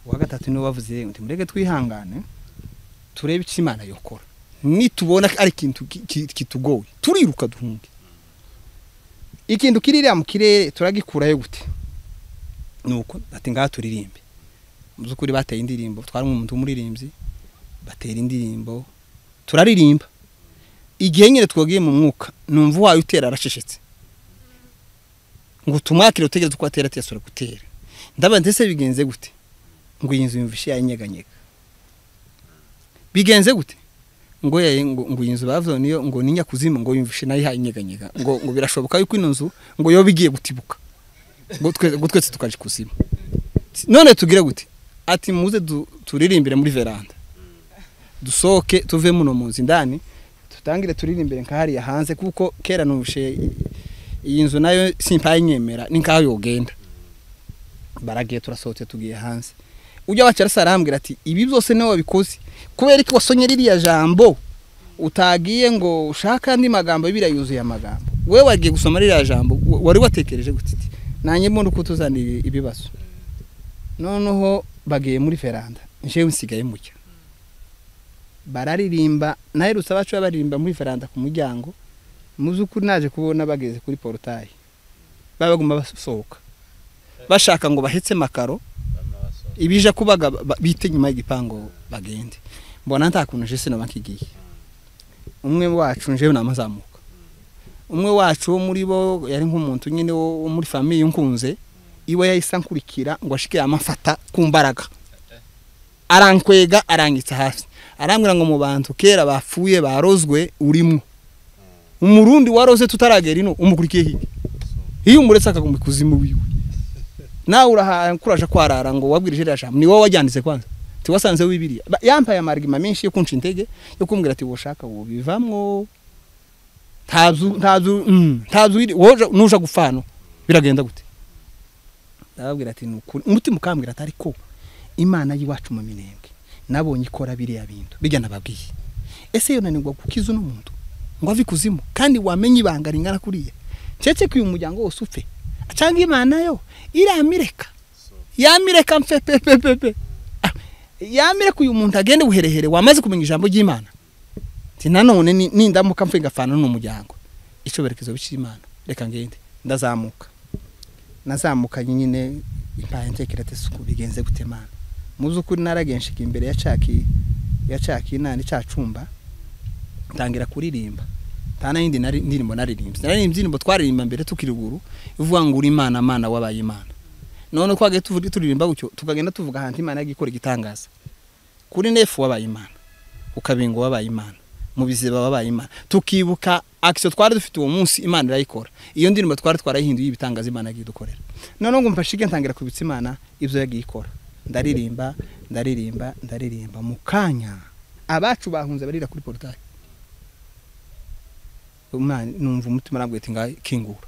kwa gatatu niwe bavuze ngo mureke twihangane turebe icyo imana yokora nitubona ari ikintu kitugoye turiruka duhunge ikintu kiririya mu kirere turagikurayo gute nuko bati ngaha turirimbe mu by'ukuri bateye indirimbo twari umuntu w'umuririmbyi batera indirimbo turaririmba igihe nyine twagiye mu mwuka numva uwayo utera aracecetse ngo tumwakire utegereze uko atera ati yasura gutera ndabona ndetse bigenze gute ngo iyi nzu yumvishe yanyeganyega bigenze gute ngo ngo iyi nzu bavuze niyo ngo ni nyakuzimu ngo yumvishe nayo yanyeganyega ngo ngo birashoboka yuko ino nzu ngo yoba igiye gutibuka ngo twese tukaje kuzimu none tugire gute ati muze turirimbire muri veranda dusohoke tuve muno mu nzu indani dutangire turirimbire nkahariya hanze kuko kera nubushe iyi nzu nayo simpaye nyemera ni nkaho yogenda baragiye turasohotse tugiye hanze ujya wacara arambwira ati ibi byose niwe wabikoze kubera ko wasonye ririya jambo utagiye ngo ushake andi magambo biriya yuzuye amagambo wowe wagiye gusoma ririya jambo wari watekereje gutiti nanjye mbona uko tuzana ibibazo noneho bagiye muri veranda njewe nsigaye mucya bararirimba naherutse abacu baririmba muri veranda ku muryango mu by'ukuri naje kubona bageze kuri porotayi baba bagomba basohoka bashaka ngo bahetse makaro ibije kubaga bite inyuma y'igipangu bagende mbona nta kuntu jese naba nkigiye umwe wacu njewe namazamuka umwe wacu wo muri bo yari nk'umuntu nyine wo muri famiye nkunze iwe yahise ankurikira ngo ashike yamafata ku mbaraga arankwega arangitse hasi arambwira ngo mu bantu kera bapfuye barozwe urimo umurundi waroze tutaragera ino umukurikiye hirya iyo umuretse akagumya ikuzimu wiwe nawe urahakuraje kwarara ngo wabwirije iriya jambo ni wowe wajyanditse kwanza tiwasanze wibiriya yambaye amarigima menshi yo kunca intege yo kumbwira ati woshaka ubu bivamwo ntazu nuja gupfa hano biragenda gute ndababwira ati ni ukuri umutima ukambwira atari ko imana y'iwacu mu minembwe nabonye ikora biriya bintu bijya nababwiye ese yunanirwa kukiza uno muntu ngo ave ikuzimu kandi wamenye ibanga ringana kuriya keretse ko uyu muryango wose upfe cyangwa imana yo iramireka yamireka mfe pe pe pe pe yamireka uyu muntu agende buherehere wamaze kumenya ijambo ry'imana nanone nindamuka mfe ngafana n'uwo muryango icyo berekezo b'imana reka ngende ndazamuka nazamuka nyine impaye ntekerate suku bigenze gutemana mu by'ukuri naragenshiga imbere ya caki ya caki inani cacumba ntangira kuririmba nta n'indi ndirimbo naririmbye naririmbye indirimbo twaririmba mbere tukiri ruguru ivuga ngo uri imana mana wabaye imana none twagiye tuvuga turirimba gutyo tukagenda tuvuga ahantu imana yagiye ikora igitangaza kuri nefu wabaye imana ukabingo wabaye imana mu biziba wabaye imana tukibuka akisiyo twari dufite uwo munsi imana irayikora iyo ndirimbo twari twarayihinduye ibitangaza imana yagiye idukorera noneho ngo mfashige ntangira kubitsa imana ibyo yagiye ikora ndaririmba ndaririmba ndaririmba mu kanya abacu bahunze barira kuri porutayi numva umutima nabwo ati ngaho kingura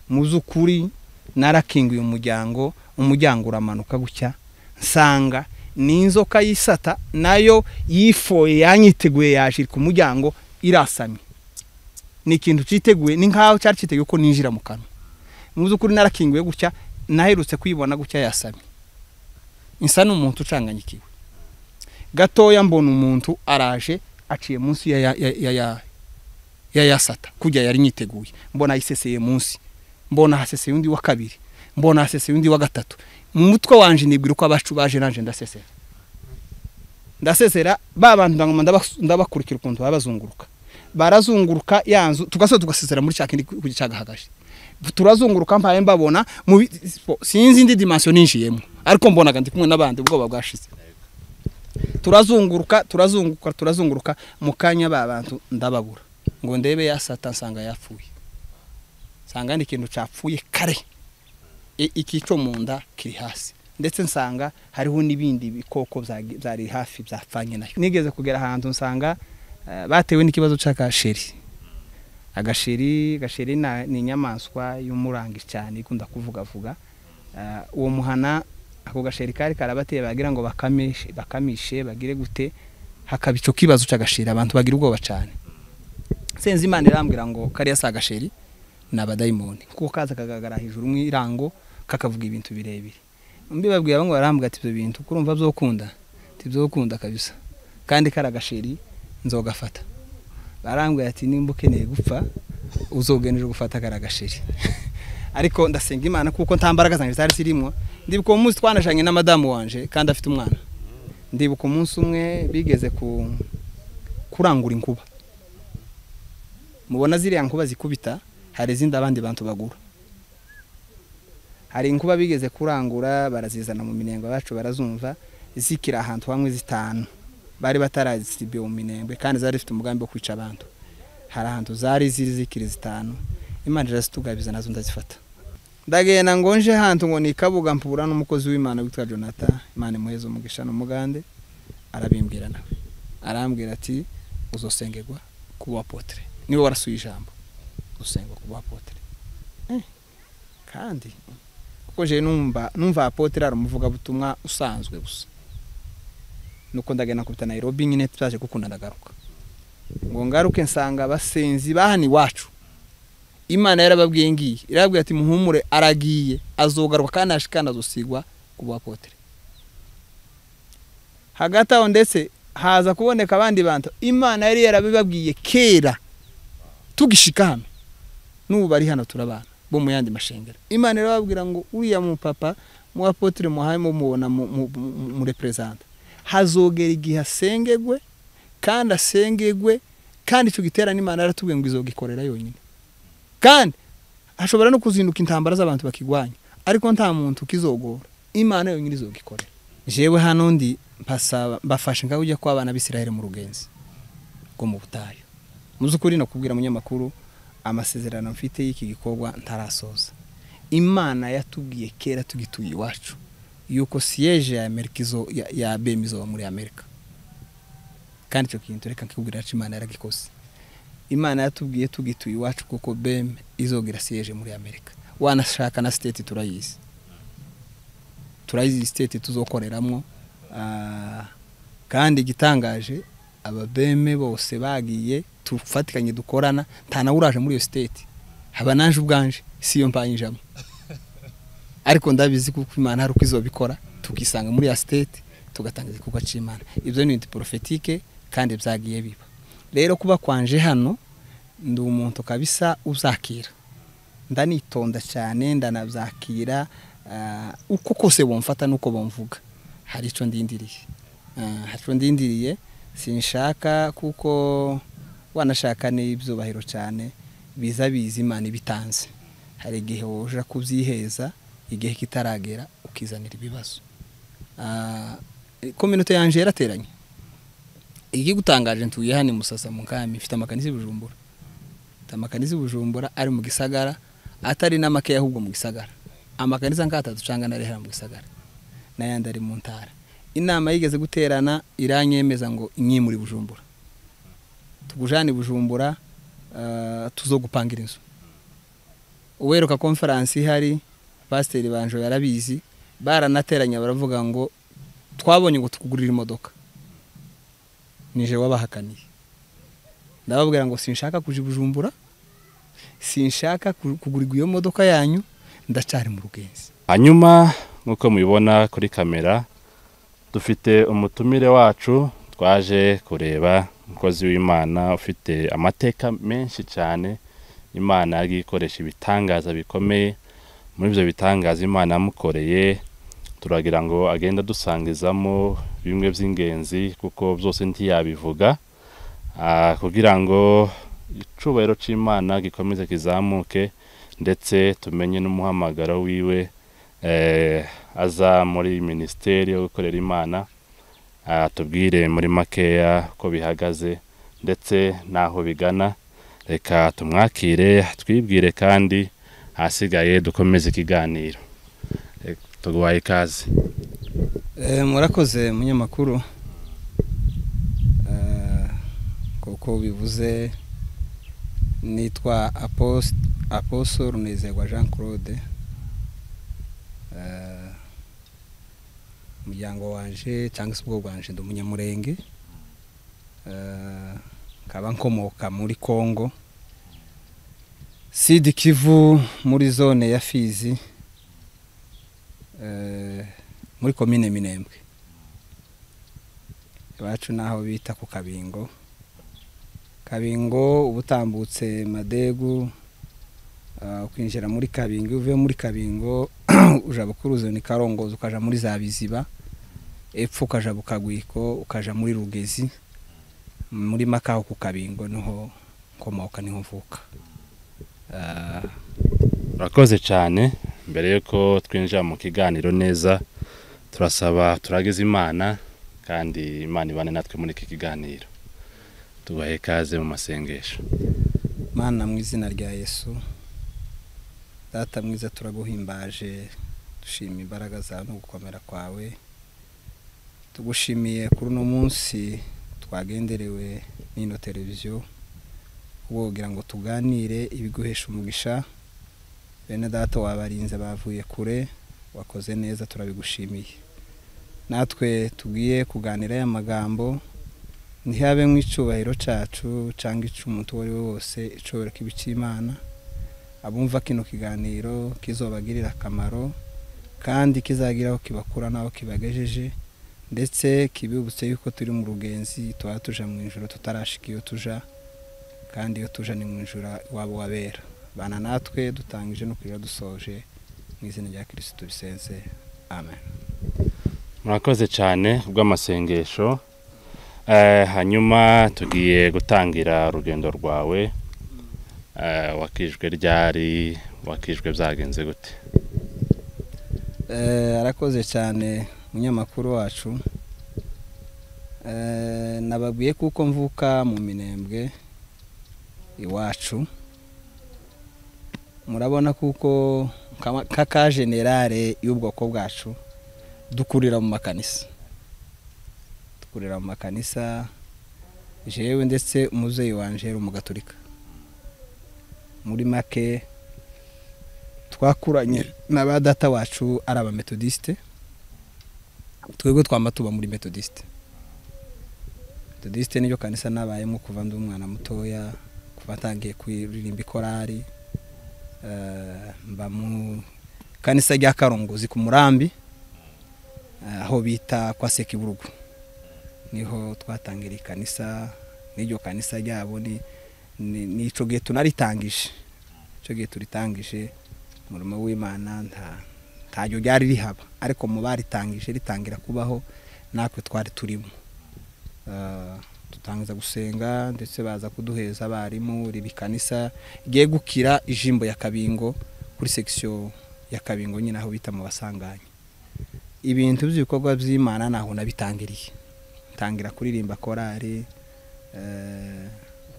mu by'ukuri narakinguye umuryango umuryango uramanuka gutya nsanga ni inzoka y'isata nayo yifoye yanyiteguye yashirika umuryango irasamye ni ikintu cyiteguye ni nk'aho cyari cyiteguye ko ninjira mu kanwa mu by'ukuri narakinguye gutya naherutse kuyibona gutya yasamye isa n'umuntu ucanganyikiwe gatoya mbona umuntu araje aciye munsi ya yasata kujya yari nyiteguye mbona ayiseseye munsi mbona haseseye undi wa kabiri mbona haseseye undi wa gatatu mu mutwe wanjye nibwira uko abacu baje nanjye ndasesera ndasesera ba bantu ndabakurikira ukuntu baba bazunguruka barazunguruka ya nzu tugasoza tugasesera muri cya kindi cyagahagaje turazunguruka mpaye mbabona sinzi indi dimansiyo ninjiyemo ariko mbonaga ndi kumwe n'abandi ubwoba bwashize turazunguruka turazunguruka turazunguruka mu kanya ba bantu ndababura ngo ndebe yasata nsanga yapfuye nsanga ni ikintu cyapfuye kare ikico mu nda kiri hasi ndetse nsanga hariho n'ibindi bikoko byari hafi byapfanye nayo nigeze kugera ahantu nsanga batewe n'ikibazo cy'agasheri agasheri agasheri ni inyamaswa y'umurangi cyane ikunda kuvugavuga uwo muhana ako gasheri kari karabateye bagira ngo bakamishe bagire gute hakaba icyo kibazo cy'agasheri abantu bagira ubwoba cyane senze imana irambwira ngo kariya si agasheri ni abadayimoni kuko kaza kagaragara hejuru mu irango kakavuga ibintu birebire mbibabwiye bamwe barambwira ati ibyo bintu kuko urumva byokunda tibyokunda kabisa kandi kari agasheri nzogafata barambwira ati nimba ukeneye gupfa uzogenera gufata kari agasheri ariko ndasenga imana kuko nta mbaraga zanjye zari zirimo ndibuka uwo munsi twanajyanye na madamu wanje kandi afite umwana ndibuka umunsi umwe bigeze ku kurangura inkuba mubona ziriya nkuba zikubita hari izindi abandi bantu bagura hari inkuba bigeze kurangura barazizana mu minengo bacu barazumva zikira ahantu hamwe zitanu bari batarazisibiye mu minengo kandi zari zifite umugambi wo kwica abantu hari ahantu zari ziri zikira zitanu imana irazitugabiza nazo ndazifata ndagenda ngo nje hantu ngo nikabuga mpura n'umukozi w'imana witwa jonata imana imuheza umugisha n'umugande arabimbwira nawe arambwira ati uzosengerwa kuba apotre niwe warasuye ijambo usengwa kuba apotre kandi kuko je numva numva apotre ari umuvugabutumwa usanzwe gusa nuko ndagenda kubita Nairobi nyine tutaje gukunda ndagaruka ngo ngaruke nsanga abasenzi bahani iwacu imana yarababwiye ngiye irababwiye ati muhumure aragiye azogaruka kandi ashikana azosigwa ku bapotre hagati aho ndetse haza kuboneka abandi bantu imana yari yarabibabwiye kera tugishika hano n'ubu bari hano turabana bo mu yandi mashengero imana irababwira ngo uriya mupapa mu apotre muhaye mumubona mu representa hazogera igihe asengegwe kandi asengegwe kandi icyo giterane imana yaratubwiye ngo izogikorera yonyine kandi hashobora no kuzinduka intambara z'abantu bakigwanya ariko nta muntu ukizogora imana yonyine izogikorera jewe hano ndi mpasaba mbafashe ngaho ujya kw'abana b'isiraheli mu rugenzi rwo mu butayu mu by'ukuri nakubwira umunyamakuru amasezerano mfite y'iki gikorwa ntarasoza imana yatubwiye kera tugituye iwacu yuko siyeje ya amerika izo ya, ya bemi izoba muri amerika kandi icyo kintu reka nkikubwira yacu imana yaragikose imana yatubwiye tugituye iwacu kuko bemi izogira siyeje muri amerika wanashaka na siteti turayizi turayizi siteti tuzokoreramo ah, kandi igitangaje ababeme bose bagiye tufatikanye dukorana nta nawe uraje muri iyo siteti haba naje ubwanje si yo mpanyijamo ariko ndabizi kuko imana hari uko izobikora tukisanga muri ya siteti tugatanga igikorwa cy'imana ibyo ni ibintu porofetike kandi byagiye biba rero kuba kwanje hano ndi umuntu kabisa uzakira ndanitonda cyane ndanabyakira ah, uko kose bumfata n'uko bumvuga hari icyo ndindiriye Ah, hari icyo ndindiriye sinshaka kuko wanashaka n'ibyubahiro cyane biza biza imana ibitanze hari igihe woja kubyiheza igihe kitaragera ukizanira ibibazo Ah, kominote yanjye yarateranye igigutangaje ntuye hano i musasa mu kami mfite amakanisi i bujumbura mfite amakanisi i bujumbura ari mu gisagara atari n'amakeya ahubwo mu gisagara amakanisa nk'atatu cyangwa na rehera mu gisagara n'ayandi ari mu ntara inama yigeze guterana iranyemeza ngo inyimure i bujumbura tugujane i bujumbura ah, tuzo gupangira inzu uweruka konferansi ihari pasiteri banjo yarabizi baranateranya baravuga ngo twabonye ngo tukugurire imodoka nije wabahakaniye ndababwira ngo sinshaka kuja i bujumbura sinshaka ku- kugurirwa iyo modoka yanyu ndacari mu rugenzi hanyuma nk'uko mubibona kuri kamera dufite umutumire wacu twaje kureba umukozi w'imana ufite amateka menshi cyane imana yagiye ikoresha ibitangaza bikomeye muri ibyo bitangaza imana yamukoreye turagira ngo agenda dusangizamo bimwe by'ingenzi kuko byose ntiyabivuga Ah, kugira ngo icyubahiro cy'imana gikomeze kizamuke ndetse tumenye n'umuhamagaro wiwe eh, aza muri minisiteri yo gukorera imana atubwire muri makeya uko bihagaze ndetse n'aho bigana reka tumwakire twibwire kandi ahasigaye dukomeze ikiganiro Eh, tuguhaye ikaze Eh, murakoze munyamakuru Eh, kuko bivuze nitwa Apost- apostle runezerwa jean claude Eh, umuryango wanje cyangwa se ubwo bwanje ndi umunyamurenge Eh, nkaba nkomoka muri congo sidi kivu muri zone ya fizi Eh, muri komine minembwe iwacu n'aho bita ku kabingo kabingo uba utambutse madegu ah, ukinjira muri kabingo iyo uvuye muri kabingo ujya bukuruzi ni karongozi ukaja muri za biziba epfo ukaja bukagwiko ukaja muri rugezi muri makaho ku kabingo niho nkomoka niho mvuka Ah, urakoze cyane mbere y'uko twinjira mu kiganiro neza turasaba turagize imana kandi imana ibane natwe muri iki kiganiro tubahe ikaze mu masengesho mana mu izina rya yesu data mwiza turaguhimbaje dushima imbaraga zawe no gukomera kwawe tugushimiye kuri uno munsi twagenderewe n'ino televiziyo wogira ngo tuganire ibiguhesha umugisha bene data wabarinze bavuye kure wakoze neza turabigushimiye natwe tugiye kuganira aya magambo ntihabe nk'icyubahiro cyacu cyangwa icy'umuntu uwo ari we wose icobora cy'imana abumva kino kiganiro kizobagirira akamaro kandi kizagira aho kibakura n'aho kibagejeje ndetse kibibutse yuko turi mu rugenzi tuba tuja mu ijoro tutarashika iyo tuja kandi iyo tuja ni mu ijoro iwabo wabera bana natwe dutangije no kurira dusoje mu izina rya kirisitu bisenze amen murakoze cyane kubw'amasengesho Eh, hanyuma tugiye gutangira urugendo rwawe Eh, wakijwe ryari wakijwe byagenze gute Eh, arakoze cyane umunyamakuru wacu Eh, nababwiye kuko mvuka mu minembwe iwacu murabona kuko kama- kaka generale y'ubwoko bwacu dukurira mu makanisa dukurira mu makanisa jewe ndetse umubyeyi wanje yari umugaturika muri make twakuranye na ba data wacu ari abametodisite twebwe twamba tuba muri metodisite metodisite niryo kanisa nabayemo kuva ndi umwana mutoya kuva ntangiye kuririmba ikorari eh, mba mu kanisa rya karongozi ku murambi eh, aho bita kwa sekiburugu niho twatangira ikanisa n'iryo kanisa ryabo ni ni- nico gihe tunaritangije icyo gihe turitangije umurimo w'imana nta ntajyo ryari rihaba ariko mu baritangije ritangira kubaho natwe twari turimo Eh, dutangiza gusenga ndetse baza kuduheza abarimu riba kanisa ryegukira ijimbo ya kabingo kuri sekisiyo ya kabingo nyine aho bita mu basanganya ibintu by'ibikorwa by'imana ntaho nabitangiriye ntangira kuririmba korari eh,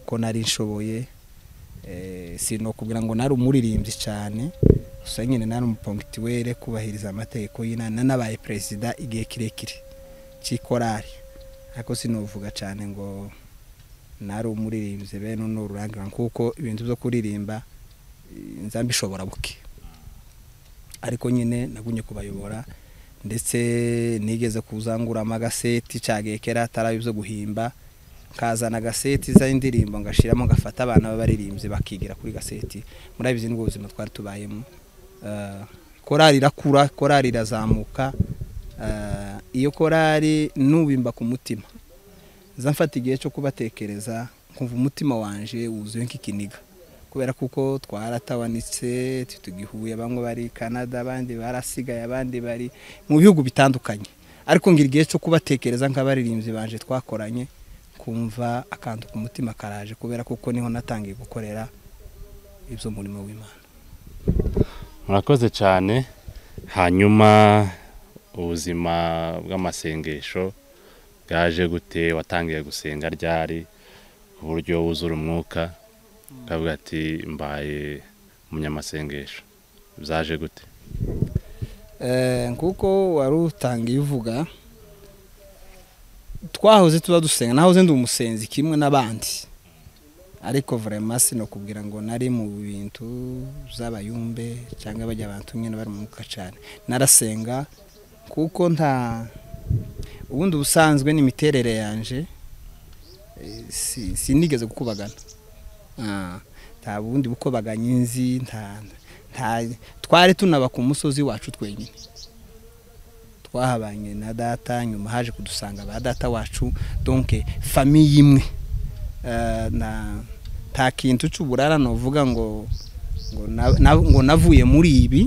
ko nari nshoboye Eh, si ni ukubwira ngo nari umuririmbyi cyane gusa nyine nari umupongitiwere kubahiriza amategeko y'inana nabaye perezida igihe kirekire cy'ikorari ariko sinuvuga cyane ngo nari umuririmbyi bene uno rurangira kuko ibintu byo kuririmba eh, nza mbishobora buke ariko nyine nagumye kubayobora ndetse nigeze kuzanguramo agaseti cyagiye kera atari ibyo guhimba nkazana agaseti z'indirimbo ngashyiramo ngafata abana b'abaririmbyi bakigira kuri gaseti muri abizi ni ubuzima twari tubayemo Eh, korali irakura korali irazamuka Eh, iyo korali nubimba ku mutima nza mfata igihe cyo kubatekereza nkumva umutima wanje wuzuye nk'ikiniga kubera kuko twaratawanitse tugihuye bamwe bari canada abandi barasigaye abandi bari mu bihugu bitandukanye ariko ngira igihe cyo kubatekereza nk'abaririmbyi banje twakoranye kumva akantu ku mutima karaje kubera kuko niho natangiye gukorera ibyo murimo w'imana murakoze cyane hanyuma ubuzima bw'amasengesho bwaje gute watangiye gusenga ryari ku buryo wuzura umwuka ukavuga ati mbaye umunyamasengesho byaje gute Eh, nkuko wari utangiye uvuga twahoze tuba dusenga nahoze ndi umusenzi kimwe n'abandi ariko vrema sinakubwira ngo nari mu bintu z'abayumbe cyangwa bajya abantu nyine bari mu mwuka cyane narasenga kuko nta ubundi ubusanzwe n'imiterere yanje eh, si- sinigeze gukubagana Ah, nta bundi bukobaganyi nzi nta nta twari tunaba ku musozi wacu twenyine twahabanye na data nyuma haje kudusanga ba data wacu donke famiye imwe Eh, na nta kintu cy'uburara novuga ngo ngo na- na- ngo navuye muri ibi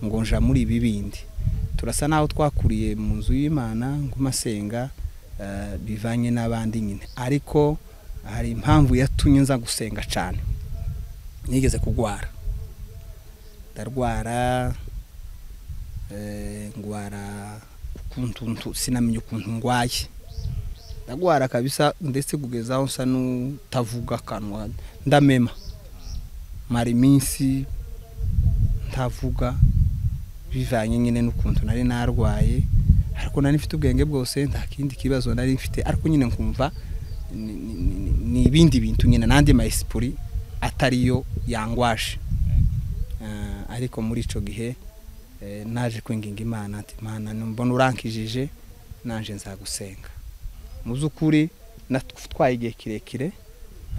ngo nja muri ibi bindi turasa naho twakuriye mu nzu y'imana ngumasenga eh, bivanye n'abandi nyine ariko hari impamvu yatumye nza gusenga cyane nigeze kurwara ndarwara eh, ndwara ukuntu ntu- sinamenye ukuntu ndwaye ndagwara kabisa ndetse kugeza aho nsa n'utavuga akanwa ndamema mara iminsi ntavuga bivanye nyine n'ukuntu nari narwaye ariko nari mfite ubwenge bwose nta kindi kibazo nari mfite ariko nyine nkumva ni- ni- ni- ni ibindi bintu nyine n'andi mayisipuri atariyo yangwaje Eh, ariko muri icyo gihe eh, naje kwinginga imana ati imana mbona urankijije naje nzagusenga mu by'ukuri natwe twaye igihe kirekire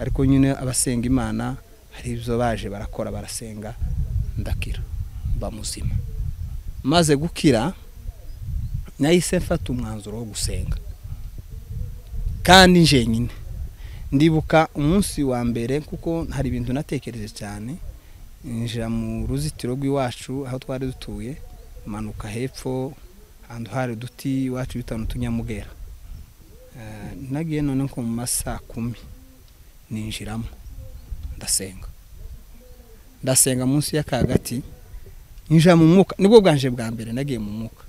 ariko nyine abasenga imana hari ibyo baje barakora barasenga ndakira mba muzima maze gukira nahise mfata umwanzuro wo gusenga kandi njyenyine ndibuka umunsi wa mbere kuko hari ibintu natekereje cyane njira mu ruzitiro rw'iwacu aho twari dutuye manuka hepfo ahantu hari uduti iwacu bita n'utunyamugera Eh, nagiye none nko mu masaa kumi ninjiramo ndasenga ndasenga munsi y'akagati njya mu mwuka nibwo bwanje bwa mbere nagiye mu mwuka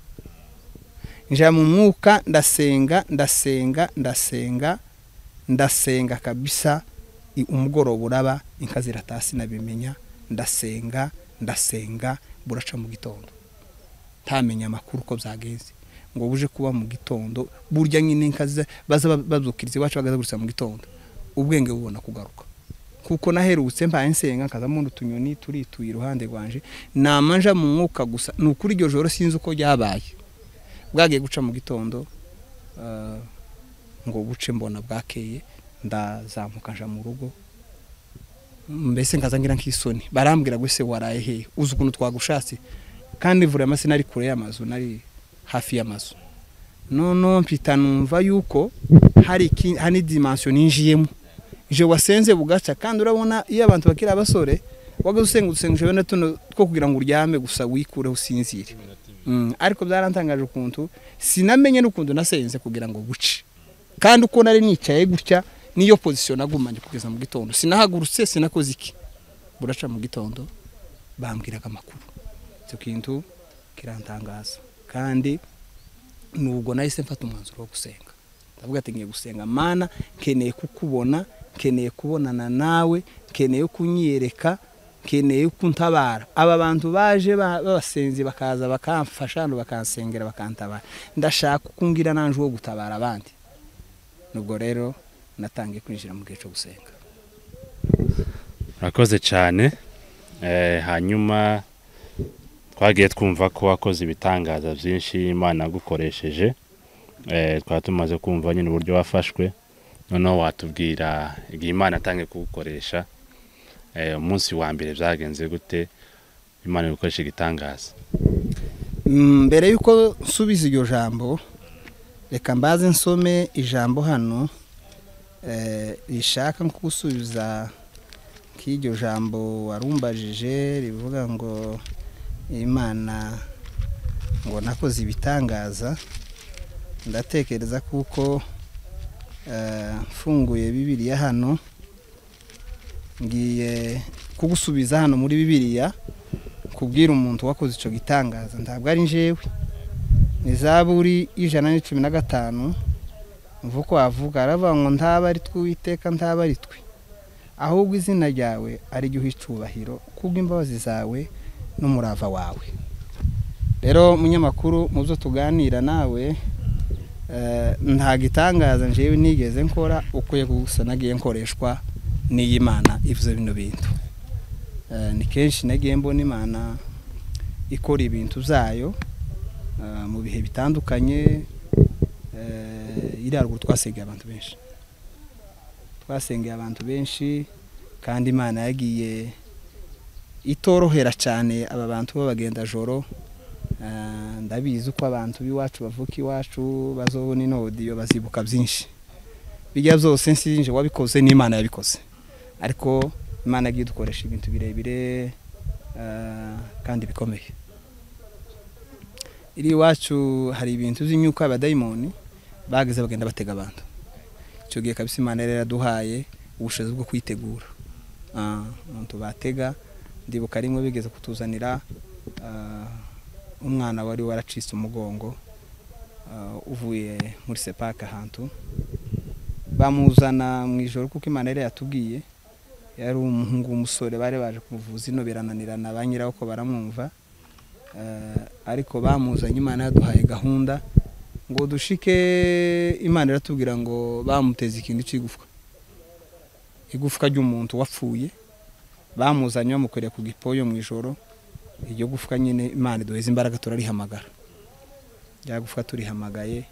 njya mu mwuka ndasenga ndasenga ndasenga ndasenga kabisa i- umugoroba uraba inka zirataha sinabimenya ndasenga ndasenga buraca mu gitondo ntamenya amakuru uko byagenze ngo buje kuba mu gitondo burya nyine nkaze baza ba- bazukiriza iwacu bagazagurutsa mu gitondo ubwenge bubona kugaruka kuko naherutse mbaye nsenga nkazamo utunyoni turituye iruhande rwanje namanja mu mwuka gusa ni ukuri iryo joro sinzi uko ryabaye bwagiye guca mu gitondo eh, ngo buce mbona bwakeye ndazamuka nja mu rugo mbese nkaza ngira nk'isoni barambwira ngo ese waraye hehe uzi ukuntu twagushatse kandi vura amase nari kure y'amazu nari hafi y'amazu noneho mpita numva yuko hari iki- hari dimansiyo ninjiyemo je wasenze bugaca kandi urabona iyo abantu bakiri abasore wagaze usenga udusengesho bene tuno two kugira ngo uryame gusa wikureho usinzire Mm, ariko byarantangaje ukuntu sinamenye n'ukuntu nasenze kugira ngo buce kandi uko nari nicaye gutya niyo pozisiyo nagumanye kugeza mu gitondo sinahagurutse sinakoze iki buraca mu gitondo bambwiraga amakuru icyo kintu kirantangaza kandi nubwo nahise mfata umwanzuro wo gusenga ndavuga ati ngiye gusenga mana nkeneye kukubona nkeneye kubonana nawe nkeneye kunyereka nkeneye kuntabara aba bantu baje ba- b'abasenzi bakaza bakamfasha hano bakansengera bakantabara ndashaka kungira nanje uwo gutabara abandi nubwo rero natangiye kwinjira mu gihe cyo gusenga urakoze cyane Eh, hanyuma twagiye twumva ko wakoze ibitangaza byinshi imana yagukoresheje Eh, twari tumaze kumva nyine uburyo wafashwe noneho watubwira igihe imana atangiye kugukoresha Eh, umunsi wa mbere byagenze gute imana igukoresha igitangaza Mm, mbere y'uko nsubiza iryo jambo reka mbaze nsome ijambo hano eh, rishaka nko gusubiza nk'iryo jambo warumbajije rivuga ngo imana ngo nakoze ibitangaza ndatekereza kuko eh, mfunguye bibiriya hano ngiye kugusubiza hano muri bibiriya kubwira umuntu wakoze icyo gitangaza ntabwo ari njyewe ni zaburi y'ijana na cumi na gatanu mva uko wavuga aravuga ngo ntaba ari tw'uwiteka ntaba ari twe ahubwo izina ryawe ari ryo uha icyubahiro kubw'imbabazi zawe n'umurava wawe rero munyamakuru mu byo tuganira nawe eh, nta gitangaza njyewe nigeze nkora ukwiye gusa nagiye nkoreshwa n'iy'imana ivuze bino bintu Eh, ni kenshi nagiye mbona imana ikora ibintu byayo eh, mu bihe bitandukanye eh, iri haruguru twasengeye abantu benshi twasengeye abantu benshi kandi imana yagiye itorohera cyane aba bantu b'abagendajoro Ah, ndabizi uko abantu b'iwacu bavuka iwacu bazobona ino odiyo bazibuka byinshi bijya byose nsinje wabikoze n'imana yabikoze ariko imana yagiye dukoresha ibintu birebire ah, kandi bikomeye iri iwacu hari ibintu by'imyuka y'abadayimoni bageze bagenda batega abantu icyo gihe kabisa imana yari yaraduhaye ubushobozi bwo kwitegura Ah, umuntu batega ndibuka rimwe bigeze kutuzanira ah, umwana wari waracitse umugongo ah, uvuye muri sepaka ahantu bamuzana mu ijoro kuko imana yari yatubwiye yari umuhungu w'umusore bari baje kumuvuza ino birananirana ba nyiraho ko baramwumva Ah, ariko bamuzanye imana yaduhaye gahunda ngo dushike imana iratubwira ngo bamuteze ikintu cy'igufwa igufwa ry'umuntu wapfuye bamuzanye bamukoreye ku gipoyo mu ijoro iryo gufwa nyine imana iduheza imbaraga turarihamagara rya gufwa turihamagaye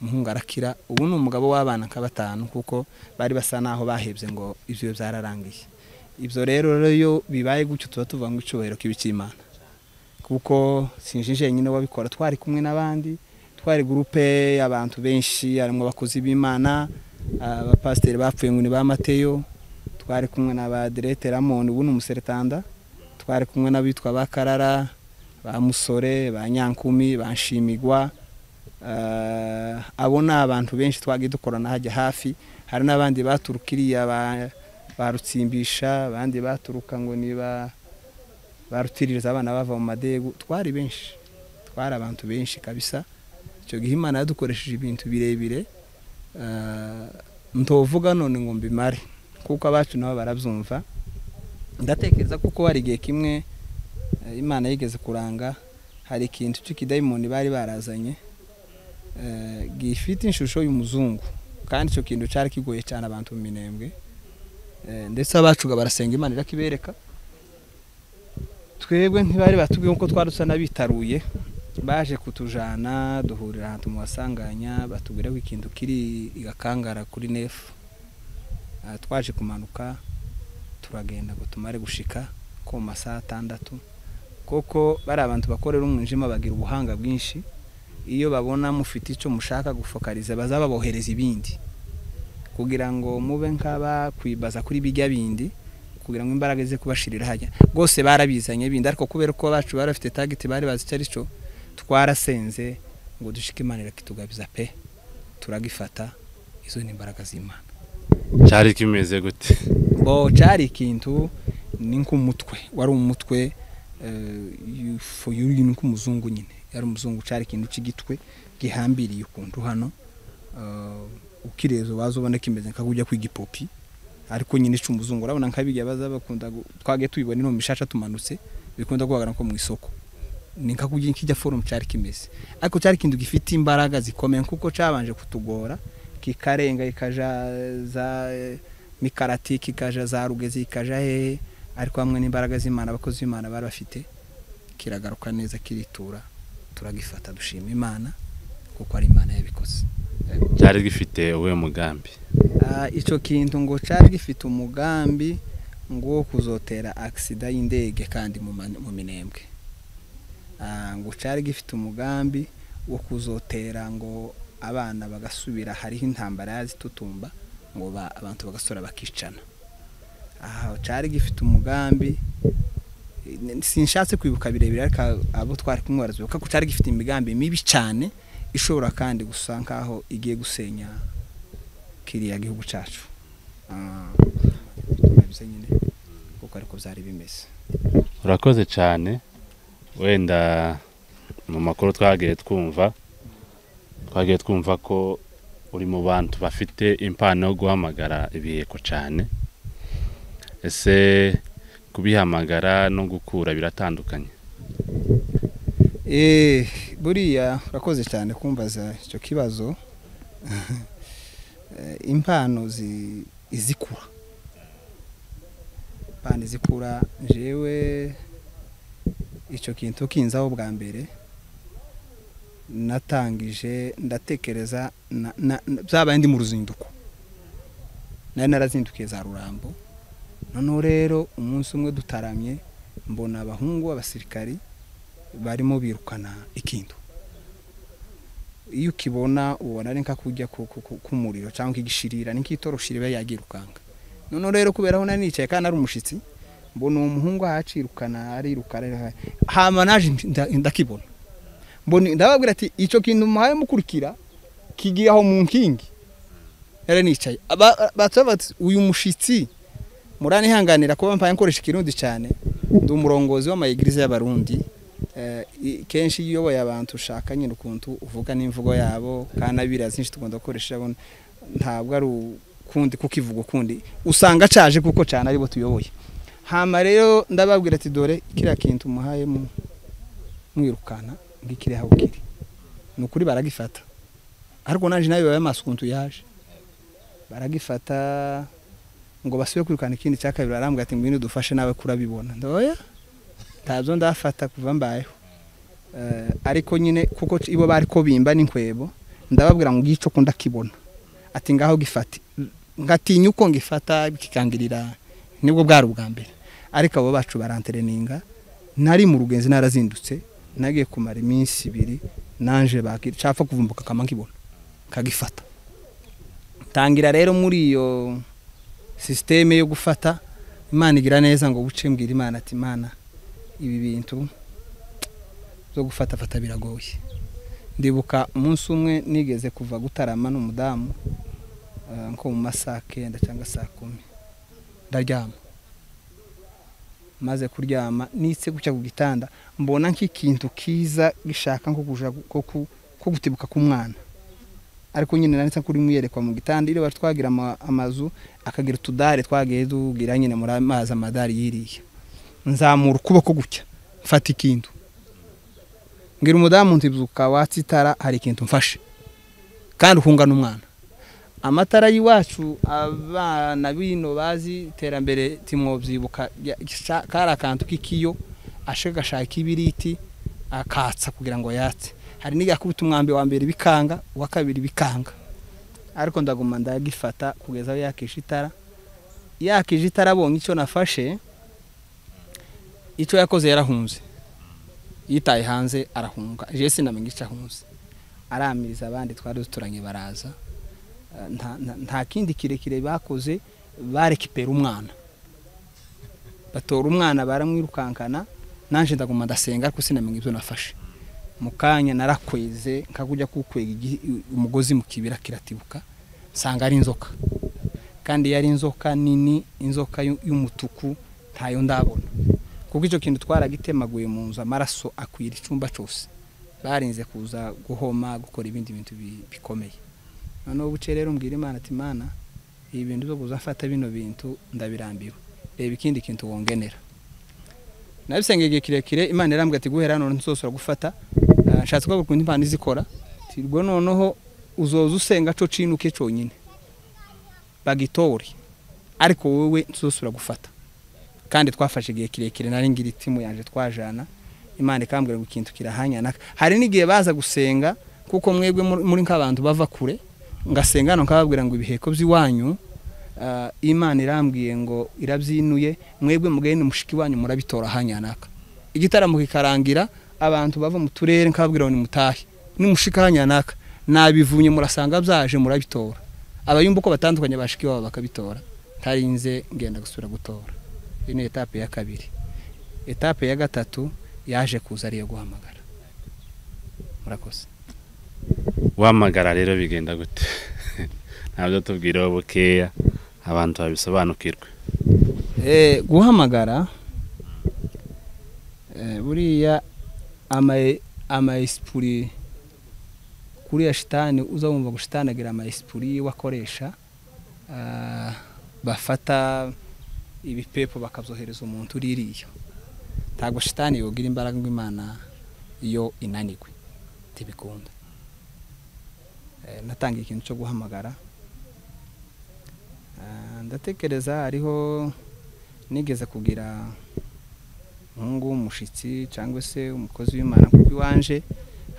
umuhungu arakira ubu ni umugabo w'abana nka batanu kuko bari basa naho bahebye ngo ibyo byararangiye ibyo rero iyo bibaye gutyo tuba tuvuga ngo icyubahiro kibi cy'imana kuko sinje jenyine wabikora twari kumwe n'abandi twari gurupe y'abantu benshi harimo abakozi b'imana abapasiteri bapfuye ngo ni ba mateyo twari kumwe na ba direte ramoni ubu ni umuseretanda twari kumwe n'abitwa ba karara ba musore ba nyankumi ba nshimigwa Ah, abo ni abantu benshi twagiye dukorana hajya hafi hari n'abandi baturuka iriya ba- ba rutsimbisha abandi baturuka ngo ni ba ba rutiririza abana bava mu madegu twari benshi twari abantu benshi kabisa icyo gihe imana yadukoresheje ibintu birebire Ah, ntovuga none ngo mbimare kuko abacu nabo barabyumva ndatekereza kuko hari igihe kimwe eh, imana yigeze kuranga hari ikintu cy'ikidayimoni bari barazanye eh, gifite ishusho y'umuzungu kandi icyo kintu cyari kigoye cyane abantu mu minembwe Eh, ndetse abacu ngo barasenga imana irakibereka twebwe ntibari batubwiye uko twari dusa n'abitaruye baje kutujana duhurira ahantu mu basanganya batubwira ko ikintu kiri igakangara kuri nefu Ah, twaje kumanuka turagenda ngo tumare gushika ko mu masaha atandatu koko bari abantu bakorera umwijima bagira ubuhanga bwinshi iyo babona mufite icyo mushaka gufokariza baza babohereza ibindi kugira ngo mube nk'abakwibaza kuri bijya bindi kugira ngo imbaraga ze kubashirira hajya rwose barabizanye bindi ariko kubera ko bacu bari bafite tageti bari bazi icyo ari cyo twarasenze ngo dushike imana irakitugabiza pe turagifata izo ni imbaraga z'imana cyari kimeze gute bo cyari ikintu ni nk'umutwe wari umutwe ni nk'umuzungu nyine yari umuzungu cyari ikintu cy'igitwe gihambiriye ukuntu hano eh, ukireza waza ubona kimeze nka kujya kwiga ipopi ariko nyine ica umuzungu urabona nka bijya baza bakunda gu- twagiye tubibona ino mu mishasha tumanutse bikunda kugaragara nko mu isoko ni nka kujya kijya forumu cyari kimeze ariko cyari ikintu gifite imbaraga zikomeye kuko cyabanje kutugora kikarenga kikaja za mikarati kikaja za rugezi kikaja hehe ariko hamwe n'imbaraga z'imana abakozi b'imana bari bafite kiragaruka neza kiritura turagifata dushima imana kuko ari imana yabikoze cyari gifite uwe mugambi Ah, icyo kintu ngo cyari gifite umugambi ngo wo kuzotera agisida y'indege kandi mu mane- mu minembwe Ah, ngo cyari gifite umugambi wo kuzotera ngo abana bagasubira hariho intambara yazitutumba ngo ba- abantu bagasura bakicana aha cyari gifite umugambi n- sinshatse kwibuka birebire ariko abo twari kumwe barazibuka ko cyari gifite imigambi mibi cyane ishobora kandi gusa nkaho igiye gusenya kiriya gihugu cyacu Ah, bivuze nyine kuko ariko byari bimeze urakoze cyane wenda mu makuru twagiye twumva twagiye twumva ko uri mu bantu bafite impano yo guhamagara ibiheko cyane ese kubihamagara no gukura biratandukanye Eh, buriya urakoze cyane kumbaza icyo kibazo Eh, impano zi- izikura impano izikura jewe icyo kintu kinzaho bwa mbere natangije ndatekereza na- na- na- byabaye ndi mu ruzinduko nari narazindukiye za rurambo noneho rero umunsi umwe dutaramye mbona abahungu b'abasirikari barimo birukana ikintu iyo ukibona ubona ari nk'akujya k'umuriro cyangwa nk'igishirira ni nk'itoroshiri iba yagirukanka noneho rero kubera aho nicaye kandi ari umushyitsi mbona uwo muhungu ahacirukana arirukana hama naje ndakibona mbona ndababwira ati icyo kintu muhaye mukurikira kigiye aho mu nkingi yari nicaye bati uyu mushyitsi muranihanganira kuba mbaye nkoresha ikirundi cyane ndi umurongozi w'amayigirize y'abarundi kenshi iyo uyoboye abantu ushaka nyine ukuntu uvuga n'imvugo yabo kandi abira zinshi tugomba gukoresha ntabwo ari ukundi kuko ivuga ukundi usanga acaje kuko cyane aribo tuyoboye hama rero ndababwira ati dore kiriya kintu muhaye mwirukanka nk'ikiriya aho kiri ni ukuri baragifata ariko naje nawe bibaye amaso ukuntu yaje baragifata ngo basubire kwirukana ikindi cya kabiri barambwira ati ngwino dufashe nawe kurabibona ndoya ntabyo ndafata kuva mbayeho ariko nyine kuko ibo bari ko bimba n'inkwebo ndababwira ngo ngico ko ndakibona ati ngaho gifate ngatinya uko ngifata bikikangirira nibwo bwari ubwa mbere ariko abo bacu barantereninga nari mu rugenzi narazindutse nagiye kumara iminsi ibiri nanje bacapfa kuvumbuka akama nkibona nkagifata tangira rero muri iyo sisiteme yo gufata imana igira neza ngo buce mbwira imana ati imana ibi bintu byo gufata fata biragoye ndibuka umunsi umwe nigeze kuva gutarama n'umudamu nko mu masaha kenda cyangwa saa kumi ndaryama maze kuryama nitse gutya ku gitanda mbona nk'ikintu kiza gishaka nko gutibuka k'umwana ariko nyine nanditse ko urimo uyerekwa mu gitanda iyo twagira amazu akagira utudare twagiye tugira nyine muri amazi amadari yiriye nzamura ukuboko gutya mfata ikintu mbwira umudamu ntibyuka watse itara hari ikintu mfashe kandi ukungana umwana amatara y'iwacu abana bino bazi iterambere timwabyibuka kari akantu k'ikiyo ashe agashaka ibiriti akatsa kugira ngo yatse hari n'igakubita umwambi wa mbere bikanga uwa kabiri bikanga ariko ndaguma ndagifata kugeza aho yakishe itara yakije itara abonye icyo nafashe icyo yakoze yarahunze yitaye hanze arahunga jesi sinamenye icyo ahunze aramiriza abandi twari duturanye baraza nta kindi kirekire bakoze barekipera umwana batora umwana baramwirukankana nanjye ndaguma ndasenga ariko sinamenye ibyo nafashe mu kanya narakweze nkakujya kukwega umugozi mu kibira kiratibuka nsanga ari inzoka kandi yari inzoka nini inzoka y'umutuku ntayo ndabona kuko icyo kintu twaragitemaguye mu nzu amaraso akwira icyumba cyose barinze kuza guhoma gukora ibindi bintu bikomeye noneho buce rero mbwira imana ati imana ibi bintu byo kuzafata bino bintu ndabirambiwe reba ikindi kintu wongenera nabisengeye igihe kirekire imana irambwira ati guhera none nsohora gufata nshatse ko ukuntu imana izikora tirwo noneho uzoza usenga cyo cinuke cyonyine bagitore ariko wowe nsohora gufata kandi twafashe igihe kirekire nari ngira itimu yanje twajana imana ikambwira ngo ikintu kirahanyana hari n'igihe baza gusenga kuko mwebwe muri nk'abantu bava kure ngasengana nkababwira ngo ibiheko by'iwanyu imana irambwiye ngo irabyinuye mwebwe mugahini mushiki wanyu murabitora hanyanaka igitaramo kikarangira abantu bava mu turere nkababwira ngo nimutahe nimushika hanyanaka nabivunye murasanga byaje murabitora abayumva uko batandukanye bashiki babo bakabitora ntarinze ngenda gusubira gutora iyi ni etape ya kabiri etape ya gatatu yaje kuza ariyo guhamagara murakoze wamagara rero bigenda gute ntabyo tubwiraho bukeya abantu babisobanukirwe guhamagara buriya amayisipuri kuriya shitani uza wumva ngo shitani agira amayisipuri wakoresha bafata ibipepo bakabyohereza umuntu uri iriya ntabwo shitani yogira imbaraga ngo imana iyo inanigwe ntibikunda natangiye ikintu cyo guhamagara ndatekereza hariho nigeze kugira umuhungu w'umushyitsi cyangwa se umukozi w'imana kuko iwanje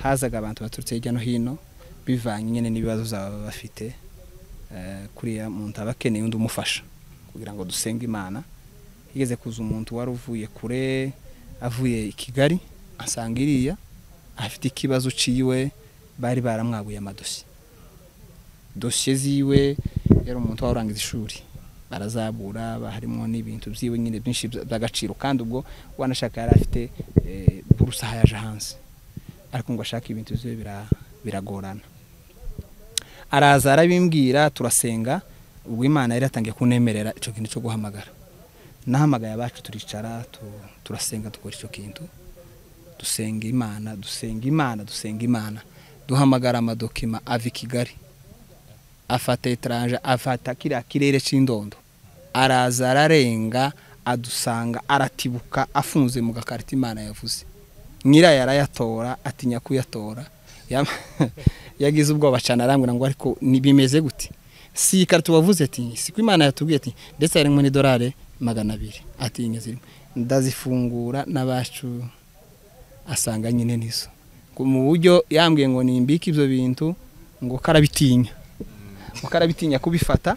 hazaga abantu baturutse hirya no hino bivanye nyine n'ibibazo zaba bafite kuriya muntu aba akeneye undi umufasha kugira ngo dusenge imana higeze kuza umuntu wari uvuye kure avuye i kigali asanga iriya afite ikibazo ciwe bari baramwabuye amadosiye dosiye ziwe yari umuntu warangiza ishuri barazabura harimo n'ibintu byiwe nyine byinshi by'agaciro kandi ubwo wanashaka yari afite eh, buruse aho yaje hanze ariko ngo ashake ibintu byiwe bira- biragorana araza arabimbwira turasenga ubwo imana yari yatangiye kunemerera icyo kintu cyo guhamagara nahamagaye abacu turicara tu- turasenga dukora icyo kintu dusenga imana dusenga imana dusenga imana duhamagara amadokima ava i kigali afata etage afata kiriya kirere cy'indondo araza ararenga adusanga aratibuka afunze mu gakarita imana yavuze nyirayo arayatora atinya kuyatora Yam- yagize ubwoba cyane arambwira ngo ariko ni- bimeze gute si iyi karita wavuze ati siko imana yatubwiye ati ndetse harimo n'idolari magana abiri ati iyi zirimo ndazifungura n'abacu asanga nyine nizo Ngo mu buryo yambwiye ngo nimbike ibyo bintu ngo karabitinya ngo karabitinya kubifata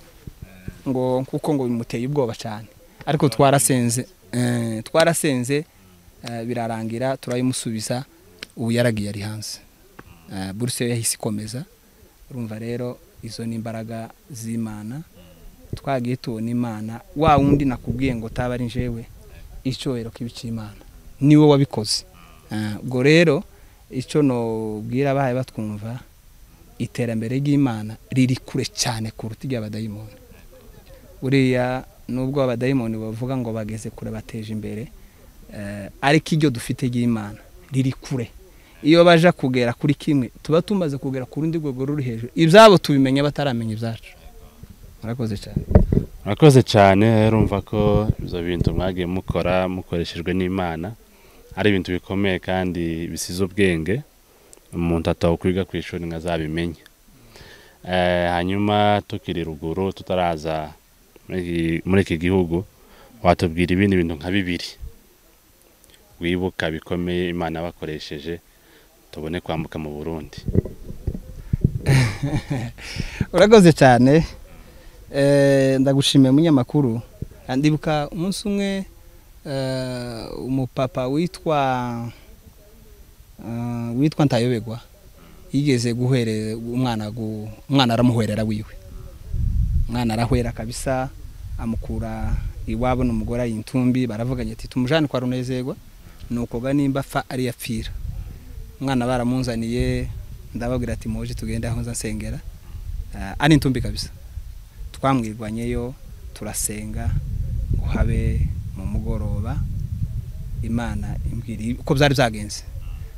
ngo kuko ngo bimuteye ubwoba cyane ariko twarasenze eh, twarasenze eh, birarangira turayimusubiza ubu yaragiye ari hanze Eh, buruse yo yahise ikomeza urumva rero izo ni imbaraga z'imana twagiye tubona imana wa wundi nakubwiye ngo taba ari njyewe icyubahiro k'ibicyimana niwe wabikoze Eh, ubwo rero icyo nobwira abahaye batwumva iterambere ry'imana riri kure cyane kuruta iry'abadayimoni buriya nubwo abadayimoni bavuga ngo bageze kure bateje imbere eh, ariko iryo dufite ry'imana riri kure iyo baje kugera kuri kimwe tuba tumaze kugera ku rundi rwego ruri hejuru ibyabo tubimenya bataramenya ibyacu murakoze cyane murakoze cyane urumva ko ibyo bintu mwagiye mukora mukoreshejwe n'imana ari ibintu bikomeye kandi bisize ubwenge umuntu atawukwiga ku ishuri ngo azabimenye Eh, hanyuma tukiri ruguru tutaraza muri iki- muri iki gihugu watubwira ibindi bintu nka bibiri wibuka bikomeye imana yabakoresheje tubone kwambuka mu burundi urakoze cyane Eh, ndagushimiye munyamakuru ndibuka umunsi umwe eh, umupapa witwa eh, witwa ntayobegwa yigeze guhere umwana gu- umwana aramuhwerera wiwe umwana arahwera kabisa amukura iwabo n'umugore ayintumbi baravuganye ati tumujane kwa runezerwa nukoga nimba apfa ari yapfira umwana baramunzaniye ndababwira ati muje tugende aho nza nsengera Ah, ari intumbi kabisa twamwirwanyeyo turasenga ngo habe mu mugoroba imana imbwira uko byari byagenze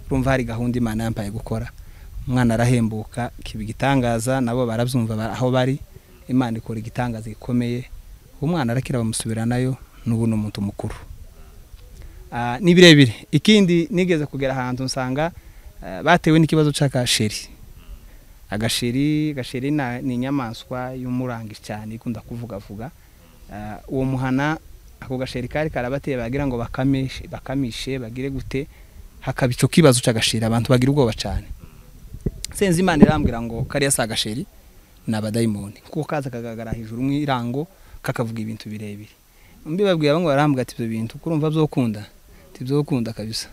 urumva hari gahunda imana yampaye gukora umwana arahembuka kiba igitangaza nabo barabyumva ba- aho bari imana ikora igitangaza gikomeye umwana arakira bamusubiranayo n'ubu ni umuntu mukuru Ah, ni birebire ikindi nigeze kugera ahantu nsanga ah, batewe n'ikibazo cy'akasheri agasheri gasheri na- ni inyamaswa y'umurangi cyane ikunda kuvugavuga Ah, uwo muhana ako gasheri kari karabateye bagira ngo bakamishe bakamishe bagire gute hakaba icyo kibazo cy'agasheri abantu bagira ubwoba cyane senze imana irambwira ngo kariya si agasheri ni abadayimoni kuko kaza kagaragara hejuru mu irango kakavuga ibintu birebire mbibabwira bamwe barambwira ati ibyo bintu kurumva byokunda tibyokunda kabisa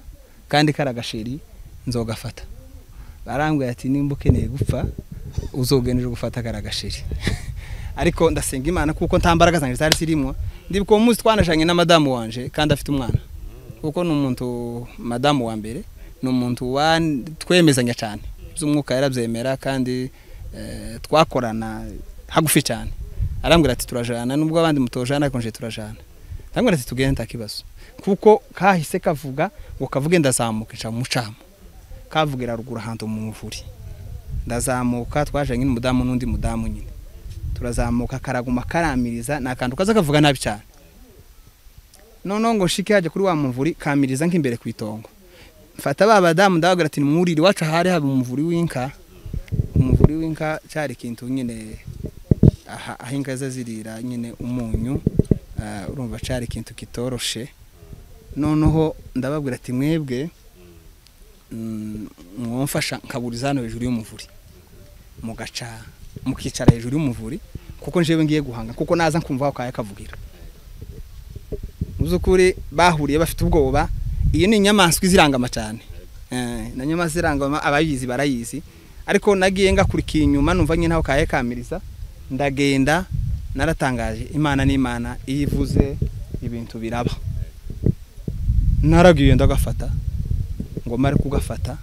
kandi kari agasheri nzogafata barambwira ati nimba ukeneye gupfa uzogenera gufata kariya gasheri ariko ndasenga imana kuko nta mbaraga zanjye zari zirimwo ndibuka uwo munsi twanashanye na madamu wanje kandi afite umwana kuko ni umuntu madamu wa mbere ni umuntu wan- twemezanya cyane iby'umwuka yarabyemera kandi eh, twakorana hagufi cyane arambwira ati turajana nubwo abandi mutojana ariko nje turajana arambwira ati tugende nta kibazo kuko kahise kavuga ngo kavuge ndazamuka nca mu mucamo kavugira ruguru ahantu mu muvuri ndazamuka twajanye n'umudamu n'undi mudamu nyine turazamuka karaguma karamiriza ni akantu kaza kavuga nabi cyane noneho ngo nshike hajya kuri wa muvuri kamiriza nk'imbere ku itongo mfata ba badamu ndababwira ati mwurire iwacu hari haba umuvuri w'inka umuvuri w'inka cyari ikintu nyine aha aho inka ze zirira nyine umunyu ah, urumva cyari ikintu kitoroshe noneho ndababwira ati mwebwe mwamfasha nkaburiza hano hejuru y'umuvuri mugaca mukicara hejuru y'umuvuri kuko njyewe ngiye guhanga kuko naza nkumva aho kaya kavugira mu by'ukuri bahuriye bafite ubwoba iyi ni inyamaswa izirangama cyane Eh, na nyamaswa irangama abayizi barayizi ariko nagiye ngakurikiye inyuma numva nyine ntaho kahe kamiriza ndagenda naratangaje imana n'imana iyo ivuze ibintu biraba naragiye ndagafata ngo mare kugafata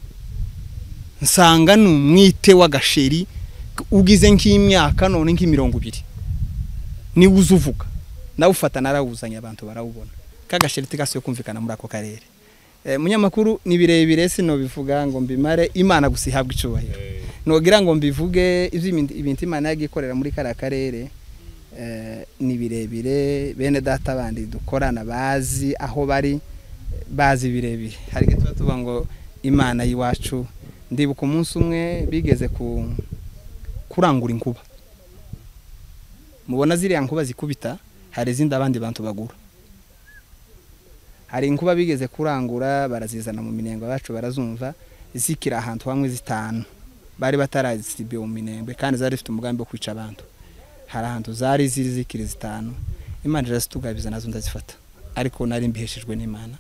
nsanga ni umwite w'agasheri ugize nk'imyaka none nk'imirongo ibiri niwe uza uvuga nawufata narawuzanye abantu barawubona kagasheri tigasuye kumvikana muri ako karere Eh, munyamakuru ni birebire sinobivuga ngo mbimare imana gusa ihabwa icyubahiro nogira ngo mbivuge iby'ibindi- ibintu imana yagiye ikorera muri kariya karere eh, ni birebire bene data bandi dukorana bazi aho bari bazi birebire hari igihe tuba tuvuga ngo imana y'iwacu ndibuka umunsi umwe bigeze ku kurangura inkuba mubona ziriya nkuba zikubita hari izindi abandi bantu bagura hari inkuba bigeze kurangura barazizana mu minengo yacu barazumva zikira ahantu hamwe zitanu bari batarazisibiye mu minengo kandi zari zifite umugambi wo kwica abantu hari ahantu zari ziri zikiri zitanu imana irarazitugabiza nazo ndazifata ariko nari mbiheshejwe n'imana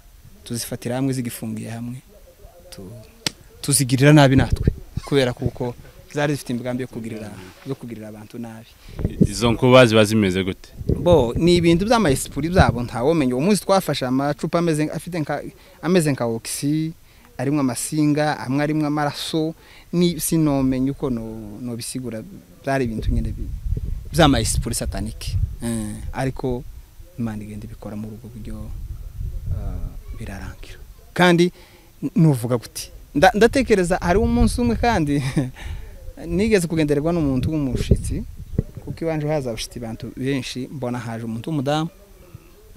tuzifatira hamwe zigifungiye hamwe tu- tuzigirira nabi natwe kubera kuko zari zifite imigambi yo kugirira yo kugirira abantu nabi izo nkuba ziba zimeze gute bo ni ibintu by'amayisipuri byabo ntawomenya uwo munsi twafashe amacupa ameze nka- afite nka ameze nka okisi arimo amasinga amwe arimo amaraso ni sinomenya uko no nobisigura byari ibintu nyine bi- by'amayisipuri satanike Eh, ariko imana igenda ibikora muri ubwo buryo ah, birarangira kandi n- nuvuga guti Nda- ndatekereza hariho umunsi umwe kandi nigeze kugendererwa n'umuntu w'umushitsi kuko iwanje haza abashitsi bantu benshi mbona haje umuntu w'umudamu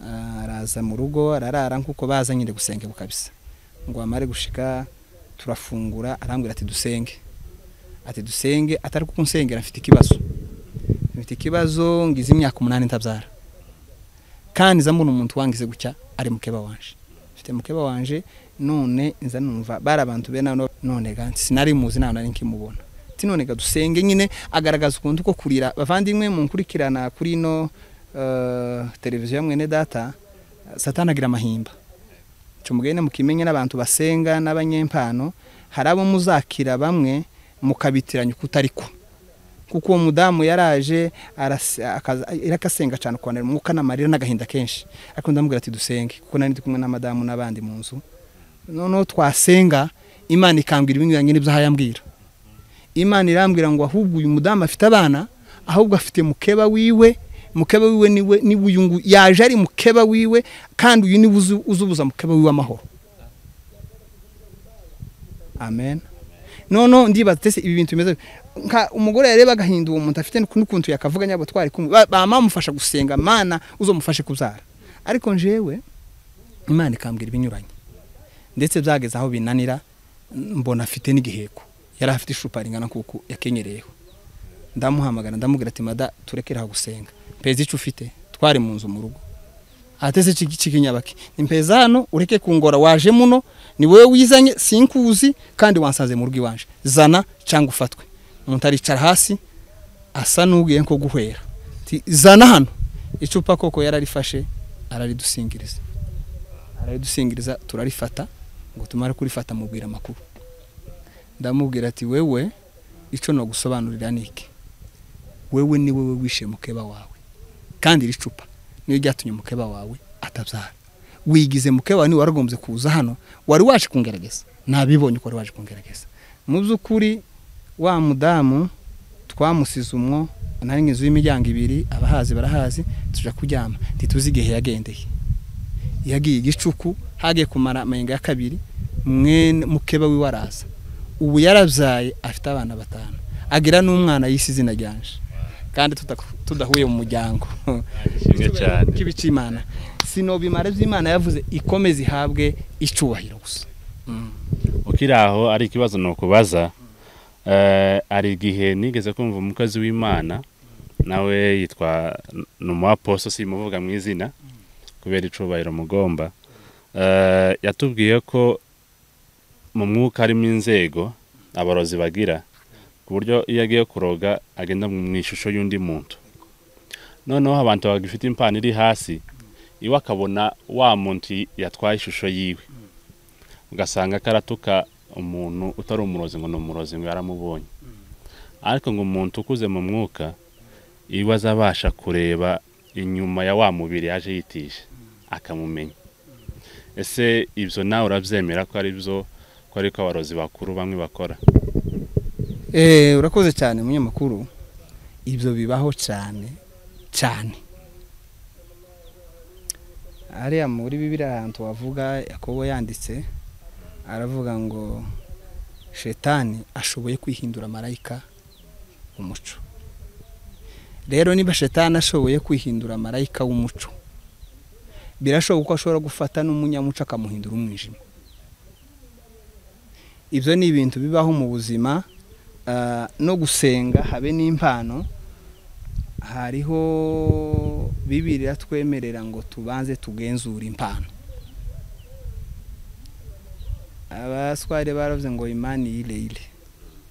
ah, araza mu rugo ararara nk'uko baza nyine gusengebwa kabisa ngo amare gushika turafungura arambwira ati dusenge ati dusenge atari kuko nsengera mfite ikibazo mfite ikibazo ngize imyaka umunani ntabyara kandi nza mbona umuntu wangize gutya ari mukeba wanje mfite mukeba wanje none nza numva bari abantu be nano none ga sinari muzi nta nari nkimubona ati none ga dusenge nyine agaragaza ukuntu ko kurira bavandimwe munkurikirana kuri ino eh, televiziyo ya mwene data satani agira amahimba cyo mugende mukimenye n'abantu basenga n'abanyempano hari abo muzakira bamwe mukabitiranya uko utari ko kuko uwo mudamu yaraje arase- akaza- irakasenga cyane kwanira umwuka n'amarira n'agahinda kenshi ariko ndamubwira ati dusenge kuko nari ndi kumwe na madamu n'abandi mu nzu noneho twasenga imana ikambwira ibinyuranye n'ibyo ahayambwira imana irambwira ngo ahubwo uyu mudamu afite abana ahubwo afite mukeba wiwe mukeba wiwe niwe niwe uyu ngu- yaje ari mukeba wiwe kandi uyu niwe uzi- uzubuza mukeba wiwe amahoro amen noneho ndibaza ese ibi bintu bimeze nka umugore yareba agahinda uwo muntu afite n'ukuntu yakavuga nyabo twari kumwe Ba- ba- bamufasha gusenga mana uzamufashe kubyara ariko njyewe imana ikambwira ibinyuranye ndetse byageze aho binanira mbona afite n'igiheko yari afite icupa ringana kuko yakenyereyeho ndamuhamagara ndamubwira ati mada turekere aho gusenga mpeza icyo ufite twari mu nzu mu rugo atese kikinyabaki nimpeza hano ureke kungora waje muno ni wowe wizanye sinkuzi kandi wansanze mu rugo iwanje zana cyangwa ufatwe umuntu aricara hasi asa n'ugiye nko guhwera Ati, zana hano icupa koko yararifashe araridusingiriza araridusingiriza turarifata ngo tumare kurifata mubwira amakuru ndamubwira ati wewe icyo nagusobanurira ni iki wewe ni wowe wishe mukeba wawe kandi iri cupa niyo ryatumye mukeba wawe atabyara wigize mukeba wawe niwe waragombye kuza hano wari waje kungerageza nabibonye ko wari waje kungerageza mu by'ukuri wa mudamu twamusize umwo nari inzu y'imiryango ibiri abahazi barahazi tujya kuryama ntituzi igihe yagendeye yagiye igicuku hagiye kumara amayenga ya kabiri mwene mukeba wiwe araza ubu yarabyaye afite abana batanu agira n'umwana yise izina ryanje kandi tuta- tudahuye mu muryango Ishimwe cyane kibi cy'imana sinobimare by'imana yavuze ikomeze ihabwe icyubahiro gusa ukiri aho ari ikibazo ni ukubaza Eh, hari igihe nigeze kumva umukozi w'imana nawe yitwa ni umuaposo simuvuga mu izina kubera icubahiro mugomba Eh, yatubwiye ko mu mwuka harimo inzego abarozi bagira ku buryo iyo agiye kuroga agenda mu ishusho y'undi muntu noneho abantu bagifite impano iri hasi iwe akabona wa muntu yatwaye ishusho yiwe ugasanga karatuka umuntu utari umurozi ngo ni umurozi ngo yaramubonye ariko ngo umuntu ukuze mu mwuka iyo azabasha kureba inyuma ya wa mubiri yaje yitisha akamumenya ese ibyo nawe urabyemera ko ari byo ko ariko abarozi bakuru bamwe bakora Eh, urakoze cyane munyamakuru ibyo bibaho cyane cyane hariya muri bibiriya ahantu wavuga yakobo yanditse aravuga ngo shetani ashoboye kwihindura marayika umuco rero niba shetani ashoboye kwihindura marayika w'umuco birashoboka ko ashobora gufata n'umunyamuco akamuhindura umwijima ibyo ni ibintu bibaho mu buzima ah, no gusenga habe n'impano hariho bibiriya twemerera ngo tubanze tugenzure impano abaswari baravuze ngo imani ile ile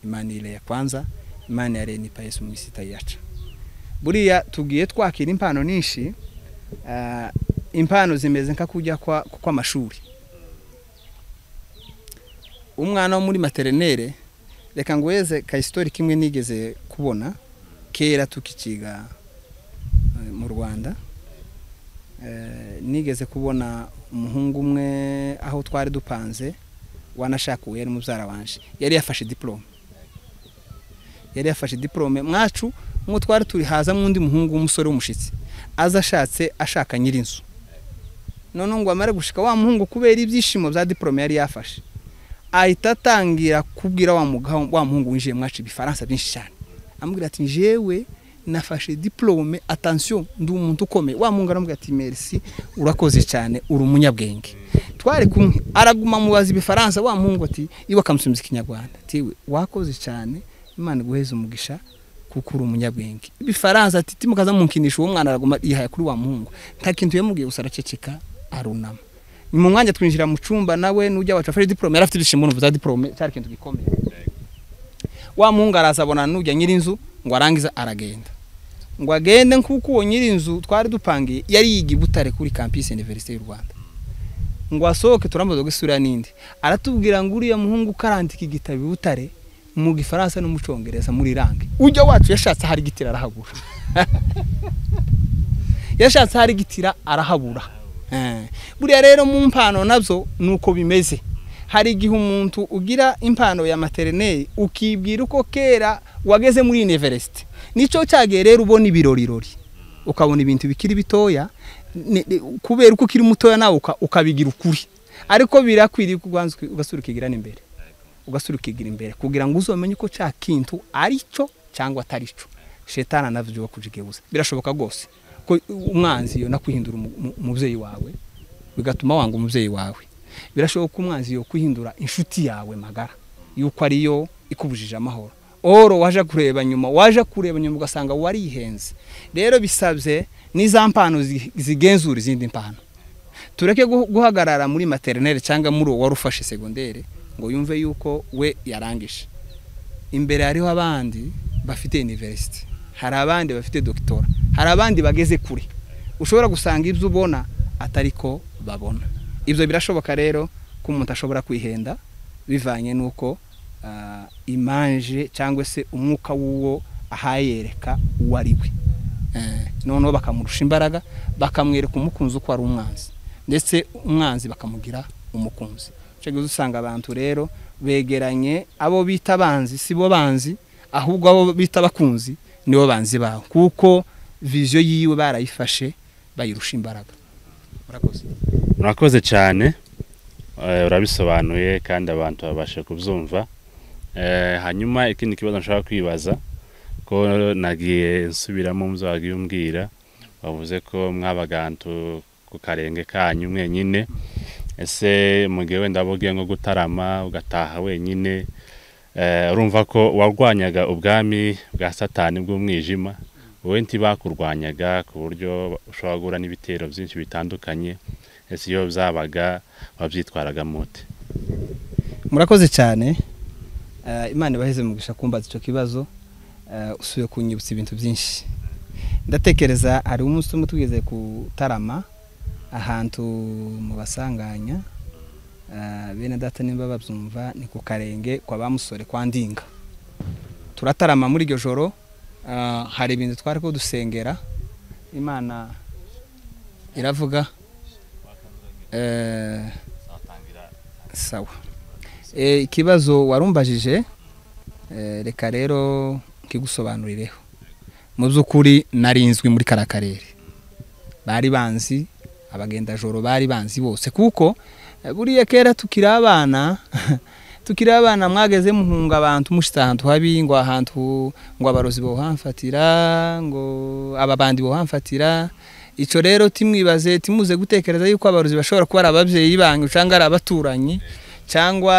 imani ile ya kwanza imani ya reni payesi umusita yaca buriya tugiye twakira impano nyinshi ah, impano zimeze nka kujya kwa- kw'amashuri umwana wo muri materinere reka nguheze ka isitori kimwe nigeze kubona kera tukikiga eh, mu rwanda Eh, nigeze kubona umuhungu umwe aho twari dupanze wanashakuwe yari mubyara wanje yari yafashe diporome yari yafashe diporome mwacu nk'uwo twari turi haza undi muhungu w'umusore w'umushyitsi aza ashatse ashaka nyir'inzu none ngo amare gushika wa muhungu kubera ibyishimo bya diporome yari yafashe ahita atangira kubwira wa mugabo wa muhungu winjiye mwacu ibifaransa byinshi cyane amubwira ati njyewe nafashe diplome attention ndi umuntu ukomeye wa muhungu aramubwira ati merci urakoze cyane uri umunyabwenge twari kumwe araguma mubaza ibifaransa wa muhungu ati iwe akamusubiza ikinyarwanda tiwe wakoze cyane imana iguheze umugisha kuko uri umunyabwenge ibifaransa ati timukaza munkinisha uwo mwana araguma yihaye kuri wa muhungu nta kintu yamubwiye gusa araceceka arunama ni mu mwanya twinjira mu cyumba nawe n'ujya wacu afashe diporome yari afite ibyishimo urumva za diporome cyari ikintu gikomeye wa muhungu araza abona n'ujya nyir'inzu ngo arangize aragenda ngo agende nk'uko uwo nyir'inzu twari dupangiye yari yiga i butare kuri kampisi iniverisite y'u rwanda ngo asohoke turamubaza ngo isura n'indi aratubwira ngo uriya muhungu ukarandika igitabo i butare mu gifaransa no mu cyongereza muri range ujya wacu yashatse ahari igitira arahabura yashatse ahari igitira arahabura Eh, buriya rero mu mpano nabyo ni uko bimeze hari igihe umuntu ugira impano ya materineri ukibwira uko kera wageze muri iniverisite nicyo cyagiye rero ubona ibirorirori ukabona ibintu bikiri bitoya ni- ni- kubera uko ukiri mutoya nawe uka- ukabigira ukuri ariko birakwiriye ko ubanza uki- ugasura ukigira n'imbere ugasura ukigira imbere kugira ngo uzamenye ko cya kintu ari cyo cyangwa atari cyo shetani anavyo kujigebuza birashoboka rwose ko umwanzi yo nakwihindura umu- umu- umubyeyi wawe bigatuma wanga umubyeyi wawe birashoboka ko umwanzi yo kwihindura inshuti yawe magara yuko ariyo ikubujije amahoro oro waje kureba nyuma waje kureba nyuma ugasanga warihenze rero bisabye n'iza mpano zi- zigenzura izindi mpano tureke guh- guhagarara muri materineri cyangwa muri uwo wari ufashe segondere ngo yumve yuko we yarangije imbere hariho abandi bafite iniverisite hari abandi bafite dogitora hari abandi bageze kure ushobora gusanga ibyo ubona atari ko babona ibyo birashoboka rero ko umuntu ashobora kwihenda bivanye n'uko ah, imanje cyangwa se umwuka w'uwo ahayereka uwo ari we Eh, noneho bakamurusha imbaraga bakamwereka umukunzi uko ari umwanzi ndetse umwanzi bakamugira umukunzi icyo gihe usanga abantu rero begeranye abo bita abanzi si bo banzi ahubwo abo bita abakunzi nibo banzi bawe kuko viziyo yiwe barayifashe bayirusha imbaraga murakoze murakoze cyane Eh, urabisobanuye kandi abantu babasha kubyumva Eh, hanyuma ikindi kibazo nshaka kwibaza ko nagiye nsubiramo mu byo wagiye umbwira wavuze ko mwabagantu ku karenge kanyu mwenyine ese mu gihe wenda waba ugiye nko gutarama ugataha wenyine eh, urumva ko warwanyaga ubwami bwa satani bw'umwijima wowe ntibakurwanyaga ku buryo ushobora guhura n'ibitero byinshi bitandukanye ese iyo byabaga wabyitwaraga mute murakoze cyane Eh, imana ibaheze mu gushaka kumbaza icyo kibazo Eh, usubiye kunyibutsa ibintu byinshi ndatekereza hari umunsi umwe tugeze kutarama ahantu mu basanganya Ah, bene data nimba babyumva ni ku karenge kwa bamusore kwa ndinga turatarama muri iryo joro ah, hari ibintu twari ko dusengera imana iravuga eh, sawa Eh, ikibazo warumbajije eh, reka rero nkigusobanurireho mu by'ukuri narinzwi muri kara karere bari banzi abagendajoro bari banzi bose kuko eh, buriya kera tukiri abana tukiri abana mwageze muhunga abantu mushita ahantu habi ngo ahantu ngo abarozi bohamfatira ngo ababandi bohamfatira icyo rero timwibaze timuze gutekereza yuko abarozi bashobora kuba ari ababyeyi banyu cyangwa ari abaturanyi cyangwa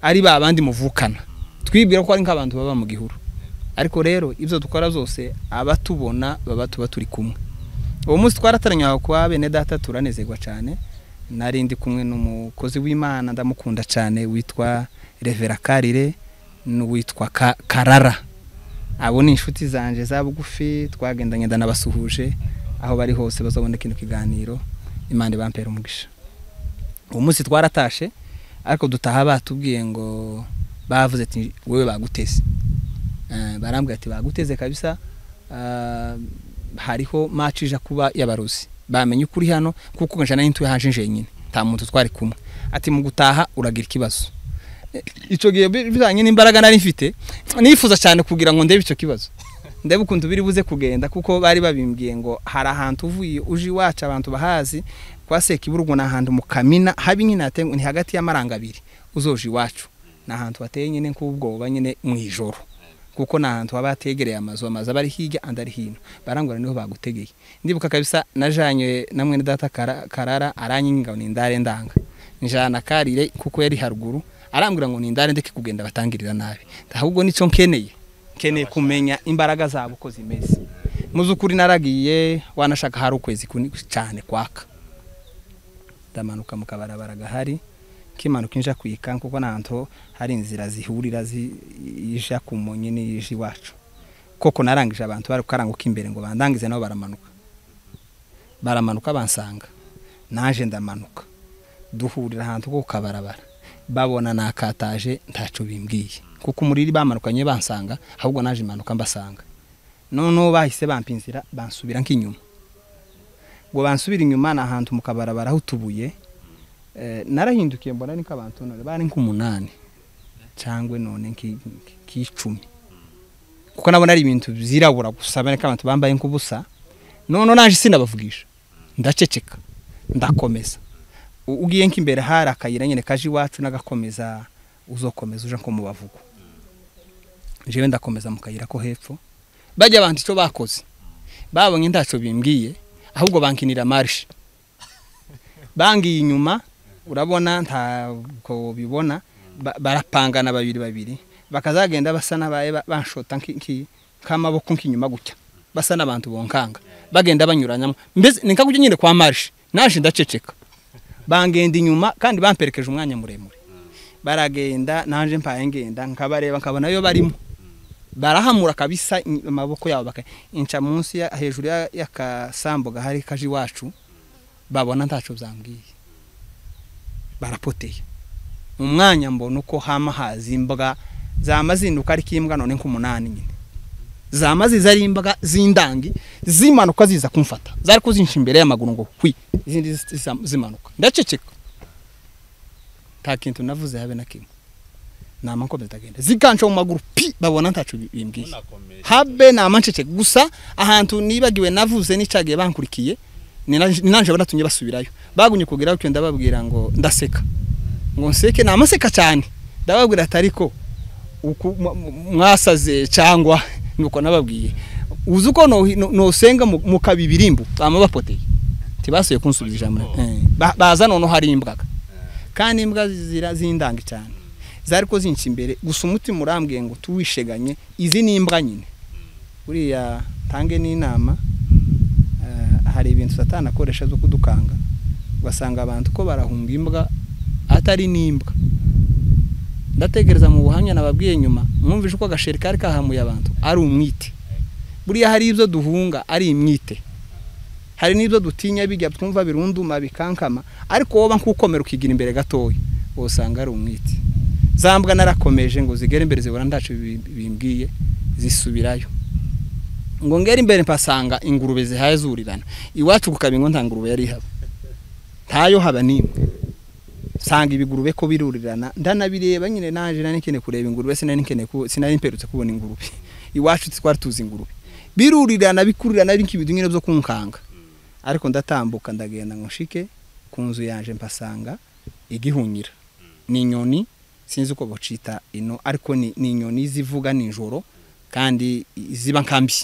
ari ba bandi muvukana twibwira ko ari nk'abantu baba mu gihuru ariko rero ibyo dukora zose abatubona baba tuba turi kumwe uwo munsi twarataranye aho kwa bene data turanezerwa cyane nari ndi kumwe n'umukozi w'imana ndamukunda cyane witwa revera karire n'uwitwa Ka- karara abo ni inshuti zanjye za bugufi twagendanye ndanabasuhuje aho bari hose bazabona kino kiganiro imana ibampera umugisha uwo munsi twaratashe ariko dutaha batubwiye ngo bavuze ati wowe baguteze Eh, barambwira ati baguteze kabisa Ah, hariho match ija kuba y'abaruzi bamenye ukuri hano kuko nje nari ntuye haje nyine nta muntu twari kumwe ati mu gutaha uragira ikibazo Eh, ico gihe bi- bijanye n'imbaraga nari mfite nifuza cyane kugira ngo ndebe ico kibazo ndebe ukuntu biri buze kugenda kuko bari babimbwiye ngo hari ahantu uvuye uje iwacu abantu bahazi kwa Sekiburungu ni ahantu mu Kamina habi nyine hatengwa ni hagati y'amaranga abiri uzoje iwacu ni ahantu hateye nyine nk'ubwoba nyine mu ijoro kuko ni ahantu haba hategereye amazu amazu aba ari hirya andi ari hino barangura niho bagutegeye ndibuka kabisa najanye na mwene data Kara- karara aranyinga ngo nindare ndanga njana karire kuko yari haruguru arambwira ngo nindare ndeke kugenda batangirira nabi ahubwo nico nkeneye nkeneye kumenya imbaraga zabo uko zimeze mu by'ukuri naragiye wanashaka hari ukwezi kuni- cyane kwaka ndamanuka mu kabarabara gahari kimanuka inja kwika kuko nanto hari inzira zihurira zija ku munyi n'ije iwacu koko narangije abantu bari kukaranguka imbere ngo bandangize nabo baramanuka baramanuka bansanga naje ndamanuka duhurira ahantu ko ku kabarabara babona nakataje ntaco bimbwiye kuko umuriri bamanukanye bansanga ahubwo naje imanuka mbasanga noneho bahise bampa inzira bansubira nk'inyuma ngo bansubira inyuma ni ahantu mu kabarabara aho utubuye Eh, narahindukiye mbona niko abantu none bari nk'umunani cyangwa none nki- nki- nk'icumi kuko nabona ari ibintu byirabura gusa bane ko abantu bambaye nk'ubusa none naje sinabavugisha ndaceceka ndakomeza U- ugiye nk'imbere hari akayira nyine kaje iwacu n'agakomeza uzokomeza uje nko mu bavugo jewe ndakomeza mu kayira ko hepfo bajya abantu icyo bakoze babonye ntacyo bimbwiye ahubwo bankinira marishe bangiye inyuma urabona ntabwo bibona ba- barapangana babiri babiri bakazagenda basa n'abaye ba- banshota nki- nki- nk'amaboko nk'inyuma gutya basa n'abantu bonkanga bagenda banyuranyamo mbese ni nka gutya nyine kwa marishe naje ndaceceka bangenda inyuma kandi bamperekeje umwanya muremure baragenda naje mpaye ngenda nkabareba nkabona yo barimo barahamura kabisa i- amaboko yabo baka inca munsi ya- hejuru ya- y'akasambu gahari kaje iwacu babona ntacu byambwiye barapoteye mu mwanya mbona uko hama hazi imbwa zama zinduka ariko imbwa none nk'umunani nyine zama ziza ari imbwa z'indangi zimanuka ziza kumfata zari kuzinshi imbere y'amaguru ngo hwi izindi zi- zi- zimanuka ndaceceka nta kintu navuze habe na kimwe nama nkomeza ndagenda zikanca mu maguru pi babona ntacu bimbwiye habe namanceceka gusa ahantu nibagiwe navuze n'icagiye bankurikiye ni na- ni nanje banatumye basubirayo bagumye kugeraho cyo ndababwira ngo ndaseka ngo nseke namaseka cyane ndababwira ati ariko uku- mwa- mwasaze cyangwa nuko nababwiye uzi uko no- no- nosenga mu- mukabibirimbu bama bapoteye ntibasuye kunsubiza ijambo Eh, ba- baza noneho hari imbwaga kandi imbwa zira zindanga cyane zari ko zinca imbere gusa umutima urambwiye ngo tuwisheganye izi ni imbwa nyine buriya tange n'inama eh, hari ibintu satani akoresha zo kudukanga ugasanga abantu ko barahunga imbwa atari n'imbwa ndatekereza mu buhamya nababwiye nyuma mwumvise uko agasheri kari kahamuye abantu ari umwite buriya hari ibyo duhunga ari imyite hari n'ibyo dutinya bijya twumva birunduma bikankama ariko woba nkukomera ukigira imbere gatoya usanga ari umwiti za mbwa narakomeje ngo zigere imbere zibura ndacu bimbwiye zisubirayo ngo ngere imbere mpasanga ingurube zihaye zurirana iwacu ku kabingo nta ngurube yari ihaba ntayo haba n'imwe nsanga ibigurube ko birurirana ndanabireba nyine naje nari nkeneye kureba ingurube sinari nkeneye ku sinari mperutse kubona ingurube iwacu twari tuzi ingurube birurirana bikurirana ari nk'ibintu nyine byo kunkanga ariko ndatambuka ndagenda ngo nshike ku nzu yanjye mpasanga igihunyira ni inyoni sinzi uko bacita ino ariko ni ni inyoni zivuga nijoro kandi ziba nkambi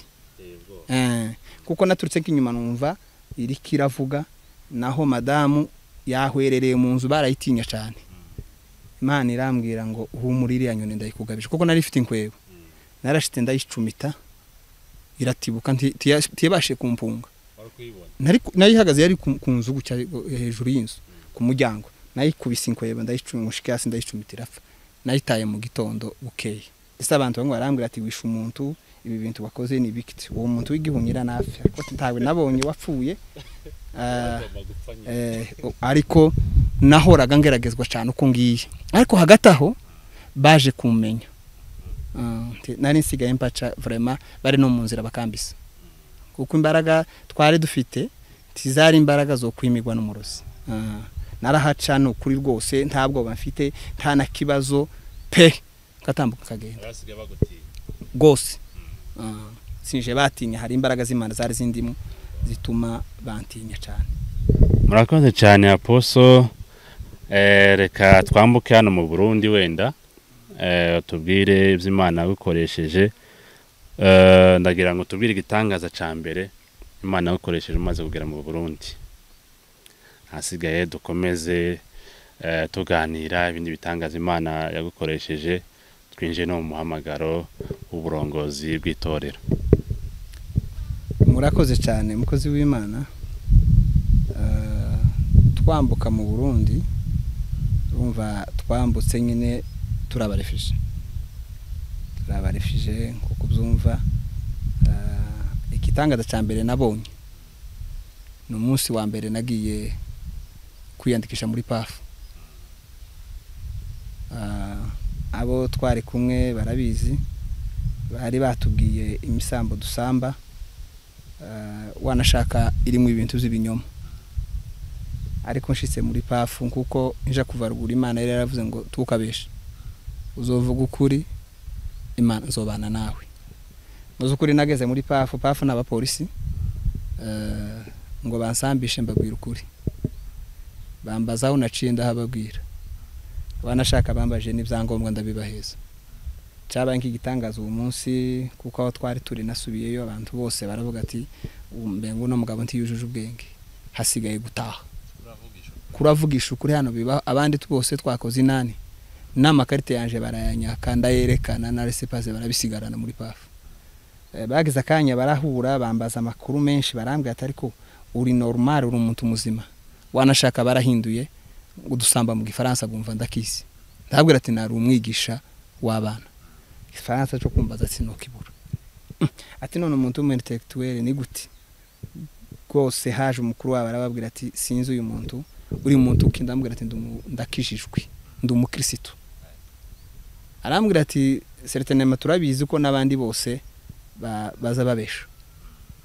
kuko naturutse nk'inyuma numva iri kiravuga naho madamu yahwerereye mu nzu barayitinya cyane imana irambwira ngo humura iriya nyoni ndayikugabije kuko nari ifite inkwego narashite ndayicumita iratibuka ntiyabashe kumpunga nayihagaze yari ku nzu hejuru y'inzu ku muryango nayikubise inkweba ndayicumushika hasi ndayicumita irapfa nayitaye mu gitondo bukeye ese abantu bamwe barambwira ati wishe umuntu ibi bintu wakoze ni bikiti uwo muntu w'igihunyira napfa kuko ntawe nabonye wapfuye ariko nahoraga ngeragezwa cyane uko ngiye ariko hagati aho baje kumenya nari nsigaye mpaca vurema bari no mu nzira bakambisa kuko imbaraga twari dufite ntizari imbaraga zo kwimigwa n'umurozi narahaca ni ukuri rwose nta bwoba mfite nta na kibazo pe ngatambuka nkagenda rwose sinje batinya hari imbaraga z'imana zari zindimo zituma bantinya cyane murakoze cyane aposo reka twambuke hano mu burundi wenda tubwire iby'imana yagukoresheje ndagira ngo tubwire igitangaza cya mbere imana yagukoresheje umaze kugera mu burundi hasigaye dukomeze tuganira ibindi bitangaza imana yagukoresheje twinjiye no mu muhamagaro w'uburongozi bw'itorero murakoze cyane umukozi w'imana twambuka mu burundi urumva twambutse nyine turabarefije turabarefije kuko ubyumva igitangaza cya mbere nabonye ni umunsi wa mbere nagiye kwiyandikisha muri pafu abo twari kumwe barabizi bari batubwiye imisambo dusamba wanashaka irimo ibintu by'ibinyoma ariko nshitse muri pafu kuko nja kuva ruguru imana yari yaravuze ngo tukabeshe uzovuga ukuri imana nzobana nawe ukuri nageze muri pafu pafu ni abapolisi ngo bansambishe mbabwira ukuri bambaza aho naciye ndahababwira abanashaka bambaje n'ibyangombwa ndabibaheza cyabaye nk'igitangaza uwo munsi kuko aho twari turi nasubiyeyo abantu bose baravuga ati mbengu uno mugabo ntiyujuje ubwenge hasigaye gutaha kuravugisha ukuri hano biba abandi bose twakoze inani n'amakarita yanjye barayanyaka ndayerekana na resipaze barabisigarana muri pafu bagize akanya barahura bambaza amakuru menshi barambwira ati ariko uri normal uri umuntu muzima wanashaka barahinduye udusamba mu gifaransa bumva ndakizi ndabwira ati nari umwigisha w'abana igifaransa cyo kumbaza ati ntukibura ati none umuntu w'umuintellectuel ni gute rwose haje umukuru wabo arababwira ati sinzi uyu muntu uri muntu uki ndambwira ati ndakijijwe ndi umukirisitu arambwira ati seritinema turabizi ko n'abandi bose baza babesha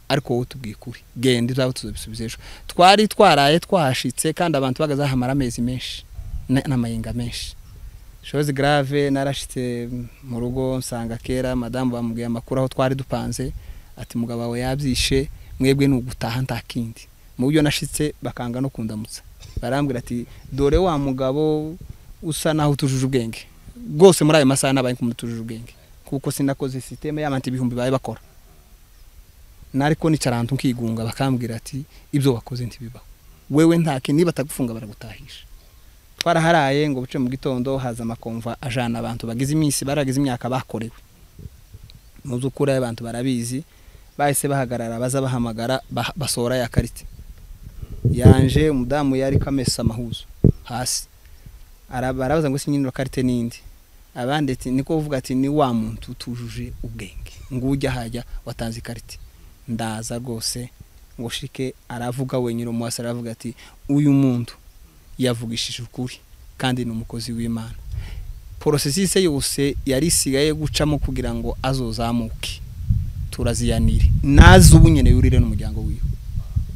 ariko wowe tubwiye ukuri genda uzaba tuzabisubiza ejo twari twaraye twahashitse kandi abantu bagazahamara amezi menshi n'amayenga menshi shozi grave narashitse mu rugo nsanga kera madamu bamubwiye amakuru aho twari dupanze ati mugabo wawe yabyishe mwebwe ni ugutaha nta kindi mu buryo nashitse bakanga no kundamutsa barambwira ati dore wa mugabo usa naho utujuje ubwenge rwose muri ayo masaha nabaye kumutujuje ubwenge kuko sinakoze sisiteme y'abantu ibihumbi bawe bakora nariko nicarantu nkigunga bakambwira ati ibyo wakoze ntibibaho wewe ntake niba atagufunga baragutahisha twaraharaye ngo buce mu gitondo haza amakomva ajana abantu bagize iminsi baragize imyaka bakorewe mu by'ukuri abantu barabizi bahise bahagarara baza bahamagara basora ya karite yanje umudamu yari kamesa amahuzo hasi arabaza ngo sinyine karite n'indi abandi ati niko uvuga ati ni wa muntu utujuje ubwenge ngo ujya hajya watanze ikarite ndaza rwose ngo shike aravuga wenyine umuhasi aravuga ati uyu muntu yavugishije ukuri kandi ni umukozi w'imana porosesise yose yari isigaye gucamo kugira ngo azozamuke turaziyanire naze ubu nyine yurire n'umuryango wiwe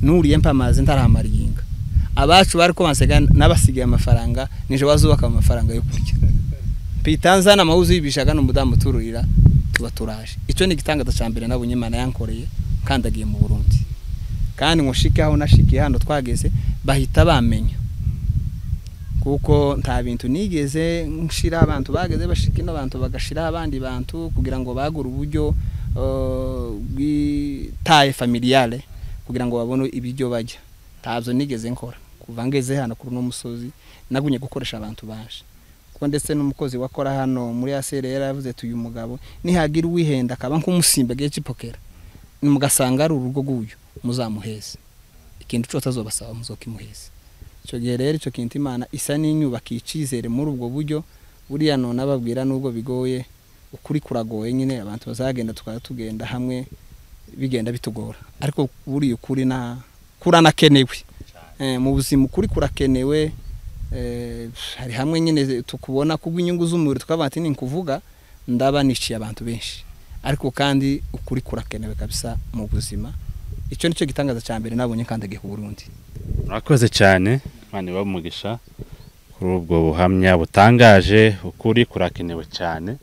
nuriye mpamaze ntaramaringa abacu bari ko bansigaye n'abasigaye amafaranga nijoro bazubaka amafaranga yo kurya pitanzana amawuzi y'ibishaka n'umudamu utururira tuba turaje icyo ni igitangaza cya mbere nabonye imana yankoreye kandagiye mu burundi kandi ngo shike aho nashikiye hano twageze bahita bamenya kuko nta bintu nigeze nshira abantu bageze bashika ino bantu bagashira abandi bantu kugira ngo bagure uburyo eh, bw'itaye familiale kugira ngo babone ibiryo barya ntabyo nigeze nkora kuva ngeze hano kuri uno musozi nagumye gukoresha abantu baje kuko ndetse n'umukozi wakora hano muri asere yaravuze ati uyu mugabo nihagira uwihenda akaba nk'umusimba agiye cipokera mugasanga ari urugo rw'uyu muzamuheze ikintu cyose azobasaba muzokimuheze icyo gihe rero icyo kintu imana isa n'inyubaka icyizere muri ubwo buryo buriya none ababwira n'ubwo bigoye ukuri kuragoye nyine abantu bazagenda tukaba tugenda hamwe bigenda bitugora ariko buriya ukuri na kuranakenewe Eh, mu buzima ukuri kurakenewe Eh, hari hamwe nyine tukubona kubw'inyungu z'umubiri tukavuga ati ni kuvuga ndaba niciye abantu benshi ariko kandi ukuri kurakenewe kabisa mu buzima icyo nicyo gitangaza cya mbere nabonye kandagiye ku Burundi murakoze cyane imana ibahe umugisha kuri ubwo buhamya butangaje ukuri kurakenewe cyane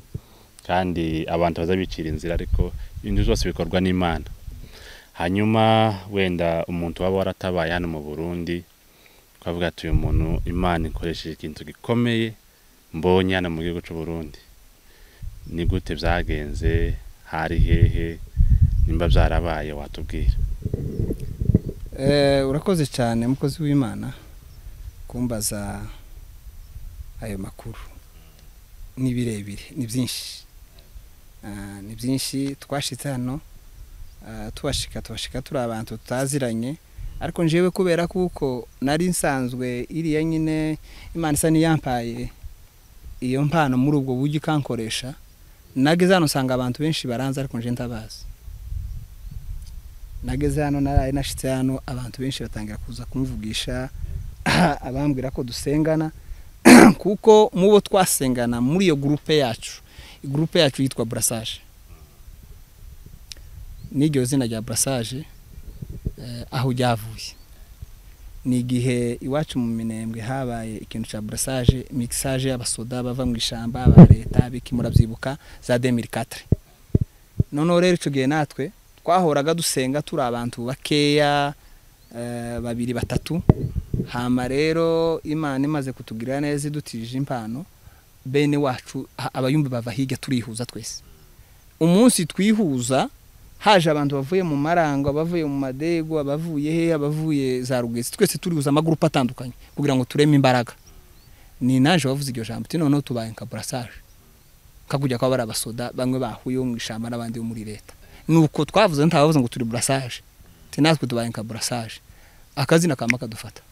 kandi abantu bazabicira inzira ariko ibintu byose bikorwa n'imana hanyuma wenda umuntu waba waratabaye hano mu burundi twavuga ati uyu muntu imana ikoresheje ikintu gikomeye mbonye hano mu gihugu cy'u Burundi ni gute byagenze hari hehe nimba byarabaye watubwira Eh, urakoze cyane mukozi w'imana kumbaza ayo makuru ni birebire ni byinshi Ah, ni byinshi twashyitse hano ah, tubashika tubashika turi abantu tutaziranye ariko njyewe kubera kuko nari nsanzwe iriya nyine imana isa n'iyampaye iyo mpano muri ubwo buryo ikankoresha nageze hano usanga abantu benshi baranze ariko njye ndabazi nageze hano naraye nashyitse hano abantu benshi batangira kuza kumvugisha abambwira ko dusengana kuko mu bo twasengana muri iyo gurupe yacu gurupe yacu yitwa burasaje n'iryo zina rya burasaje eh, aho ryavuye ni igihe iwacu mu minembwe habaye ikintu cya burasaje mikisaje y'abasoda bava mu ishyamba aba leta biki murabyibuka za demiri katire noneho rero icyo gihe natwe twahoraga dusenga turi abantu bakeya eh, babiri batatu hama rero imana imaze kutugirira neza idutije impano bene wacu ha- abayumbi bava hirya turihuza twese umunsi twihuza haje abantu bavuye mu marango abavuye mu madego abavuye he abavuye za rugezi twese turihuza amagurupe atandukanye kugira ngo tureme imbaraga ni naje wavuze iryo jambo uti noneho tubaye nka burasaje kakujya kwaba ari abasoda bamwe bahuye bo mu ishyamba n'abandi bo muri leta nuko twavuze ntabavuze ngo turi burasaje ati natwe tubaye nka burasaje akazina kama kadufata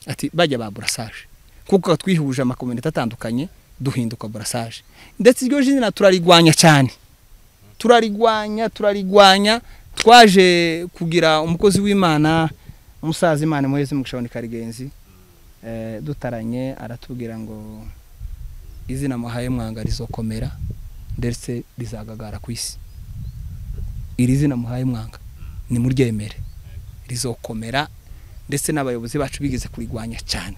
ati bajya ba burasaje kuko twihuje amakominite atandukanye duhinduka burasaje ndetse iryo jina turarigwanya cyane turarigwanya turarigwanya twaje kugira umukozi w'imana umusaza imana muheze mu gushabona karigenzi eh, dutaranye aratubwira ngo izina muhaye mwanga rizokomera ndetse rizagagara ku isi iri zina muhaye mwanga ni muryemere rizokomera ndetse n'abayobozi bacu bigeze kurigwanya cyane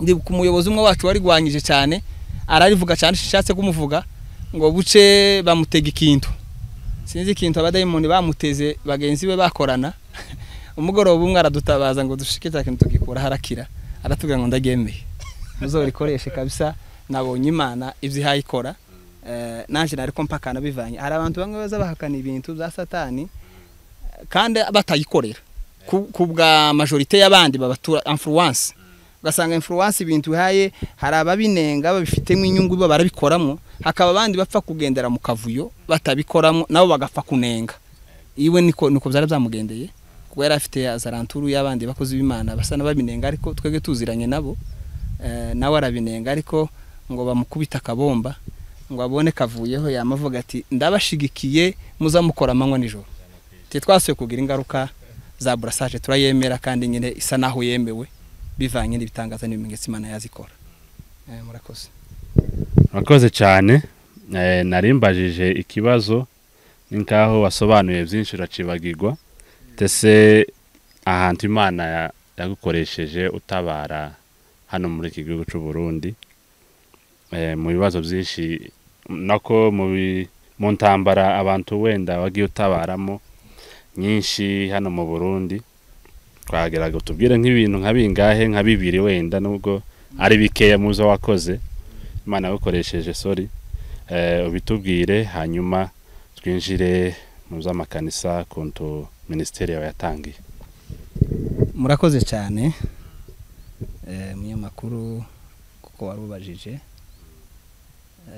ndibuka umuyobozi umwe wacu warigwanyije cyane ararivuga cyane shatse kumuvuga ngo buce bamutega ikintu sinzi ikintu abadayimoni bamuteze bagenzi be bakorana umugoroba umwe aradutabaza ngo dushike cya kintu tugikura harakira aratubwira ngo ndagemeye muzorikoreshe kabisa nabonye imana ibyo ihaye ikora Eh, nanje nariko mpakana bivanye hari abantu bamwe baza bahakana ibintu bya satani kandi batayikorera ku ku bwa majorite y'abandi babatura influence ugasanga influence ibintu ihaye hari ababinenga babifitemo inyungu bo barabikoramo hakaba abandi bapfa kugendera mu kavuyo batabikoramo nabo bagapfa kunenga iwe niko niko byari byamugendeye kuko yari afite ya zaranturu y'abandi bakozi b'imana basa n'ababinenga ariko twebwe tuziranye nabo eh, nawe arabinenga ariko ngo bamukubita akabomba ngo abone kavuyeho yamavuga ati ndabashigikiye muzamukora amanywa nijoro ati twasuye kugira ingaruka za burasaje turayemera kandi nyine isa naho yemewe bivanye n'ibitangaza n'ibimenyetso imana yazikora Eh, murakoze murakoze cyane Eh, nari mbajije ikibazo ni nkaho wasobanuye byinshi uracibagirwa ndetse ahantu imana ya- yagukoresheje utabara hano muri iki gihugu cy'u Burundi eh, mu bibazo byinshi nako mu bi- mu ntambara abantu wenda wagiye utabaramo nyinshi hano mu Burundi twageraga tubwire nk'ibintu nka bingahe nka bibiri wenda nubwo ari bikeya muzo wakoze imana yagukoresheje sorry eh, ubitubwire hanyuma twinjire mu by'amakanisa kuntu minisiteri yawe yatangiye murakoze cyane eh, munyamakuru kuko warubajije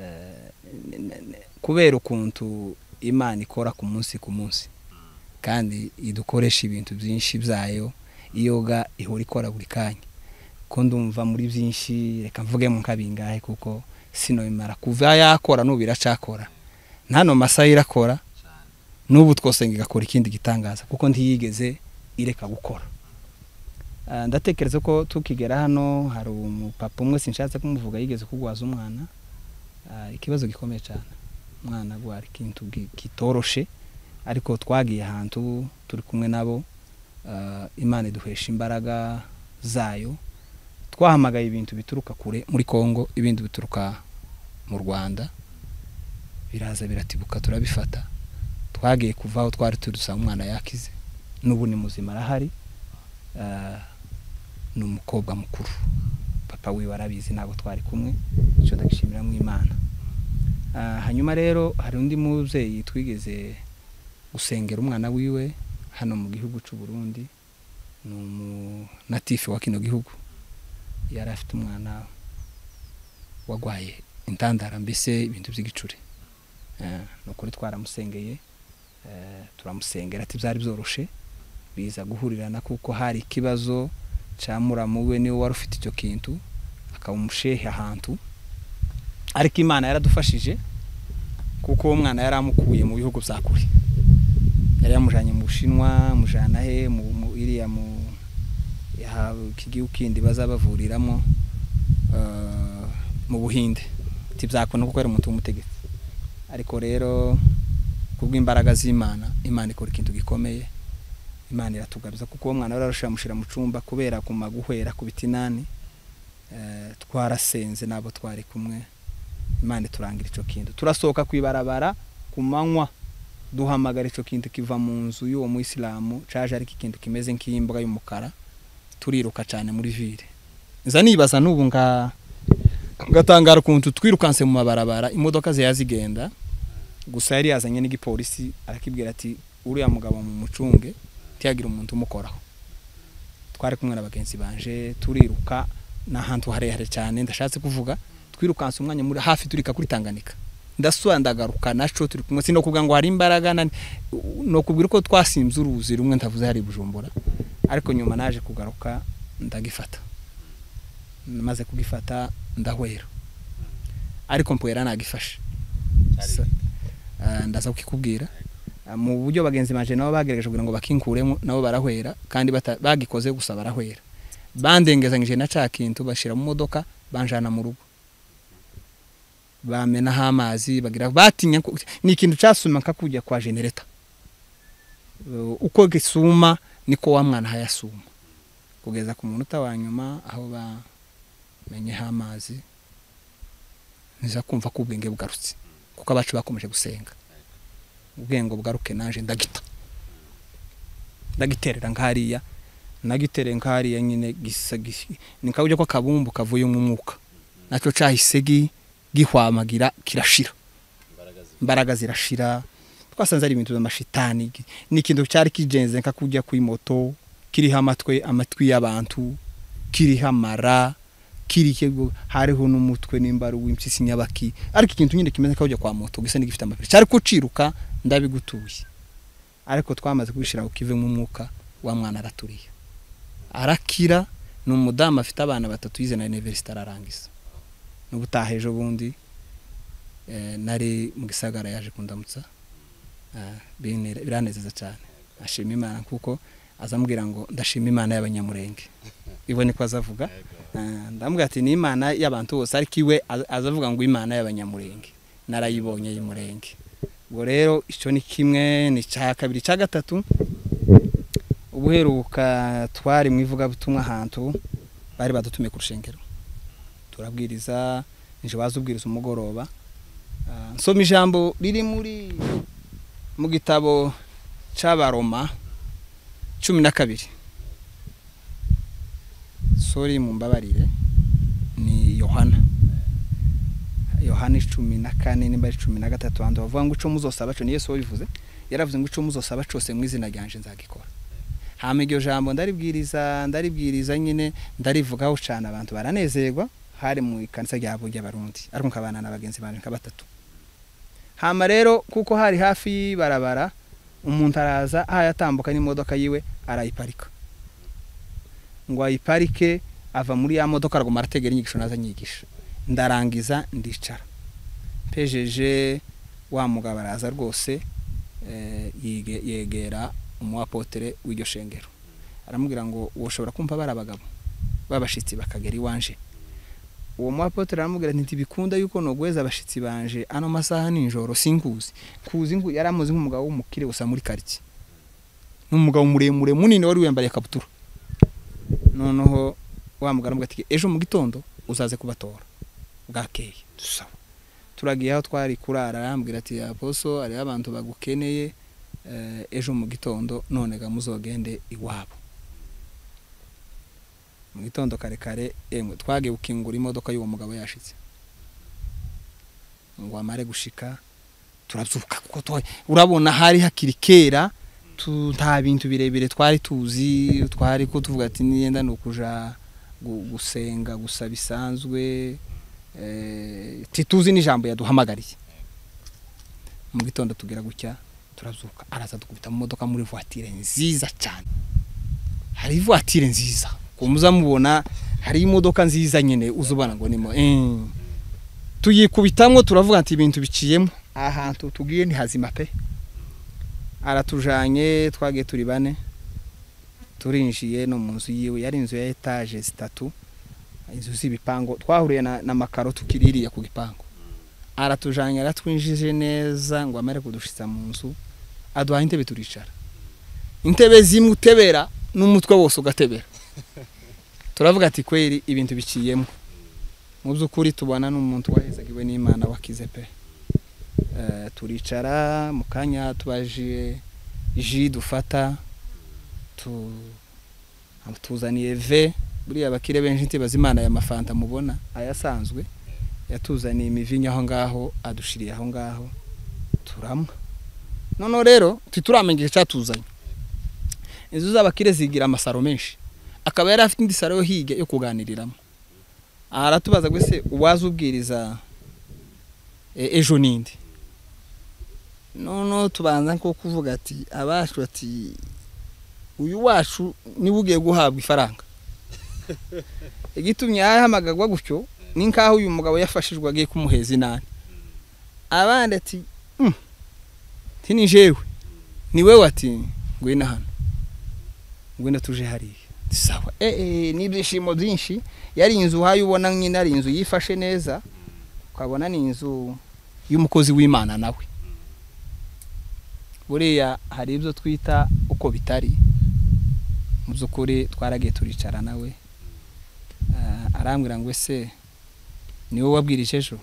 Eh, n- n- n- kubera ukuntu imana ikora ku munsi ku munsi kandi idukoresha ibintu byinshi byayo iyoga ihora ikora buri kanya ko ndumva muri byinshi reka mvuge mu nkabingahe kuko sinomara kuva yakora n'ubu iracakora ntano masaha irakora n'ubu twose ngo igakora ikindi gitangaza kuko ntiyigeze ireka gukora Ah, ndatekereza ko tukigera hano hari umupapa umwe sinshatse kumuvuga yigeze kugwaza umwana Ah, ikibazo gikomeye cyane umwana gwari kintu gi- kitoroshe ariko twagiye ahantu turi kumwe nabo Ah, imana iduhesha imbaraga zayo twahamagaye ibintu bituruka kure muri kongo ibindi bituruka mu rwanda biraza biratibuka turabifata twagiye kuva aho twari turi dusanga umwana yakize n'ubu ni muzima arahari Ah, ni umukobwa mukuru papa wiwe arabizi ntabwo twari kumwe icyo ndagishimira mu imana Ah, hanyuma rero hari undi mubyeyi twigeze gusengera umwana wiwe hano mu gihugu cy'u Burundi ni umunatifu wa kino gihugu yari afite umwana wagwaye intandara mbese ibintu by'igicuri Ah, ni ukuri twaramusengeye eh, turamusengera ati byari byoroshe biza guhurirana kuko hari ikibazo cya muramu we niwe wari ufite icyo kintu akaba umushehe ahantu ariko imana yaradufashije kuko uwo mwana yari amukuye mu bihugu bya kure yari yamujyanye mu bushinwa mujyana he mu mu- iriya mu yaha- iki gihugu kindi bazaba bavuriramo eh, mu buhinde ntibyakunda kuko yari umuntu w'umutegetsi ariko rero kubw'imbaraga z'imana imana ikora ikintu gikomeye imana iratugaruza kuko uwo mwana wararusha amushyira mu cyumba kubera kumva guhera ku bitinani Eh, twarasenze nabo twari kumwe imana iturangira icyo kintu turasohoka ku ibarabara ku manywa duhamagara icyo kintu kiva mu nzu y'uwo muyisilamu caje ariko ikintu kimeze nk'imbwa y'umukara turiruka cyane muri vire nza nibaza n'ubu nga ngatangara ukuntu twirukanse mu mabarabara imodoka ziya zigenda gusa yari yazanye n'igipolisi arakibwira ati uriya mugabo mu mucunge ntiyagire umuntu umukoraho twari kumwe na bagenzi banje turiruka ni ahantu harehare cyane ndashatse kuvuga twirukanse umwanya muri hafi turika kuri Tanganyika ndasura ndagaruka naco turi kumwe sino kuvuga ngo hari imbaraga nani no kubwira uko twasimze uruzi rumwe ndavuze hari i Bujumbura ariko nyuma naje kugaruka ndagifata maze kugifata ndahwera ariko mpwera nagifashe Sa- Ah, ndaza kukikubwira Ah, mu buryo bagenzi banje nabo bagerageje kugira ngo bakinkuremo nabo barahwera kandi bata- bagikoze gusa barahwera bandengezanyije na ca kintu bashira mu modoka banjana mu rugo bamenaho amazi bagira batinya ko- ni ikintu casuma nka kujya kwa genereta Uh, uko gisuma niko wa mwana hayasuma kugeza ku munota wa nyuma aho bamenyeho amazi niza kumva ko ubwenge bugarutse kuko abacu bakomeje gusenga ubwenge bugaruke naje ndagita ndagiterera nkariya nagitereye nkariya nyine gisa gisi- ni kabujya ko akabumbu kavuyemo umwuka nacyo cahise gi- gihwamagira kirashira imbaraga zirashira twasanze ari ibintu by'amashitani gi- ni ikintu cyari kigenze nka kujya kuri moto kiriho amatwe amatwi y'abantu kiriho amara kirikego hariho n'umutwe n'imbaru w'impyisi nyabaki ariko ikintu nyine kimeze nk'aho ujya kwa moto gisa n'igifite amapine cyari kuciruka ndabigutuye ariko twamaze kubishira ku kive mu mwuka wa mwana araturiye arakira ni umudamu afite abana batatu yize na universite ararangiza n'ubutaha ejo bundi eh, nari mu gisagara yaje kundamutsa Ah, birane- biranezeza cyane ashima imana kuko azambwira ngo ndashima imana y'abanyamurenge ibone ko azavuga Ah, ndamubwira ati ni imana y'abantu bose ariko iwe az- azavuga ngo imana y'abanyamurenge narayibonye y'umurenge ubwo rero icyo ni kimwe ni icya kabiri icya gatatu ubuheruka twari mu ivugabutumwa ahantu bari badutumiye ku rushengero turabwiriza nje waza ubwiriza umugoroba Ah, nsoma ijambo riri muri mu gitabo cy'abaroma cumi na kabiri sori mumbabarire ni yohana yohana icumi na kane nimba ari cumi na gatatu hantu bavuga ngo ico muzosaba co ni yesu wabivuze yaravuze ngo ico muzosaba cose mu izina ryanje nzagikora hama iryo jambo ndaribwiriza ndaribwiriza nyine ndarivugaho cane abantu baranezerwa hari mu ikanisa rya Bunge y'abarundi ariko nkabana na bagenzi banje nka batatu hama rero kuko hari hafi y'ibarabara umuntu araza ahaye atambuka n'imodoka yiwe arayiparika ngo ayiparike ava muri ya modoka araguma arategera inyigisho naza nyigisha ndarangiza ndicara mpejeje wa mugabo araza rwose eh, yige- yegera umuwapotere w'iryo shengero aramubwira ngo woshobora kumva bari abagabo b'abashitsi bakagera iwanje uwo muwapotere aramubwira ati ntibikunda yuko nogweza abashitsi banje ano masaha ninjoro sinkuzi kuzi nku yari amuzi nk'umugabo w'umukire gusa muri karitsiye n'umugabo muremure munini wari wiyambariye ikabutura noneho wa mugabo aramubwira ati ejo mu gitondo uzaze kubatora bwakeye dusaba turagiye aho twari kurara arambwira ati aposo hariho abantu bagukeneye eh, ejo mu gitondo none ga muzogende iwabo mu gitondo kare kare emwe twagiye gukingura imodoka y'uwo mugabo yashitse ngo amare gushika turazuka kuko twa- urabona hari hakiri kera tu- nta bintu birebire twari tuzi twari ko tuvuga ati niyenda ni ukuja gu- gusenga gusa bisanzwe eh, ntituzi n'ijambo yaduhamagariye mu gitondo tugira gutya turazuka araza dukubita mu modoka muri voitire nziza cyane hari voitire nziza ku muzamubona hari imodoka nziza nyine uzubana ngo nimo tuyikubitamwo turavuga ati ibintu biciyemo ahantu tugiye ni hazima pe aratujanye twagiye turi bane turinjiye no mu nzu yiwe yari inzu ya etaje zitatu inzu z'ibipango twahuriye na, na makaro tukiririye ku gipangu aratujanye aratwinjije neza ngo amare kudushitsa mu nzu aduhaye intebe turicara intebe zimwe utebera n'umutwe wose ugatebera turavuga ati kweri ibintu biciyemo mu by'ukuri tubona n'umuntu wahezaga iwe n'imana wakize pe Eh, turicara mu kanya tubaje ji dufata tu tuzaniye ve buriya abakire benshi ntibaza imana ya mafanta mubona ayasanzwe yatuzaniye imivinyo aho ngaho adushiriye aho ngaho turamwa noneho rero ntituramenya icyatuzanye inzu z'abakire zigira amasaro menshi akaba yari afite indi saro yo hirya yo kuganiriramo aha aratubaza ngo ese uwaza ubwiriza e- ejo ninde noneho tubanza nko kuvuga ati abacu ati uyu wacu niwe ugiye guhabwa ifaranga igitumye yahamagagwa gutyo ni nk'aho uyu mugabo yafashijwe agiye kumuheza inani abandi ati "Mm, nti ni jewe ni wewe ati ngwino hano ngwino tuje hariya sawa eh, eh, n'ibyishimo byinshi yari inzu uhaye ubona nyine ari inzu yifashe neza ukabona ni inzu y'umukozi w'imana nawe buriya hari ibyo twita uko bitari mu by'ukuri twaragiye turicara nawe Ah, arambwira ngo ese ni wowe wabwirije ejo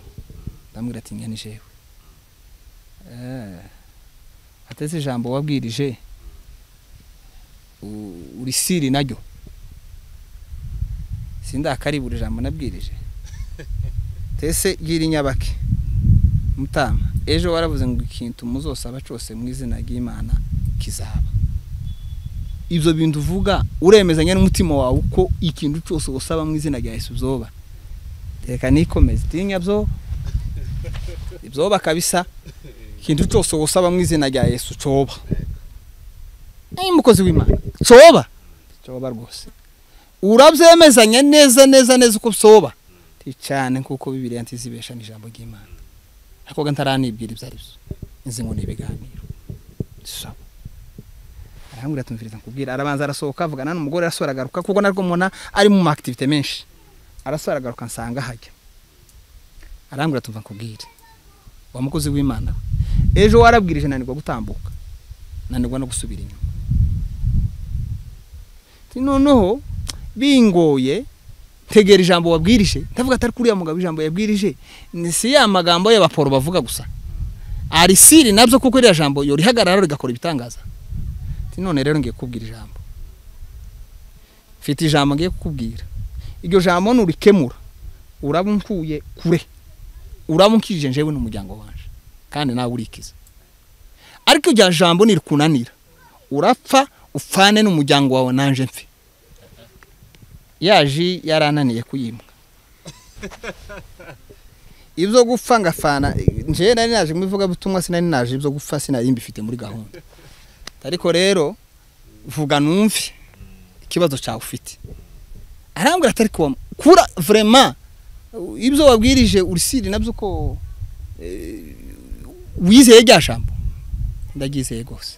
ndamubwira ati njye ni jewe Eh, atetse ijambo wabwirije u- uri siri naryo sindakaribura ijambo nabwirije tese gira inyabake mutama ejo waravuze ngo ikintu muzosaba cyose mu izina ry'imana kizaba ibyo bintu uvuga uremezanya n'umutima wawe uko ikintu cyose usaba mu izina rya yesu byoba reka nikomeze tinya byo ibyoba kabisa ikintu cyose usaba mu izina rya yesu cyoba ni umukozi w'imana cyoba cyoba rwose urabyemezanya neza neza neza uko byoba cyane kuko bibiriya ntizibesha ni ijambo ry'imana akoga ntaranibwira ibyo ari byo izi ngo ni ibiganiro sawa arambwira tumviriza nkubwira arabanza arasohoka avugana n'umugore arasohora agaruka kuko narwo mubona ari mu makitivite menshi arasohora agaruka nsanga hajya arambwira tumva nkubwire wa mukozi w'imana we ejo warabwirije nanirwa gutambuka nanirwa no gusubira inyuma Ati, noneho bingoye tegera ijambo wabwirije ndavuga atari kuri ya mugabo ijambo yabwirije ni si ya magambo y'abaporo bavuga gusa ari siri nabyo kuko iriya jambo yorihagarara rigakora ibitangaza Ati, none rero ngiye kukubwira ijambo mfite ijambo ngiye kukubwira iryo jambo nurikemura uraba unkuye kure uraba unkije njyewe n'umuryango waje kandi nawe urikiza ariko iryo jambo nirikunanira urapfa upfane n'umuryango wawe nanje mfe yaje yarananiye kuyimbwa ibyo gupfa ngafana njyewe nari naje mu ivugabutumwa sinari naje ibyo gupfa sinari mbifite muri gahunda ariko rero vuga numve ikibazo cyawe ufite arambwira atari kuba kura vraiment ibyo wabwirije urisiri nabyo uko eh, wizeye rya jambo ndaryizeye rwose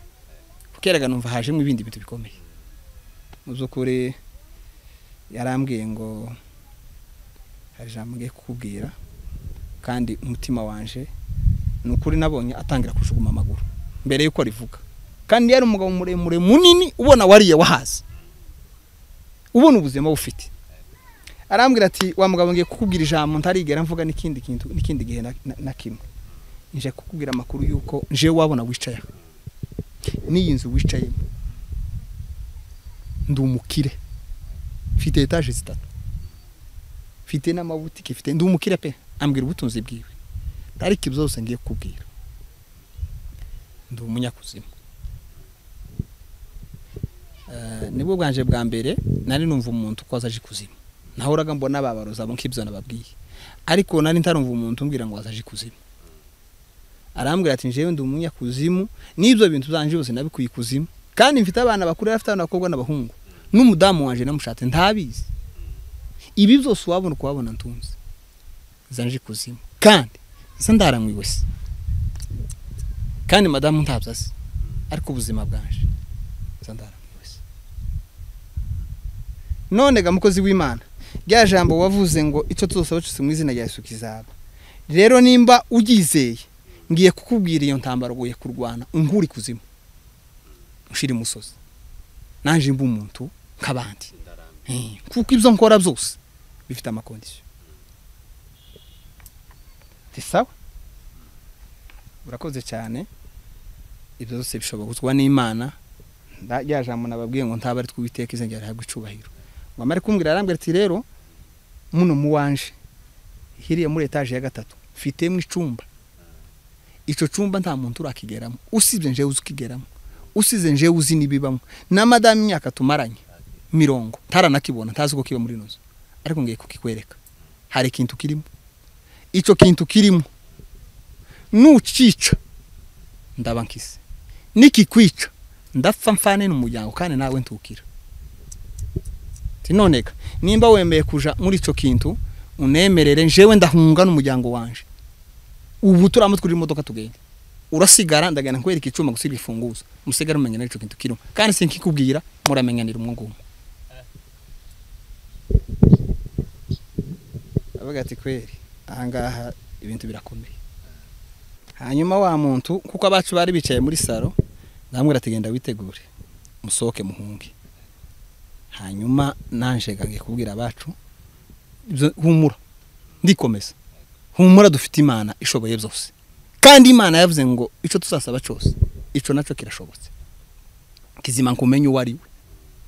kukerega numva hajemo ibindi bintu bikomeye mu by'ukuri yarambwiye ngo hari ijambo ngiye kukubwira kandi umutima wanje ni ukuri nabonye atangira kujugunya amaguru mbere y'uko rivuga kandi yari umugabo muremure munini ubona wariye wahaze ubona ubuzima bufite arambwira ati wa mugabo ngiye kukubwira ijambo ntarigera mvuga n'ikindi kintu n'ikindi gihe na- na- na kimwe nje kukubwira amakuru y'uko nje wabona wicaye aha n'iyi nzu wicayemo ndi umukire mfite etaje zitatu mfite n'amabutike mfite ndi umukire pe ambwira ubutunzi bwiwe ariko ibyo byose ngiye kukubwira ndi umunyakuzimu Eh, nibwo bwanje bwa mbere nari numva umuntu ko azaje ikuzimu nahoraga mbona babaroza abo nk'ibyo nababwiye ariko nari ntarumva umuntu umbwira ngo azaje ikuzimu arambwira ati njyewe ndi umunyakuzimu n'ibyo bintu byanje byose nabikuye ikuzimu kandi mfite abana bakuru afite abakobwa n'abahungu n'umudamu wanje namushatse ntabizi ibi byose wabona kuhabona ntunze zanje ikuzimu kandi nsa ndaramwiwe se kandi madamu ntabyo azi ariko ubuzima bwanje nsa ndaramwiwe se none ga mukozi w'imana rya jambo wavuze ngo icyo tuzasaba cyose mu izina rya yesu kizaba rero nimba uryizeye ngiye kukubwira iyo ntambaro ugoye kurwana unkura ikuzimu ushira imusozi naje mba umuntu nk'abandi Eh, kuko ibyo nkora byose bifite amakondisiyo si sawa urakoze cyane ibyo byose bishobozwa n'imana nda- rya jambo nababwiye ngo ntaba ari tw'uwiteka izengera rihabwa icubahiro ngo amare kumbwira arambwira ati rero muno muwanje hiriya muri etaje ya gatatu mfitemo icumba icyo cyumba nta muntu urakigeramo usibye njewe uzi ukigeramo usize njewe uzi n'ibibamo na madamu imyaka tumaranye mirongo ntaranakibona ntazi uko kiba muri ino nzu ariko ngiye kukikwereka hari ikintu kirimo icyo kintu kirimo nucica ndaba nkise nikikwica ndapfa mfane n'umuryango kandi nawe ntukira Ati, noneka nimba wemeye kuja muri icyo kintu unemerere njewe ndahunga n'umuryango wanje ubu turamo twiri imodoka tugenda urasigara ndagenda nkwereka icyuma gusiga ifunguzo musigara mumenya n'icyo kintu kirimo kandi sinkikubwira muramenyanira umwe ngumwe avuga ati kweri ahangaha ibintu birakomeye hanyuma wa muntu kuko abacu bari bicaye muri salo ndamubwira ati genda witegure musohoke muhunge hanyuma nanje ngiye kubwira abacu ibyo- humura ndikomeza humura dufite imana ishoboye byose kandi imana yavuze ngo icyo tuzasaba cyose icyo nacyo kirashobotse kizima ngo umenye uwo ari we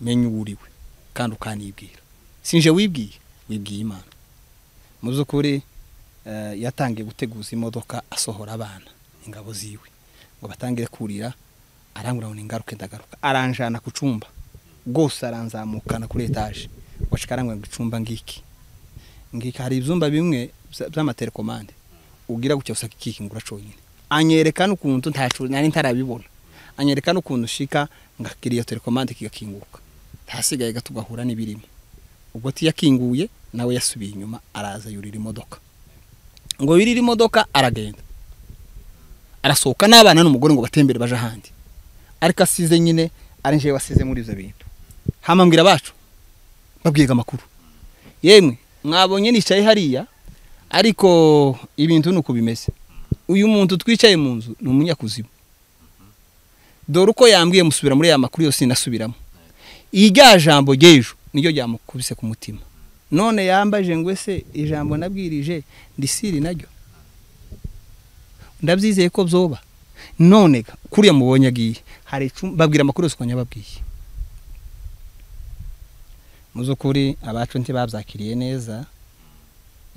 menye uwo uri we kandi ukanibwira sinje wibwiye wibwiye imana mu by'ukuri eh, yatangiye guteguza imodoka asohora abana ingabo ziwe ngo batangire kurira arangura ngo ningaruke ndagaruka aranjana ku cyumba rwose aranzamukana kuri etaje wacika arangura ngo icumba ngiki ngika hari ibyumba bimwe bya- by'amatelekomande ubwira gutya gusa kikingura cyonyine anyereka n'ukuntu ntacu nari ntarabibona anyereka n'ukuntu ushika ngakira iyo telekomande kigakinguka hasigaye gatugahura n'ibirimo ubwo tiyakinguye nawe yasubiye inyuma araza yurira imodoka ngo yurira imodoka aragenda arasohoka n'abana n'umugore ngo batembere baje ahandi ariko asize nyine ari njyewe wasize muri ibyo bintu hamambwira abacu babwiga amakuru yemwe mwabonye nicaye hariya ariko ibintu ni uko bimeze uyu muntu twicaye mu nzu ni umunyakuzimu dore uko yambwiye musubira muri ya makuru yose nasubiramo irya jambo ry'ejo niryo ryamukubise ku mutima none yambaje ngo ese ijambo nabwirije ndisiri naryo ndabyizeye ko byoba none kuriya mubonye agiye hari icumbi babwira amakuru yose ukajya babwiye mu by'ukuri abacu ntibabyakiriye neza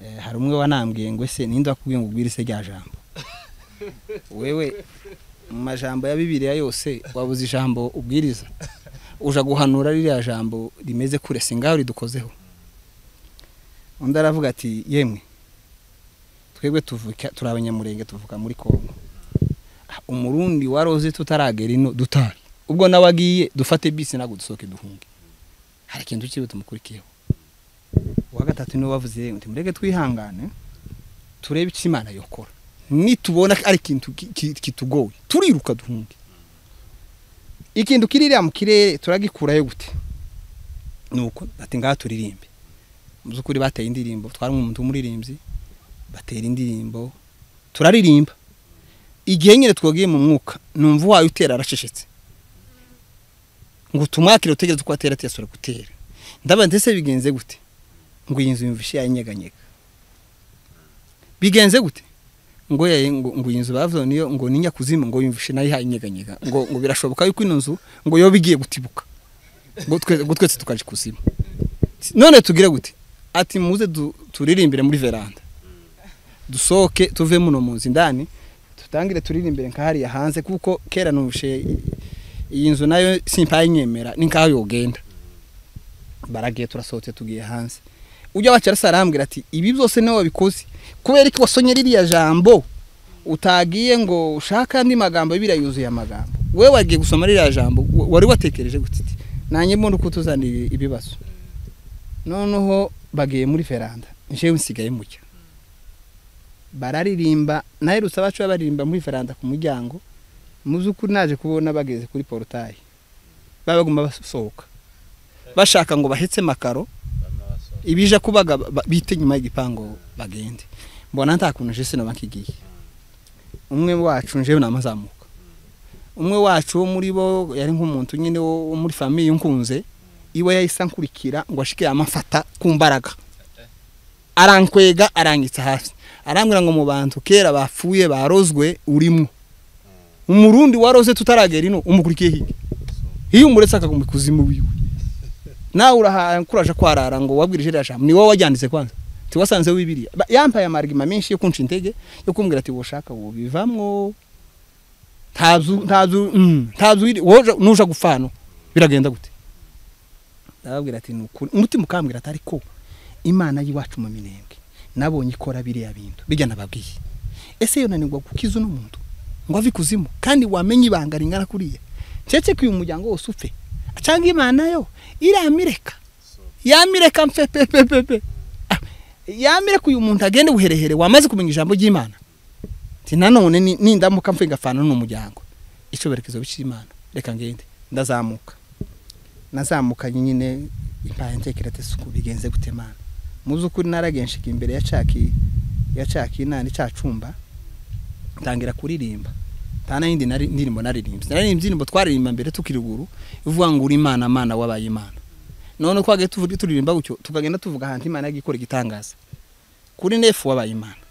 Eh, hari umwe wanambwiye ngo ese ninde wakubwiye ngo ubwire se rya jambo wewe mu majambo ya bibiliya yose wabuze ijambo ubwiriza uja guhanura ririya jambo rimeze kure si ngaho ridukozeho undi aravuga ati yemwe twebwe tuvuka turi abanyamurenge tuvuka muri kongo Ah, umurundi waroze tutaragera ino dutari ubwo nawe agiye dufate bisi ntabwo dusohoke duhunge hari ikintu kibi tumukurikiyeho uwa gatatu niwe wavuze ngo mureke twihangane turebe icyo imana yokora nitubona ari ikintu ki- ki- kitugoye turiruka duhunge ikintu kiririya mu kirere turagikurayo gute nuko ati ngaha turirimbe mu by'ukuri bateye indirimbo twari umuntu w'umuririmbyi batera indirimbo turaririmba igihe nyine twagiye mu mwuka numva uwaye utera aracecetse ngo tumwakire utegereze uko atera atiyasura gutera ndaba ndetse bigenze gute ngo iyi nzu yumvishe yanyeganyega bigenze gute ngo yaye ngo ngo iyi nzu bavuze niyo ngo ni nyakuzimu ngo yumvishe nayo yanyeganyega ngo ngo birashoboka yuko ino nzu ngo yoba igiye gutibuka ngo twe- ngo twese tukaje kuzimu none tugire gute ati muze du- turirimbire muri veranda dusohoke tuve muno mu nzu indani tutangire turirimbire nka hariya hanze kuko kera numvishe iyi nzu nayo simpayinyemera ni nkaho yogenda baragiye turasohotse tugiye hanze ujya wacu arasa arambwira ati ibi byose niwe wabikoze kubera ko wasonye ririya jambo utagiye ngo ushake andi magambo biriya yuzuye amagambo wowe wagiye gusoma ririya jambo wa- wari watekereje gutiti nanjye mbona uko tuzanira ibibazo noneho bagiye muri veranda njyewe nsigaye mucya bararirimba naherutse abacu baririmba muri veranda ku muryango mu by'ukuri naje kubona bageze kuri porotayi baba bagomba basohoka bashaka ngo bahetse makaro ibije kubaga ba- bite nyuma y'igipangu bagende mbona nta kuntu jese na bakigiye umwe wacu njewe namazamuka umwe wacu wo muri bo yari nk'umuntu nyine wo wo muri famiye nkunze iwe yahise ankurikira ngo ashike yamafata ku mbaraga arankwega arangitsa hasi arambwira ngo mu bantu kera bapfuye barozwe urimo umurundi waroze tutaragera ino umukurikiye hirya iyo umuretse akaguma ikuzimu wiwe nawe urahakuraje kwarara ngo wabwirije iriya jambo ni wowe wajyanditse kwanza tiwasanze wibiriya Ba- yampaye amarigima menshi yo kunca intege yo kumbwira ati woshaka wubivamwo ntazu ntazu mm, ntazu iri- woja nuja gufano biragenda gute ndababwira ati nukuri umutima ukambwira ati ariko imana y'iwacu mu minembwe nabonye ikora biriya bintu bijya nababwiye ese yonanirwa gukiza uno muntu ngo ave ikuzimu kandi wamenye ibanga ringana kuriya keretse ko uyu muryango wose upfe cyangwa imana yo iramireka yamireka mfe pe pe pe pe Ah, yamireka uyu muntu agende buherehere wamaze kumenya ijambo ry'imana nti nanone ni- nindamuka mfe ngafana n'umuryango icyoberekezo b'imana reka ngende ndazamuka nazamukanye nyine impaye ntekereza isuku bigenze gute mana mu by'ukuri naragenshiga imbere ya caki ya caki nani ca cumba ntangira kuririmba nta n'indi nari- ndirimbo naririmbye naririmbye indirimbo twaririmba mbere tukiri ruguru ivuga ngo uri imana mana wabaye imana none twagiye tuvuga turirimba gutyo tukagenda tuvuga ahantu imana yagiye ikora igitangaza kuri nefu wabaye imana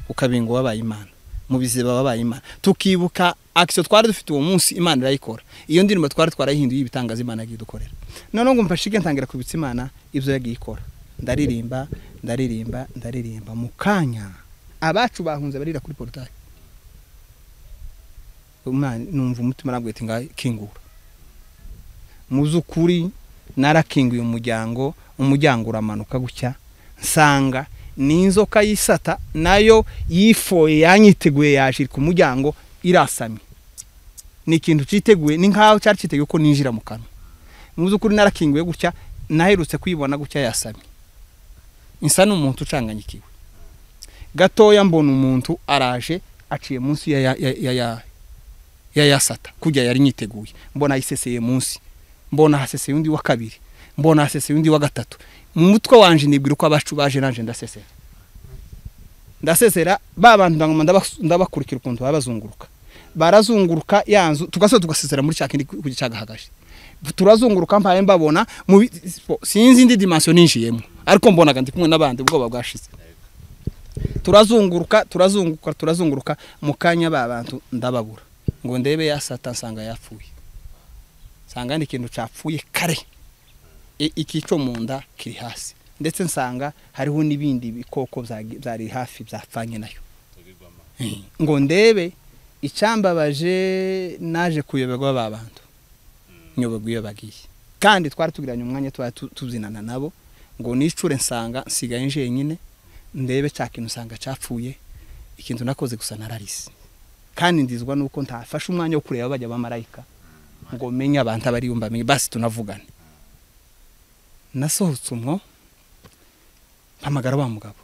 ukabingo wabaye imana mu biziba wabaye imana tukibuka akisiyo twari dufite uwo munsi imana irayikora iyo ndirimbo twari twarayihinduye ibitangaza imana yagiye idukorera noneho ngo mfashike ntangira kubitsa imana ibyo yagiye ikora ndaririmba ndaririmba ndaririmba mu kanya abacu bahunze barira kuri porutayi Umwana- numva umutima arambwira ati ngaho kingura mu by'ukuri narakinguye umuryango umuryango uramanuka gutya nsanga ni inzoka y'isata nayo yifoye yanyiteguye yashira ku muryango irasamye ni ikintu cyiteguye ni nkaho cyari cyiteguye ko ninjira mu kanwa mu by'ukuri narakinguye gutya naherutse kwibona gutya yasamye nsa n'umuntu ucanganyikiwe gatoya mbona umuntu araje aciye munsi ya ya ya ya ya, yayasata kujya yari nyiteguye mbona ayiseseye munsi mbona haseseye undi wa kabiri mbona haseseye undi wa gatatu mu mutwe wanje nibwira uko abacu baje nanje ndasesera ndasesera ba bantu ndangoma ndabas- ndabakurikira ukuntu baba bazunguruka barazunguruka ya nzu tugasubira tugasesera muri cya kindi ku cyagahagaje turazunguruka mpaye mbabona mu bi- sinzi indi dimension ninjiyemo ariko mbonaga ndi kumwe n'abandi ubwoba bwashize turazunguruka turazunguruka turazunguruka mu kanya ba bantu ndababura ngo ndebe yasata nsanga yapfuye nsanga ni ikintu capfuye kare I- ikico mu nda kiri hasi ndetse nsanga hariho n'ibindi bikoko byagi- byari hafi byapfanye nayo Eh, ngo ndebe icyambabaje naje kuyoberwa ba bantu nyoberwa iyo bagiye kandi twari tugiranye umwanya twari tu- tuzinana nabo ngo nicure nsanga nsigaye njyenyine ndebe cya kintu usanga cyapfuye ikintu nakoze gusa nararise kandi ndizwa nuko ntafashe umwanya wo kureba bajya bamarayika ngo menye abantu abariyo mbamenye basi tunavugane nasohotse umwo mpamagara wa mugabo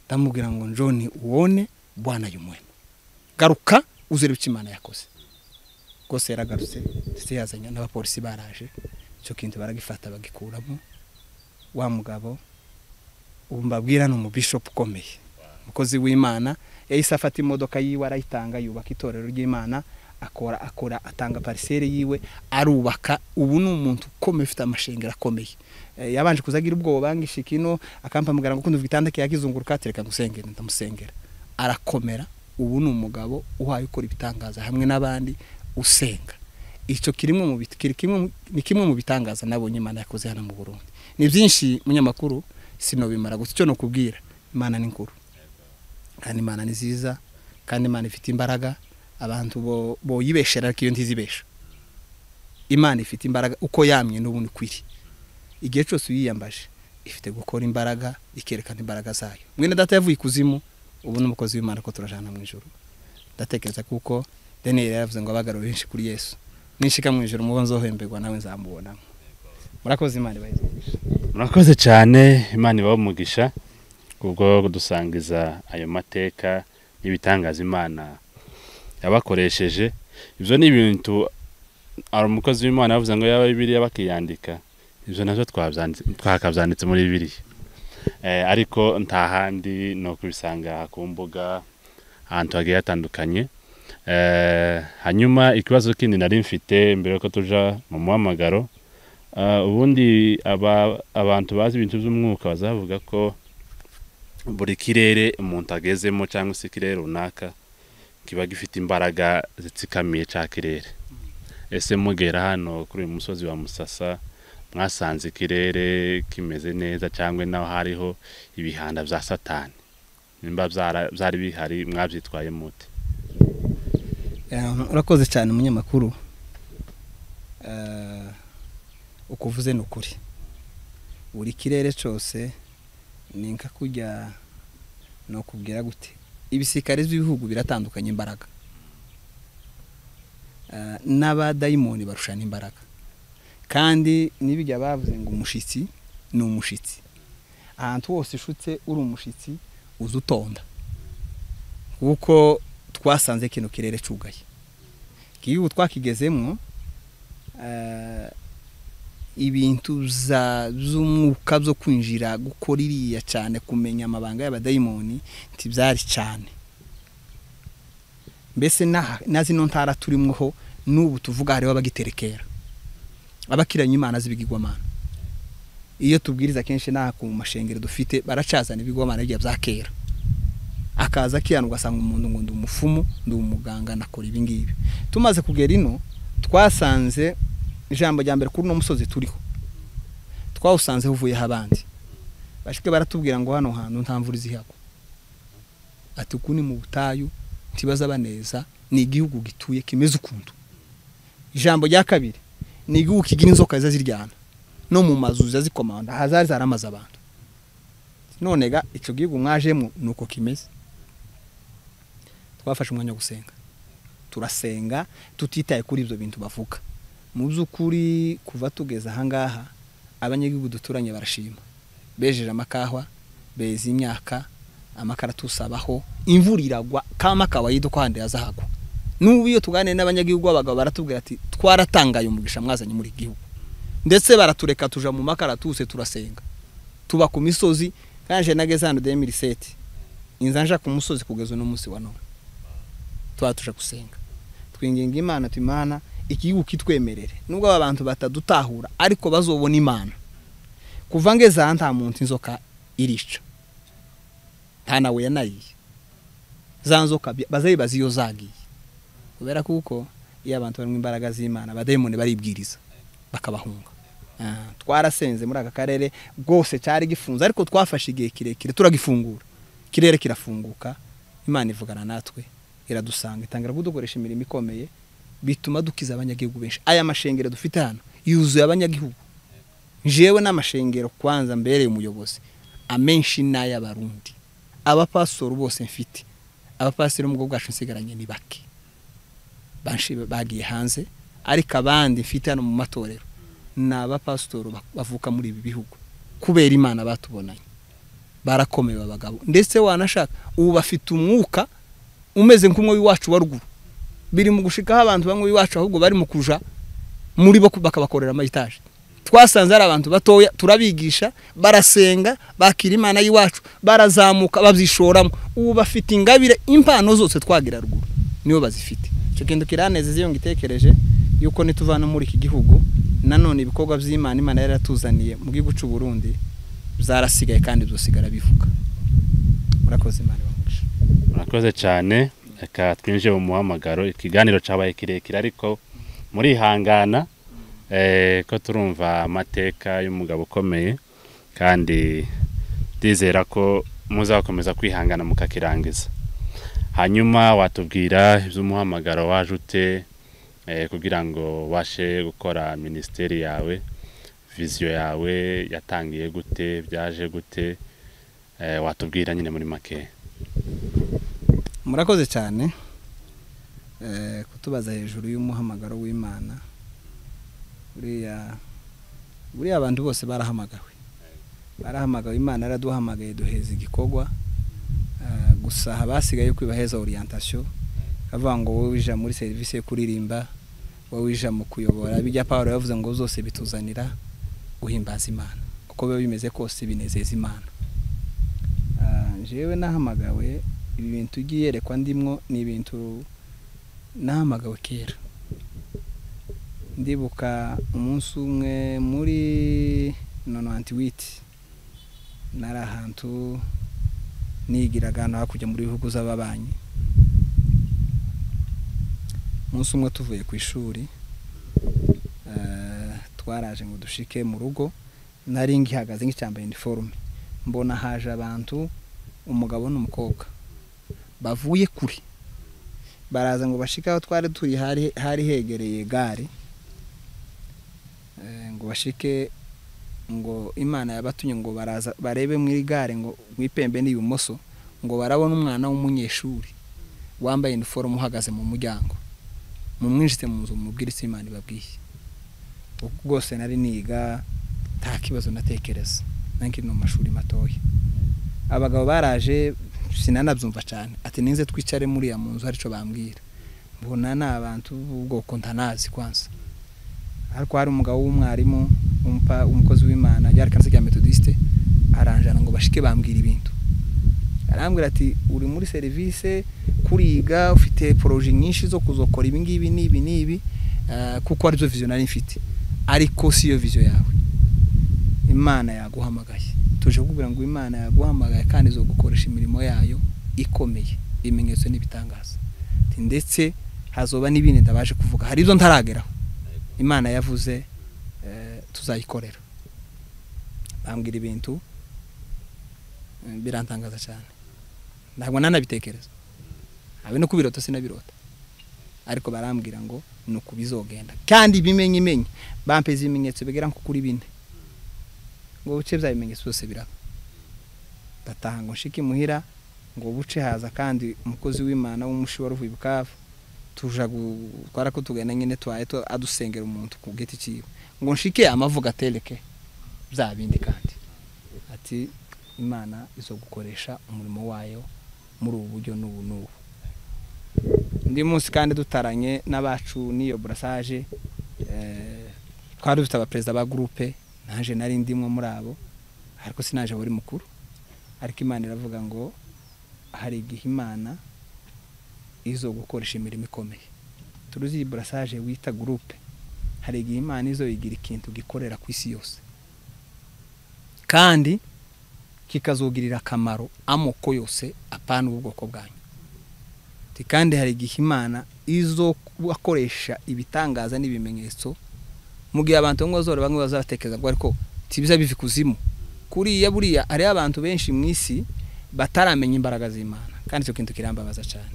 ndamubwira ngo John uwone bwana y'umwema garuka uzere icyo imana yakoze rwose yaragarutse ndetse yazanye n'abapolisi baraje icyo kintu baragifata bagikuramo wa mugabo ubu mbabwira ni umubishopu ukomeye umukozi w'imana yahise afata imodoka yiwe arayitanga yubaka itorero ry'imana akora akora atanga pariseri yiwe arubaka ubu ni umuntu ukomeye ufite amashengero akomeye Eh, yabanje kuzagira ubwoba bangisha ikino akampamagara ngo kundi igitanda ke yakizunguruka atereka ngusengera ndamusengera arakomera ubu ni umugabo uhaye ukora ibitangaza hamwe n'abandi usenga icyo kirimwe mu bit- kiri kimwe mu- ni kimwe mu bitangaza nabonye imana yakoze hano mu Burundi ni byinshi munyamakuru sinobimara gusa icyo nokubwira imana ni nkuru kandi imana ni nziza kandi imana ifite imbaraga abantu bo- boyibeshera ariko iyo ntizibesha imana ifite imbaraga uko yamye n'ubundi kwiri igihe cyose uyiyambaje ifite gukora imbaraga ikerekana imbaraga zayo mwene data yavuye ikuzimu ubu ni umukozi w'imana ko turajana mu ijoro ndatekereza kuko daniyeli yaravuze ngo abagaro benshi kuri yesu nishika mu ijoro mubo nzohemberwa nawe nzamubonamo murakoze imana ibahize murakoze cyane imana ibaha umugisha kubwo kudusangiza ayo mateka n'ibitangaza imana yabakoresheje ibyo ni ibintu hari umukozi w'imana yavuze ngo yaba bibiriya bakiyandika ibyo nabyo twabyanditse- twakabyanditse muri bibiriya Eh, ariko nta handi ni ukubisanga ku mbuga ahantu hagiye hatandukanye Eh, hanyuma ikibazo kindi nari mfite mbere yuko tuja mu muhamagaro Ah, ubundi aba abantu bazi ibintu by'umwuka bazavuga ko buri kirere umuntu agezemo cyangwa se ikirere runaka kiba gifite imbaraga zitsikamiye cya kirere ese mugera hano kuri uyu musozi wa musasa mwasanze ikirere kimeze neza cyangwa naho hariho ibihanda bya satani nimba byara- byari bihari mwabyitwaye mute Eh, urakoze cyane umunyamakuru Eh, uko uvuze ni ukuri buri kirere cyose ni nka kurya ni ukubwira gute ibisikari by'ibihugu biratandukanye imbaraga Eh, n'abadayimoni barushana imbaraga kandi n'ibijya bavuze ngo umushitsi ni umushitsi ahantu hose ushutse uri umushitsi uza utonda kuko twasanze kino kirere cugaye igihe ubu twakigezemo eh, ibintu za- z'umwuka byo kwinjira gukora iriya cyane kumenya amabanga y'abadayimoni ntibyari cyane mbese n'aha- na zino ntara turimo ho n'ubu tuvuga hariho abagiterekera abakiranye imana z'ibigirwamana iyo tubwiriza kenshi n'aha ku mashengero dufite baracazana ibigirwamana bijya bya kera akaza akiyana ugasanga umuntu ngo ndi umufumu ndi umuganga nakora ibi ngibi tumaze kugera ino twasanze ijambo rya mbere kuri uno musozi turiho twawusanze uvuyeho abandi bashike baratubwira ngo hano hantu nta mvura izihagwa ati uku ni mu butayu ntibaza baneza ni igihugu gituye kimeze ukuntu ijambo rya kabiri ni igihugu kigira inzoka ziza ziryana no mu mazu ziza zikomanda hazari zaramaze abantu none ga icyo gihugu mwajemo ni uko kimeze twafashe umwanya wo gusenga turasenga tutitaye kuri ibyo bintu bavuga mu by'ukuri kuva tugeze ahangaha abanyagihugu duturanye barashima bejeje amakahwa beza imyaka amakara tusabaho imvura iragwa kama kawaida ko handi hazahagwa n'ubu iyo tuganiriye n'abanyagihugu b'abagabo baratubwira ati twaratangaye umugisha mwazanye muri gihugu ndetse baratureka tuja mu makara tuse turasenga tuba ku misozi kanje nageze hano 2007 inza nja ku musozi kugeza no munsi wa none tuba tuja gusenga twinginga imana timana ikihugu kitwemerere nubwo aba bantu batadutahura ariko bazobona imana kuva ngeze aha nta muntu inzoka irica nta nawe yanayiye za nzoka bazayibaza iyo zagiye kubera kuko iyo abantu barimo imbaraga z'imana abadayimoni baribwiriza bakabahunga twarasenze muri aka karere rwose cyari gifunze ariko twafashe igihe kirekire turagifungura ikirere kirafunguka imana ivugana natwe iradusanga itangira kudukoresha imirimo ikomeye bituma dukiza abanyagihugu benshi aya mashengero dufite hano yuzuye abanyagihugu njewe n'amashengero kwanza mbereye umuyobozi amenshi n'ay'abarundi abapasoro bose mfite abapasiteri mu bwoko bwacu nsigaranye ni bake bagiye hanze ariko abandi mfite hano mu matorero ni abapasitoro bavuka muri ibi bihugu kubera imana batubonanye barakomeye abagabo ndetse wanashaka ubu bafite umwuka umeze nk'umwe w'iwacu wa ruguru biri mu gushikaho abantu bamwe iwacu ahubwo bari mu kuja muri bo bakabakorera amayitaje twasanze ari abantu batoya turabigisha barasenga bakira imana y'iwacu barazamuka babyishoramo ubu bafite ingabire impano zose twagira ruguru niyo bazifite icyo kintu kiranezeza iyo ngitekereje yuko nituvana muri iki gihugu nanone ibikorwa by'imana imana yari yaratuzaniye mu gihugu cy'u Burundi zarasigaye kandi byosigara bivuga murakoze imana ibamugisha murakoze cyane reka twinjiye mu muhamagaro ikiganiro cyabaye kirekire ariko murihangana ko turumva amateka y'umugabo ukomeye kandi ndizera ko muzakomeza kwihangana mukakirangiza hanyuma watubwira iby'umuhamagaro waje ute kugira ngo ubashe gukora minisiteri yawe viziyo yawe yatangiye gute byaje gute watubwira nyine muri make murakoze cyane kutubaza hejuru y'umuhamagaro w'imana buriya abantu bose barahamagawe barahamagawe imana yaraduhamagaye duheza igikorwa gusa abasigaye kwibaheza oriyantation bavuga ngo wowe wija muri serivisi yo kuririmba wowe wija mu kuyobora bijya paul yavuze ngo zose bituzanira guhimbaza imana uko biba bimeze kose binezeza imana njyewe nahamagawe ibi bintu ugiye yerekwa ndimwo ni ibintu nahamagawe kera ndibuka umunsi umwe muri nonanti witi nari ahantu nigiraga hano hakurya muri bihugu z'ababanyi umunsi umwe tuvuye ku ishuri twaraje ngo dushike mu rugo nari ngihagaze nk'icyambaye iniforume mbona haje abantu umugabo n'umukobwa bavuye kure baraza ngo bashike aho twari turi hari hegereye gare ngo bashike ngo imana yabatumye ngo baraza barebe muri gare ngo wipembe n'ibumoso ngo barabona umwana w'umunyeshuri wambaye iniforume uhagaze mu muryango mumwinjitse mu nzu mubwiriza imana ibabwiye rwose nari niga nta kibazo natekereza nange ni mu mashuri matoya abagabo baraje sinanabyumva cyane ati ninze twicare muriya mu nzu haricyo bambwira mbona ni abantu b'ubwoko ntanazi kwanza ariko hari umugabo w'umwarimu umukozi w'imana yari kansi rya metodiste aranjana ngo bashike bambwira ibintu arambwira ati uri muri serivisi kuriga ufite poroje nyinshi zo kuzokora ibi ngibi n'ibi n'ibi kuko aribyo viziyo nari mfite ariko si yo viziyo yawe imana yaguhamagaye tuje kukubwira ngo imana yaguhamagaye kandi zo gukoresha imirimo yayo ikomeye ibimenyetso n'ibitangaza ndetse hazoba n'ibindi ndabashe kuvuga hari ibyo ntarageraho imana yavuze tuzayikorera bambwira ibintu birantangaza cyane ntabwo nanabitekereza habe no kubirota sinabirota ariko barambwira ngo ni uku bizogenda kandi bimenye imenye bampeze ibimenyetso bigera nko kuri bine ngo buce bya bimenyetso byose biraba ndataha ngo nshike imuhira ngo buce haza kandi umukozi w'imana w'umushi wari uvuye bukavu tuja gutwara ko tugana nyine twaye adusengera umuntu ku giti cyiwe ngo nshike amavuga atereke bya bindi kandi ati imana izo gukoresha umurimo wayo muri ubu buryo n'ubu n'ubu undi munsi kandi dutaranye n'abacu n'iyo burasaje twari dufite abaperezida ba gurupe naje nari ndimwe muri abo ariko sinaje buri mukuru ariko imana iravuga ngo hari igihe imana izo gukoresha imirimo ikomeye turuzi iyi burasaje wita gurupe hari igihe imana izo igira ikintu gikorera ku isi yose kandi kikazugirira akamaro amoko yose apana ubwoko bwanyu kandi hari igihe imana izo akoresha ibitangaza n'ibimenyetso mu gihe abantu bamwe bazora bamwe bazabatekereza ngo ariko tibiza biva ikuzimu kuriya buriya hariho abantu benshi mu isi bataramenya imbaraga z'imana kandi icyo kintu kirambabaza cyane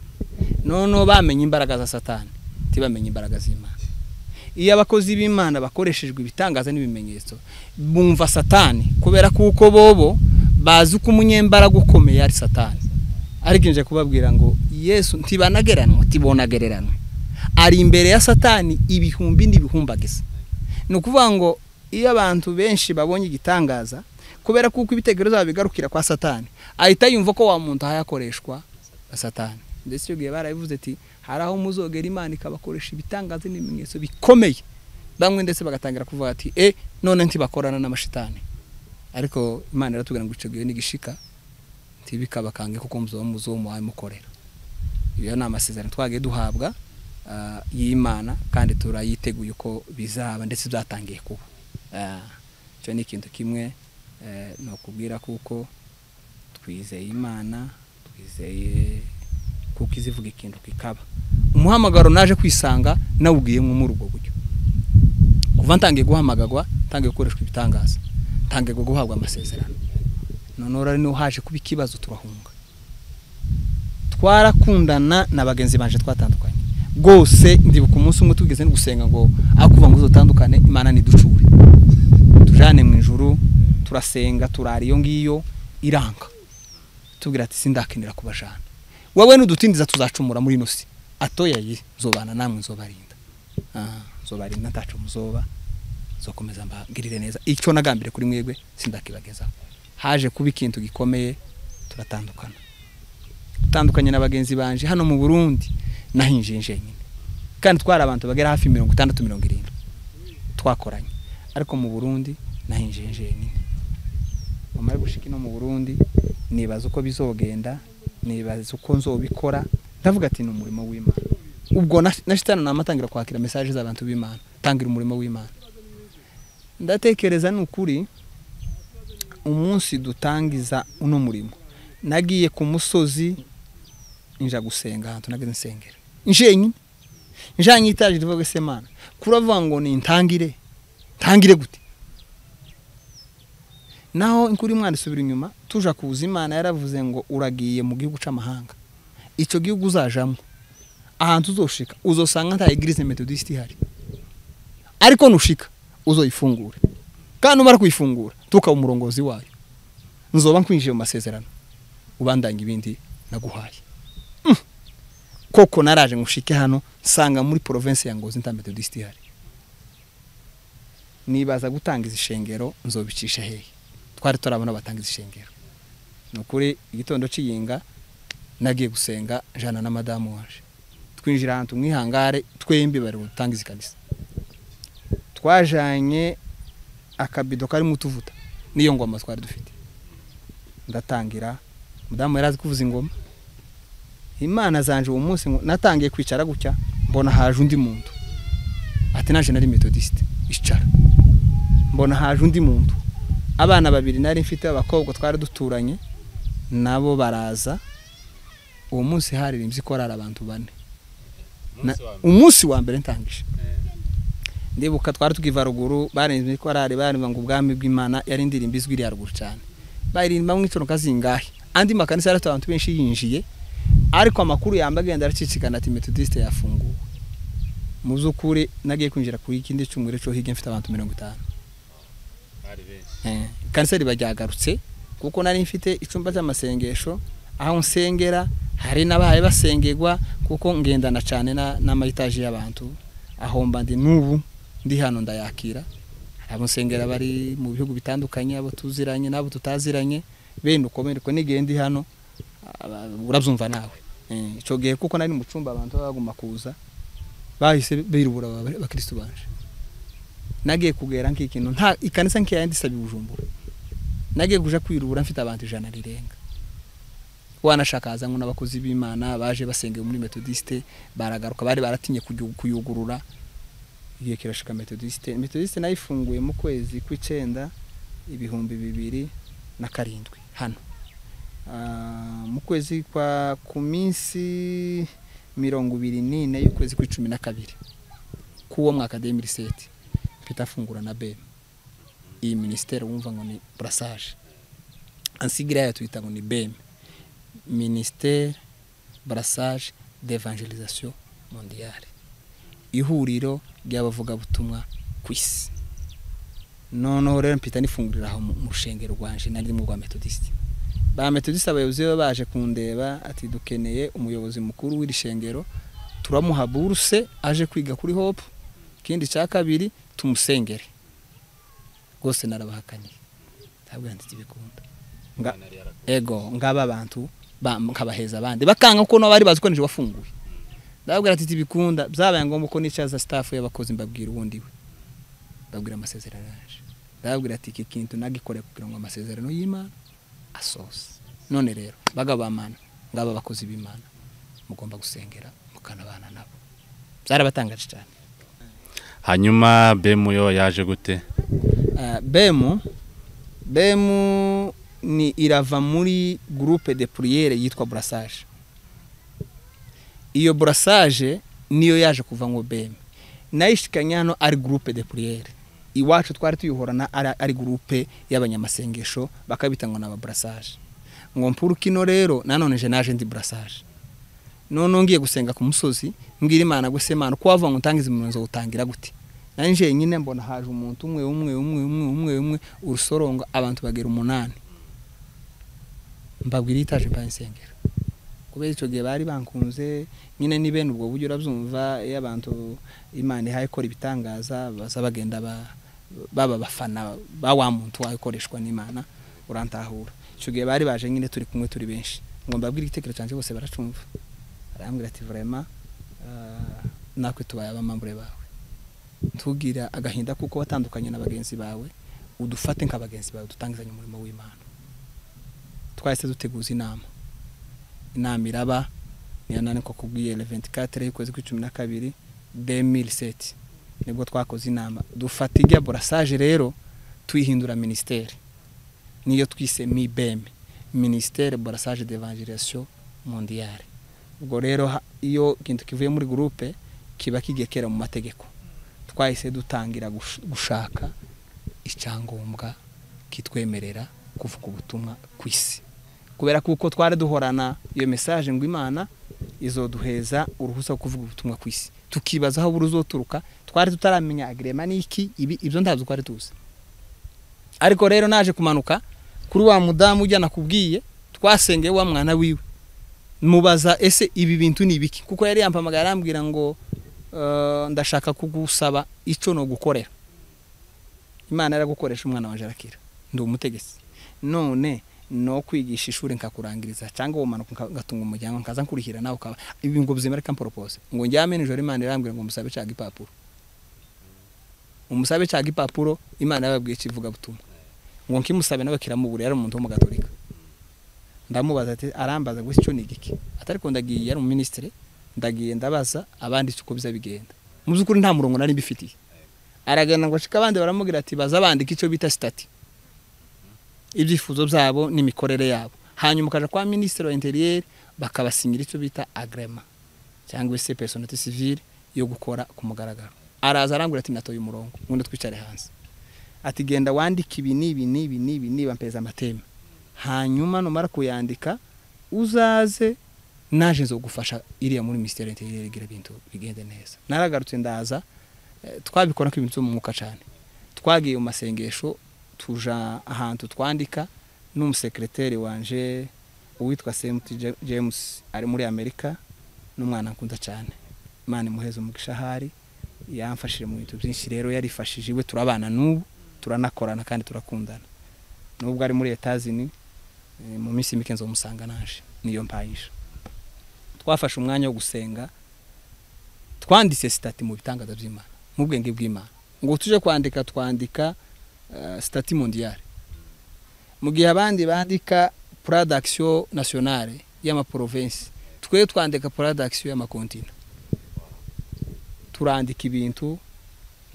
noneho bamenye imbaraga za satani ntibamenye imbaraga z'imana iyo abakozi b'imana bakoreshejwe ibitangaza n'ibimenyetso bumva satani kubera kuko bobo bazi uko umunyembaraga ukomeye ari satani ariko nje kubabwira ngo yesu ntibanageranwa tibonagereranwa ari imbere ya satani ibihumbi n'ibihumbagiza ni ukuvuga ngo iyo abantu benshi babonye igitangaza kubera kuko ibitekerezo byabo bigarukira kwa satani ahita yumva ko wa muntu ahayakoreshwa na satani ndetse icyo gihe barabivuze ati hari aho muzogera imana ikabakoresha ibitangaza n'ibimenyetso bikomeye bamwe ndetse bagatangira kuvuga ati e none ntibakorana n'amashitani ariko imana iratubwira ngo icyo gihe n'igishika ntibikabakange kuko muzuba muzuba muhaye mukorera ibyo ni amasezerano twagiye duhabwa y'imana kandi turayiteguye uko bizaba ndetse byatangiye kuba icyo ni ikintu kimwe ni ukubwira kuko twizeye imana twizeye kuko izivuga ikintu kikaba umuhamagaro naje kwisanga nawugiyemo muri ubwo buryo kuva ntangiye guhamagarwa ntangiye gukoreshwa ibitangaza ntangiye guhabwa amasezerano noneho rero niho haje kuba ikibazo turahunga twarakundana na bagenzi baje twatandukanye rwose ndibuka umunsi umwe tugeze no gusenga ngo akuva ngo uzatandukane imana ntiducure tujyane mu ijuru turasenga turara iyo ngiyo iranga tubwira ati sindakenera kubajana wowe n'udutindiza tuzacumura muri ino si atoya ye zobana namwe nzobarinda nzobarinda ntacu muzoba nzokomeza mbagirire neza icyo nagambire kuri mwebwe sindakibagezaho haje kuba ikintu gikomeye turatandukana dutandukanye na bagenzi banje hano mu burundi nahinjiye njyenyine kandi twari abantu bagera hafi mirongo itandatu mirongo irindwi twakoranye ariko mu burundi nahinjiye njyenyine nyuma yo gushika ino mu burundi nibaza uko bizogenda nibaza uko nzobikora ndavuga ati ni umurimo w'imana ubwo na shitani namatangira kwakira mesaje z'abantu b'imana tangira umurimo w'imana ndatekereza ni ukuri umunsi dutangiza uno murimo nagiye ku musozi nja gusenga ahantu nageze nsengera njenyine njanye itaje rivuga se mana kuravuga ngo ni ntangire ntangire gute naho inkuru imwana isubira inyuma tuja kuza imana yaravuze ngo uragiye mu gihugu cy'amahanga icyo gihugu uzajamo ahantu uzoshika uzosanga nta igirize metodisite ihari ariko nushika uzoyifungura kandi umara kuyifungura tukaba umurongozi wayo nzoba nkwinjiye mu masezerano ubandanya ibindi naguhaye koko naraje ngushike hano nsanga muri provinsi ya ngozi nta metodisite ihari nibaza gutangiza ishengero nzobicisha hehe twari turabona batangiza ishengero ni ukuri igitondo cy'iyinga nagiye gusenga jana na madamu waje twinjira ahantu mu ihangare twembi bari butangize ikanisa twajanye akabido karimo utuvuta n'iyo ngoma twari dufite ndatangira mudamu yari azi kuvuza ingoma imana zanje uwo munsi natangiye kwicara gutya mbona haje undi muntu ati naje nari metodisite icara mbona haje undi muntu abana babiri nari mfite abakobwa twari duturanye nabo baraza uwo munsi haririmbye ko hari abantu bane umunsi wa mbere ntangije ndibuka twari tukiva ruguru baririmbye ko hari baririmbye ngo ubwami bw'imana yari indirimbo izwi iri haruguru cyane baririmba mu itoroka zingahe andi makanisa yari abantu benshi yinjiye ariko amakuru yamba agenda aracicikana ati metodisite yafunguwe mu by'ukuri nagiye kwinjira kuri ikindi cyumweru cyo hirya mfite abantu mirongo itanu kanseri bajyagarutse kuko nari mfite icyumba cy'amasengesho aho nsengera hari n'abahaye basengerwa kuko ngendana cyane n'amayitaje y'abantu aho ndi n'ubu ndi hano ndayakira abo nsengera bari mu bihugu bitandukanye abo tuziranye n'abo tutaziranye bene uko bene uko n'igihe ndi hano urabyumva nawe Eh, ico gihe kuko nari mu cyumba abantu baguma kuza bahise birubura abakristo banje nagiye kugera nk'ikintu nta ikanisa nk'iya ndisabye ubujumbura nagiye kuja kwirubura mfite abantu ijana rirenga wanashakaza ngo n'abakozi b'imana baje basengeye muri metodiste baragaruka bari baratinye kuyu- kuyugurura igihe kirashika metodiste metodiste nayifunguye mu kwezi kw'icenda ibihumbi bibiri na karindwi hano Ah, mu kwezi kwa ku minsi mirongo ibiri n'ine y'ukwezi kw'icumi na kabiri k'uwo mwaka 2007 mpita afungura na bema iyi minisiteri wumva ngo ni brassage ansigira yayo tuyita ngo ni bema ministère brassage d'évangélisation mondiale ihuriro ry'abavugabutumwa ku isi noneho rero mpita nifungurira aho mu mu rushengero rwanje nari mu rwa metodiste ba metodiste abayobozi be baje kundeba ati dukeneye umuyobozi mukuru w'iri shengero turamuha buruse aje kwiga kuri hope ikindi cya kabiri tumusengere rwose narabahakaniye ntabwo yanditse ibikunda Nga- ego ngaba abantu ba- nkabaheza abandi bakanga kuko nabo bari bazi ko nije wafunguye ndababwira ati tibikunda byabaye ngombwa ko nicaza staff y'abakozi mbabwira ubundi we ndababwira amasezerano yaje ndababwira ati iki kintu nagikore kugira ngo amasezerano y'imana asoze none rero bagabo b'amana ngaba abakozi b'imana mugomba gusengera mukanabana nabo byarabatangaje cyane hanyuma bemu yo yaje gute Uh, bemu bemu ni irava muri groupe de priere yitwa brassage iyo brassage niyo yaje kuva ngo bemu nayishikanye hano ari groupe de priere iwacu twari tuyihorana ari, ari groupe y'abanyamasengesho bakabita ngo naba brassage ngo mpura kino rero nanone je naje ndi brassage none ngiye gusenga ku musozi mbwira imana guse imana uko wavuga ngo utangize imirimo utangira gute nanje nyine mbona haje umuntu umwe umwe umwe umwe umwe umwe urusorongo abantu bagera umunani mbabwira itaje mbaye insengero kubera icyo gihe bari bankunze nyine ni bene ubwo buryo urabyumva iyo abantu imana ihaye ikora ibitangaza baza bagenda ba- baba bafana ba wa muntu wawe ukoreshwa n'imana urantahura icyo gihe bari baje nyine turi kumwe turi benshi ngo mbabwire igitekerezo cyanjye bose baracumva arambwira ati vraiment ah, natwe tubaye abamambure bawe ntugira agahinda kuko watandukanye na bagenzi bawe udufate nka bagenzi bawe dutangizanye umurimo w'imana twahise duteguza inama inama iraba niyo nani ko kubwiye le 24 y'ukwezi kw'icumi na kabiri 2007 nibwo twakoze inama dufata ijya borasaje rero tuyihindura minisiteri niyo twise mibem minisiteri borasaje d'evangelisation mondiale ubwo rero ha- iyo ikintu kivuye muri gurupe kiba kigiye kera mu mategeko twahise dutangira gush- gushaka icyangombwa kitwemerera kuvuga ubutumwa ku isi kubera kuko twari duhorana iyo mesaje ngo imana izoduheza uruhusa rwo kuvuga ubutumwa ku isi tukibaza aho buruzoturuka twari tutaramenya agirema n'iki ibi ibyo ntabyo twari tuzi ariko rero naje kumanuka kuri wa mudamu ujya nakubwiye twasengeye wa mwana wiwe mubaza ese ibi bintu ni ibiki kuko yari yampamagaye arambwira ngo Uh, ndashaka kugusaba icyo no gukorera imana yaragukoresha umwana wanjye arakira ndi umutegetsi none no kwigisha ishuri nkakurangiriza cyangwa umanuka nka- ngatunga umuryango nkaza nkurihira nawe ukaba ibi ngo byemere ka mporopose ngo njyame nijoro imana irambwira ngo musabe cyaga ipapuro umusabe cyaga ipapuro imana yababwiye kivuga butumwa ngo nkimusabe nawe kiramubura yari umuntu w'umugatorika ndamubaza ati arambaza gusa icyo ni igiki atari ko ndagiye yari umuminisitiri ndagiye ndabaza abandi uko biza bigenda mu by'ukuri nta murongo nari mbifitiye aragenda ngo ashike abandi baramubwira ati baza bandika icyo bita sitati ibyifuzo byabo n'imikorere yabo hanyuma ukaja kwa minisitiri wa interiyeri bakabasinyira icyo bita agrema cyangwa se personate civile yo gukora ku mugaragaro araza arambwira ati natoye umurongo ubundi twicare hanze ati genda wandike ibi n'ibi n'ibi n'ibi niba mpeza amateme hanyuma numara kuyandika uzaze naje nzo gufasha iriya muri minisiteri y'interiyeri igira ibintu bigende neza naragarutse ndaza eh, twabikora nk'ibintu byo mu mwuka cyane twagiye mu masengesho tuja ahantu twandika n'umusekreteri wanje uwitwa semuti Ja- james ari muri amerika n'umwana nkunda cyane imana imuheze umugisha ahari yamfashije mu bintu byinshi rero yarifashije iwe turabana n'ubu turanakorana kandi turakundana nubwo ari muri etazini eh, mu minsi mike nzomusanga naje niyo mpayisha twafashe umwanya wo gusenga twanditse sitati mu bitangaza by'imana mu bwenge bw'imana ngo tujye kwandika twandika eh, sitati mondiyare mu gihe abandi bandika puradakisiyo nasiyonare y'amaporovensi twe twandika puradakisiyo y'amakontina turandika ibintu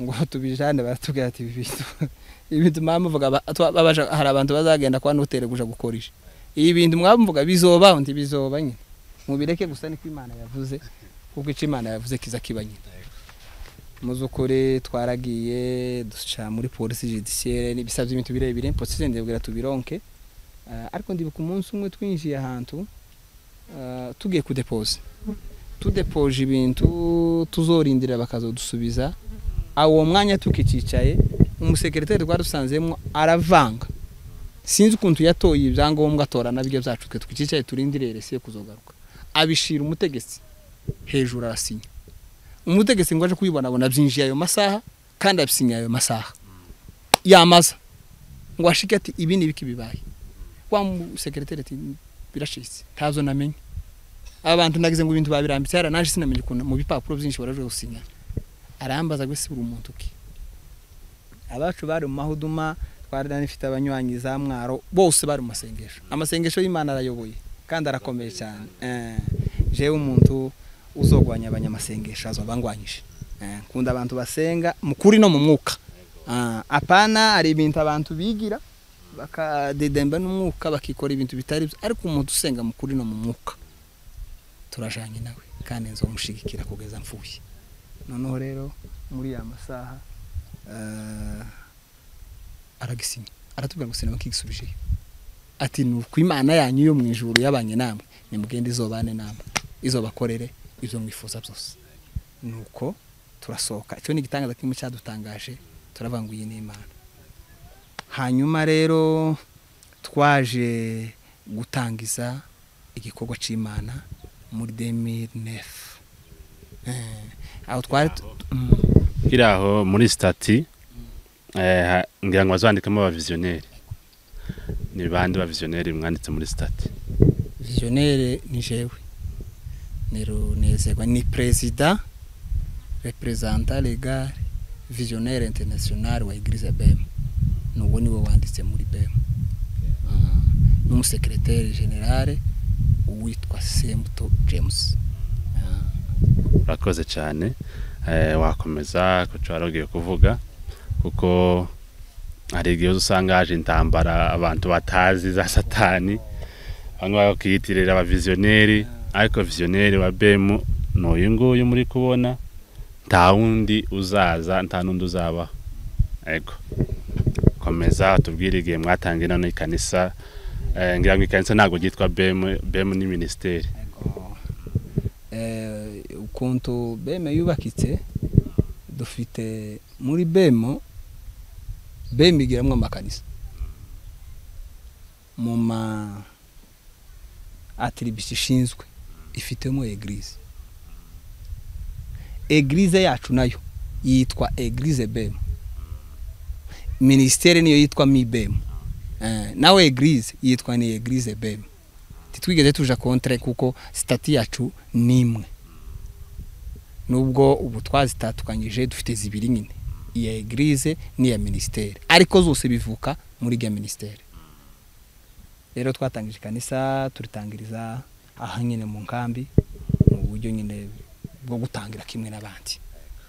ngo tubijane baratubwira ati ibi bintu ibintu mwamuvuga ba- twa- babasha- hari abantu bazagenda kwa noteri guja gukoresha ibi bintu mwamuvuga bizoba undi bizoba nyine mubireke gusa niko imana yavuze kuko ico imana yavuze kiza kiba nyine muzukuri twaragiye duca muri polisi judiciaire n'ibisabye ibintu birebire polisi ndebwira tubironke Eh, ariko ndibuka umunsi umwe twinjiye ahantu eh, tugiye kudepoza tudepoje ibintu tuzorindira bakazodusubiza awo mwanya tukicicaye umusekereteri twari dusanzemo aravanga sinzi ukuntu yatoye ibyangombwa atorana byo byacu twe twicaye turindiriye resiyo kuzogaruka abishira umutegetsi hejuru arasinya umutegetsi ngo aje kubibonabona byinjiye ayo masaha kandi abisinya ayo masaha yamaza ngo ashike ati ibi ni ibiki bibaye wa musekereteri ati birashitse ntazo namenye abantu nagize ngo ibintu babirambitse hara naje sinamenye ukuntu mu bipapuro byinshi baraje gusinya arambaza ngo ese uri umuntu ki abacu bari mu mahuduma twari nanifite abanywanyi za mwaro bose bari mu masengesho amasengesho y'imana arayoboye kandi arakomeye cyane Eh, jewe umuntu uzogwanya abanyamasengesho azobangwanyije Eh, nkunda abantu basenga mu kuri no mu mwuka Ah, apana hari ibintu abantu bigira bakadedemba n'umwuka bakikora ibintu bitari byo ariko umuntu usenga mu kuri no mu mwuka turajanye nawe kandi nzomushigikira kugeza mfuye noneho rero muri ya masaha eh, aragisinya aratubwira ngo sinema kigisubijeyo ati ni uku imana yanyu yo mu ijuru yabanye namwe nimugende izobane namwe izobakorere ibyo mwifuza byose nuko turasohoka icyo ni igitangaza kimwe cyadutangaje turavanguye n'imana hanyuma rero twaje gutangiza igikorwa cy'imana muri demiri nefu aho twari tu- mm. kiriya aho muri sitati eh, ha- ngira ngo bazandikamo abaviziyoneri ni bande baviziyoneri mwanditse muri sitati visionnaire ni jewe ni runezerwa ni perezida reprezanta legal visionnaire international wa eglise bem nuwo niwe wanditse muri bem Ah, n'umusekereteri generale uwitwa sembuto james Ah, urakoze cyane eh, wakomeza kuco warugiye kuvuga kuko hari igihe uza usanga haje intambara abantu batazi za satani bamwe bakayitirira abaviziyoneri ariko viziyoneri wa bemu ni uyu nguyu muri kubona nta wundi uzaza nta n'undi uzabaho ego komeza tubwire igihe mwatangiye nano ikanisa eh, ngira ngo ikanisa ntabwo ryitwa bemu bemu ni minisiteri eh, ukuntu beme yubakitse dufite muri bemo beme igiramwo amakanisa mu ma atiribisi ishinzwe ifitemo eglise eglise yacu nayo yitwa eglise bemo minisiteri niyo yitwa mi bemo Eh, nawe eglise yitwa ni eglise bemo titwigeze tuja kontre kuko sitati yacu ni imwe nubwo ubu twazitatukanyije dufite zibiri nyine iya eglise n'iya minisiteri ariko zose bivuka muri iya minisiteri rero twatangije ikanisa turitangiriza aha nyine mu nkambi mu buryo nyine bwo gutangira kimwe n'abandi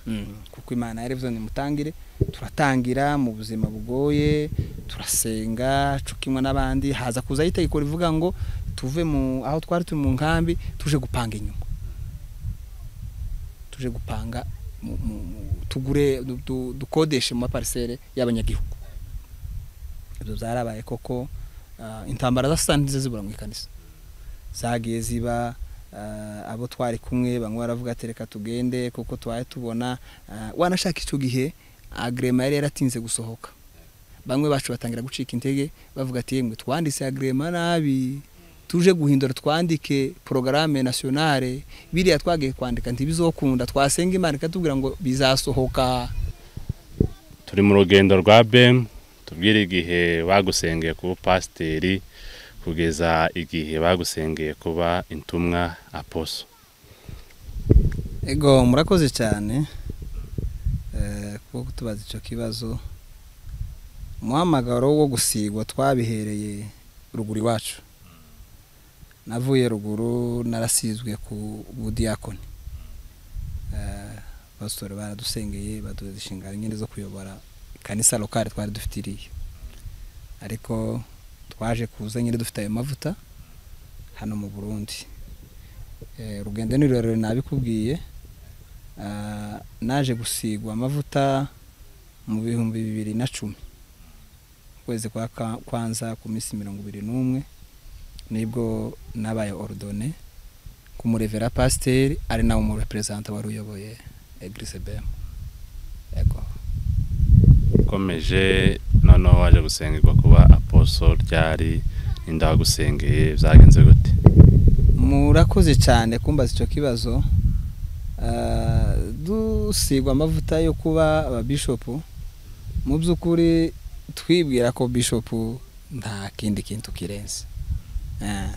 Mm, kuko imana yari ivuze nimutangire turatangira mu buzima bugoye turasenga cukimwe n'abandi haza kuzaho itegeko rivuga ngo tuve mu aho twari turi mu nkambi tuje gupanga inyuma tuje gupanga mu- mu- mu- tugure du- du- dukodeshe mu maparisere y'abanyagihugu ibyo byarabaye koko ah, intambara za sitani nizo zibura mu ikanisa zagiye ziba ah, abo twari kumwe bamwe baravuga ati reka tugende kuko twari tubona ah, wanashaka icyo gihe agrema yari yaratinze gusohoka bamwe bacu batangira gucika intege bavuga ati yemwe twanditse agrema nabi tuje guhindura twandike porogaramu nasiyonale biriya twagiye kwandika ntibizokunda twasenga imana ikatubwira ngo bizasohoka turi mu rugendo rwa bem tubwire igihe bagusengeye ku bupasiteri kugeza igihe bagusengeye kuba intumwa aposo ego murakoze cyane kuko kutubaza icyo kibazo umuhamagaro wo gusigwa twabihereye ruguru iwacu navuye ruguru narasizwe ku budiyakoni abasore baradusengeye baduha inshingano nyine zo kuyobora kanisa lokale twari dufite iriya ariko twaje kuza nyine dufite ayo mavuta hano mu burundi urugendo ni rurerure nabikubwiye naje gusigwa amavuta mu bihumbi bibiri na cumi ukwezi kwa kwanza ku minsi mirongo ibiri n'umwe nibwo nabaye orudone ku murevera pasiteri ari nawe umureperezanta wari uyoboye egirise bemu yego ukomeje noneho waje gusengerwa kuba aposo ryari indagusengeye byagenze gute murakoze cyane kumbaza icyo kibazo dusigwa amavuta yo kuba ababishopu mu by'ukuri twibwira ko bishopu nta kindi kintu kirenze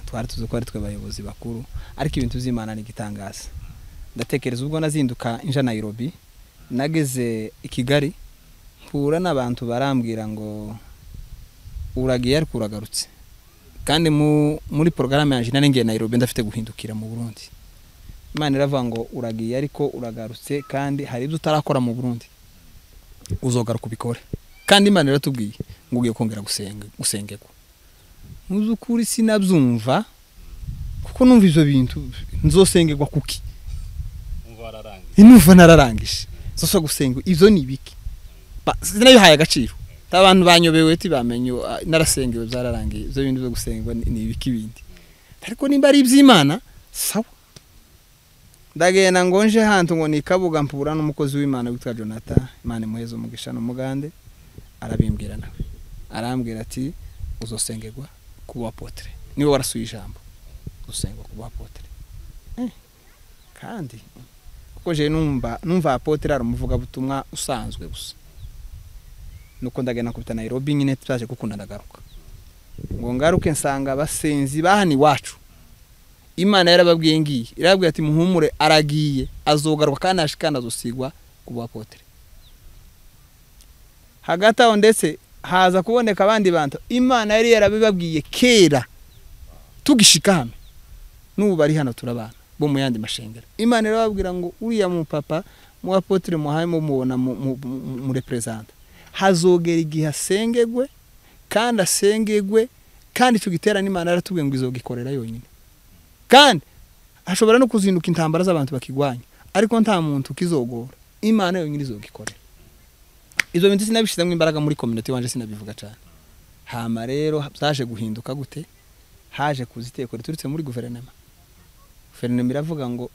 twari tuzi ko ari twe bayobozi bakuru ariko ibintu by'imana ni igitangaza ndatekereza ubwo nazinduka inja Nairobi nageze i kigali mpura n'abantu barambwira ngo uragiye ariko uragarutse kandi muri porogaramu yanjye nari ngiye Nairobi ndafite guhindukira mu burundi imana iravuga ngo uragiye ariko uragarutse kandi hari ibyo utarakora mu burundi uzogaruka ubikore kandi imana iratubwiye ngo ugiye kongera gusengerwa mu by'ukuri sinabyumva kuko numva ibyo bintu nzosengerwa kuki numva nararangije zose gusenga ibyo ni ibiki sinabihaye agaciro abantu banyobewe tibamenye narasengewe byararangiye ibyo bintu byo gusenga ni ibiki bindi ariko nimba ari iby'imana sawa ndagenda ngo nje hantu ngo ni kabuga mpura n'umukozi w'imana witwa jonata imana imuheza umugisha n'umugande arabimbwira nawe arambwira ati uzosengerwa kuba potere niwe warasuye ijambo usengwa kuba potere kandi kuko je numva numva apotere ari umuvugabutumwa usanzwe gusa nuko ndagenda kubita Nairobi nyine tutaje gukunda ndagaruka ngo ngaruke nsanga abasenzi bahani iwacu imana yarababwiye ngiye irababwiye ati muhumure aragiye azogaruka kandi ashikana azosigwa ku bapotere hagati aho ndetse haza kuboneka abandi bantu imana yari yarabibabwiye kera tugishika hano n'ubu bari hano turabana bo mu yandi mashengero imana irababwira ngo uriya mupapa mu bapotere muhaye mumubona mu reperezanta hazogera igihe asengegwe kandi asengegwe kandi icyo giterane imana yaratubwiye ngo izogikorera yonyine kandi hashobora no kuzinduka intambara z'abantu bakigwanya ariko nta muntu ukizogora imana yonyine izogikorera izo bintu sinabishyizemo imbaraga muri kominoti wanje sinabivuga cyane hama rero byaje guhinduka gute haje kuza iteko riturutse muri guverinoma guverinoma iravuga ngo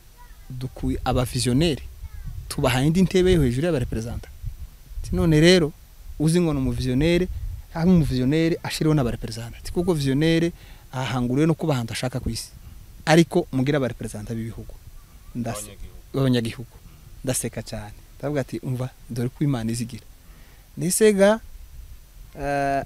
dukuye abaviziyoneri tubahaye indi ntebe yo hejuru y'abareperezanta none rero uzi ngo ni umuviziyoneri aho umuviziyoneri ashiriho n'abareperezantanti kuko viziyoneri ahanguriwe no kuba ahantu ashaka ku isi ariko mubwira abareperezanta b'ibihugu b'abanyagihugu ndaseka cyane ndavuga ati umva dore ko imana izigira ndetse ga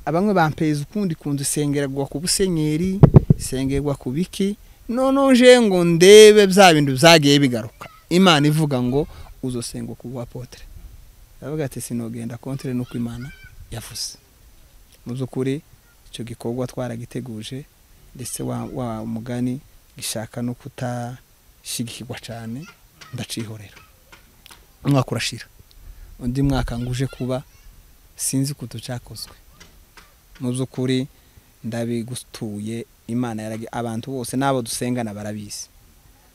bamwe bampeza ukundi kunzu isengerwa ku busenyeri isengerwa ku biki noneho nje ngo ndebe bya bintu byagiye bigaruka imana ivuga ngo uzosengwa ku bapotere aravuga ati sinogenda kontire nuko imana yavuze mu by'ukuri icyo gikorwa twaragiteguje ndetse wa mugani gishaka no kutashyigikirwa cyane ndacihorera umwaka urashira undi mwaka nguje kuba sinzi ko cyakozwe mu by'ukuri ndabigutuye imana abantu bose n'abo dusengana barabizi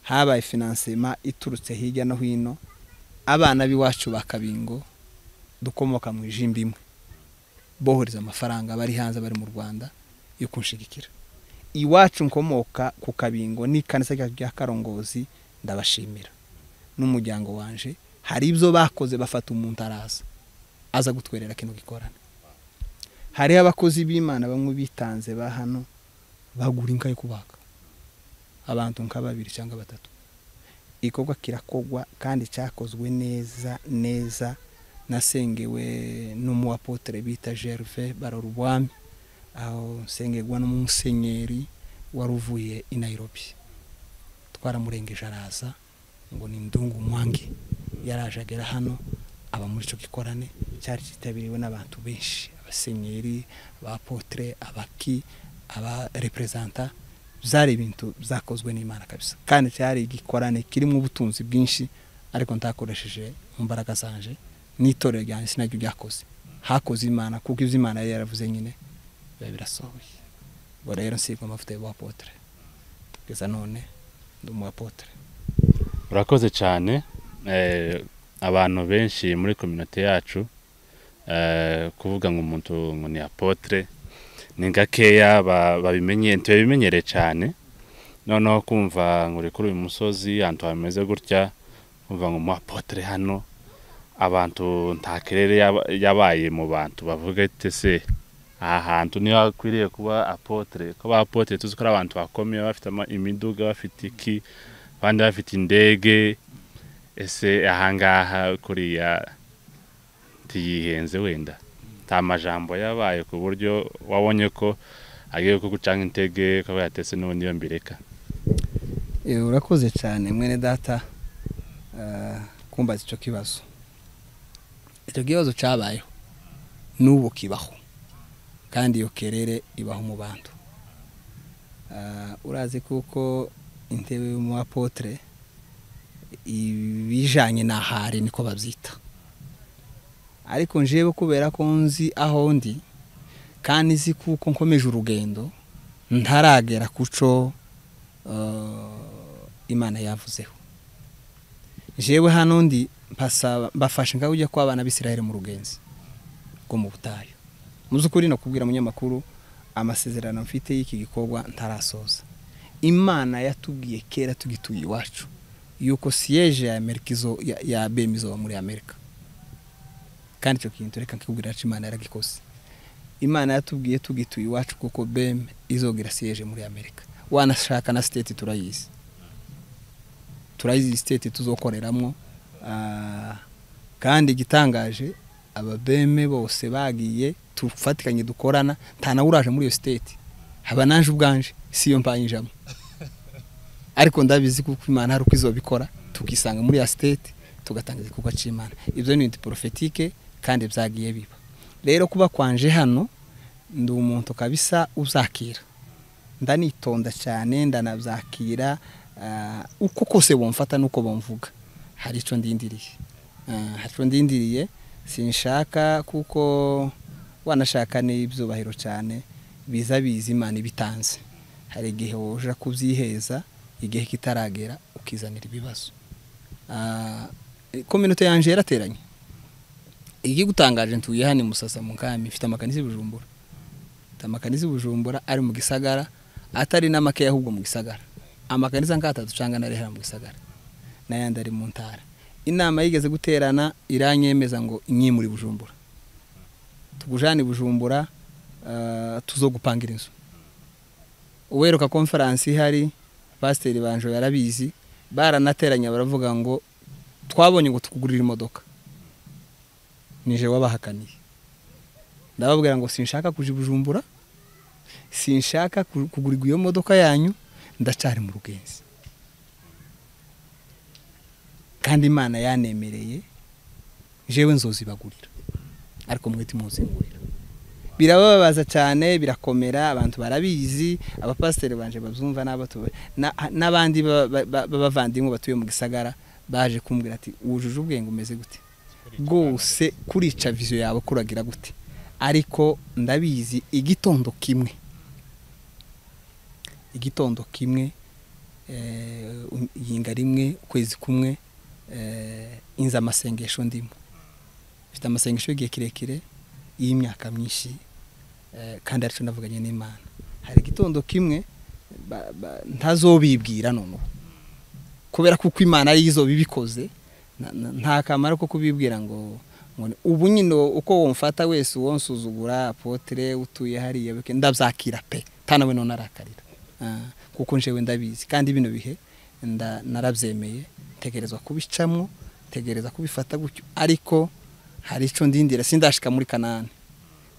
habaye finansema iturutse hirya no hino abana b'iwacu ba kabingo dukomoka mu ijimbo imwe bohereza amafaranga bari hanze bari mu rwanda yo kunshigikira iwacu nkomoka ku kabingo n'ikanisa rya karongozi ndabashimira n'umuryango wanje hari ibyo bakoze bafata umuntu araza aza gutwerera kino gikorana hariho abakozi b'imana bamwe bitanze ba hano bagura inka yo kubaka abantu nka babiri cyangwa batatu igikorwa kirakogwa kandi cyakozwe neza neza nasengewe n'umuwapotere bita gerve barora ubwami aho nsengerwa n'umusenyeri wari uvuye i Nairobi twaramurengeje araza ngo ni ndungu mwange yaraje agera hano aba muri icyo gikorane cyari cyitabiriwe n'abantu benshi abasenyeri abapotere abaki abareperezanta byari ibintu byakozwe n'imana kabisa kandi cyari igikorane kirimo ubutunzi bwinshi ariko ntakoresheje imbaraga zanje n'itorero ryanjye sinaryo ryakoze hakoze imana kuko ibyo imana yari yaravuze nyine biba birasohoye ubwo rero nsigwa amavuta y'ubuhapotere kugeza none ndi umuhapotere urakoze cyane eh, abantu benshi muri kominote yacu eh, kuvuga ngo umuntu ngo ni apotre ni gakeya ba- babimenye tubimenyereye cyane noneho kumva ngo uri kuri uyu musozi ahantu hameze gutya kumva ngo umu apotre hano abantu nta kirere yaba- yabaye mu bantu bavuga ati se aha hantu niho hakwiriye kuba apotre ko ba apotre tuzi ko ari abantu bakomeye bafite ama- imiduga bafite iki abandi bafite indege ese ahangaha kuriya ntiyihenze wenda nta majambo yabaye ku buryo wabonye ko agiye kugucanga intege ko yatese n'ubundi iyo mbireka Eh, urakoze cyane mwene data eh, kumbaza icyo kibazo icyo kibazo cyabayeho n'ubu kibaho kandi iyo kerere ibaho mu bantu Eh, urazi kuko intebe y'umuapotre ibijanye n'ahari niko babyita ariko njewe kubera ko nzi aho ndi kandi nzi kuko nkomeje urugendo ntaragera kuco eh, imana yavuzeho jewe hano ndi mpasaba mbafasha ngaho ujya kwa abana b'isiraheli mu rugenzi rwo mu butayu mu by'ukuri nakubwira munyamakuru amasezerano mfite y'iki gikorwa ntarasoza imana yatubwiye kera tugituye iwacu yuko siyeje ya amerika izo ya, ya bem izoba muri amerika kandi icyo kintu reka nkikubwira aca imana yaragikoze imana yatubwiye tugituye iwacu kuko bem izogira siyeje muri amerika wanashaka na siteti turayizi turayizi siteti tuzokoreramo ah, kandi igitangaje ababeme bose bagiye tufatikanye dukorana nta nawe uraje muri iyo siteti haba naje ubwanje si iyo mpanyijamo ariko ndabizi kuko imana hari uko izobikora tukisanga muri ya siteti tugatanga igikorwa cy'imana ibyo ni ibintu porofetike kandi byagiye biba rero kuba kwanje hano ndi umuntu kabisa uzakira ndanitonda cyane ndanabyakira ah, uko kose bamfata nuko bamvuga hari icyo ndindiriye Ah, hari icyo ndindiriye sinshaka kuko wanashaka n'ibyubahiro cyane biza biza imana ibitanze hari igihe woja kubyiheza igihe kitaragera ukizanira ibibazo Ah, kominote yanjye yarateranye igigutangaje ntuye hano i musasa mu kami mfite amakanisi bujumbura amakaniza i bujumbura ari mu gisagara atari n'amakeya ahubwo mu gisagara amakaniza nk'atatu cyangwa na rehera mu gisagara n'ayandi ari mu ntara inama yigeze guterana iranyemeza ngo inyimure i bujumbura tugujane i bujumbura ah, tuzo gupangira inzu uweruka konferansi ihari pasiteri banjo yarabizi baranateranye baravuga ngo twabonye ngo tukugurire imodoka nije wabahakaniye ndababwira ngo sinshaka kuja i bujumbura sinshaka ku- kugurirwa iyo modoka yanyu ndacari mu rugenzi kandi imana yanemereye jewe nzozibagurira ariko mwe timuzingurira birababaza cyane birakomera abantu barabizi abapasiteri banje babyumva n'abato- na- n'abandi ba- ba- ba- b'abavandimwe batuye mu gisagara baje kumbwira ati wujuje ubwenge umeze gute rwose kurica viziyo yawe kuragira gute ariko ndabizi igitondo kimwe igitondo kimwe eh, um- yinga rimwe ukwezi kumwe eh, inza amasengesho ndimo mfite amasengesho y'igihe kirekire y'imyaka myinshi eh, kandi aricyo navuganye n'imana hari igitondo kimwe ba- ba- ntazobibwira noneho kubera kuko imana ariyo izobibikoze na- na- nta kamaro ko kubibwira ngo ngo ni- ubu nyine uko wumfata wese uwonsuzugura apotre utuye hariya bike ndabyakira pe tanawe none arakarira Ah, kuko njewe ndabizi kandi bino bihe nda- narabyemeye ntegerezwa kubicamwo ntegereza kubifata gutyo ariko hari icyo ndindira sindashika muri kanani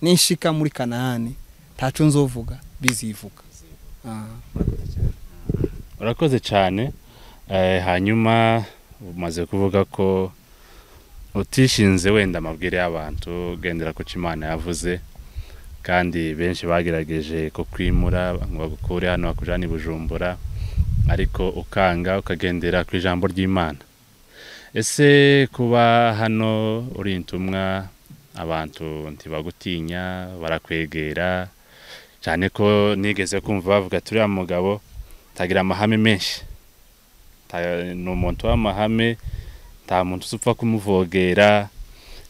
ninshika muri kanahani ntacu nzovuga bizivuga Ah. urakoze cyane Eh, hanyuma umaze kuvuga ko utishinze wenda amabwire y'abantu ugendera ku cyo imana yavuze kandi benshi bagerageje kukwimura ngo bagukure hano bakujyane i bujumbura ariko ukanga ukagendera ku ijambo ry'imana ese kuba hano uri intumwa abantu ntibagutinya barakwegera cyane ko nigeze kumva bavuga turiya mugabo tagira amahame menshi Ta- ni umuntu w'amahame nta muntu uzi upfa kumuvogera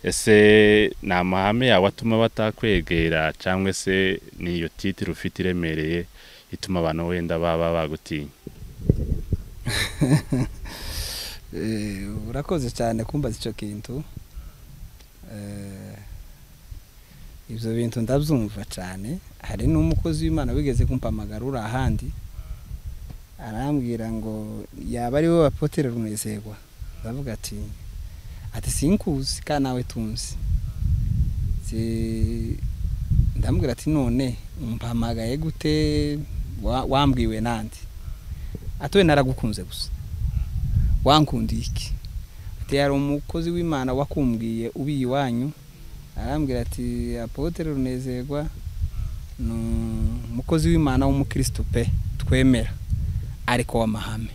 ese ni amahame yawe atuma batakwegera cyangwa se ni iyo titire ufite iremereye ituma abantu wenda baba bagutinya Eh, urakoze cyane kumbaza icyo kintu Eh, ibyo bintu ndabyumva cyane hari n'umukozi w'imana wigeze kumpamagara uri ahandi arambwira ngo yaba ari wowe apotere runezerwa ndavuga ati ati sinkuzi kandi nawe tunzi Si- ndamubwira ati none umpamagaye gute wa- wambwiwe nandi atowe naragukunze gusa wankundiye iki ati hari umukozi w'imana wakumbwiye ubi iwanyu arambwira ati apotere runezerwa ni umukozi w'imana w'umukristo pe twemera ariko w'amahame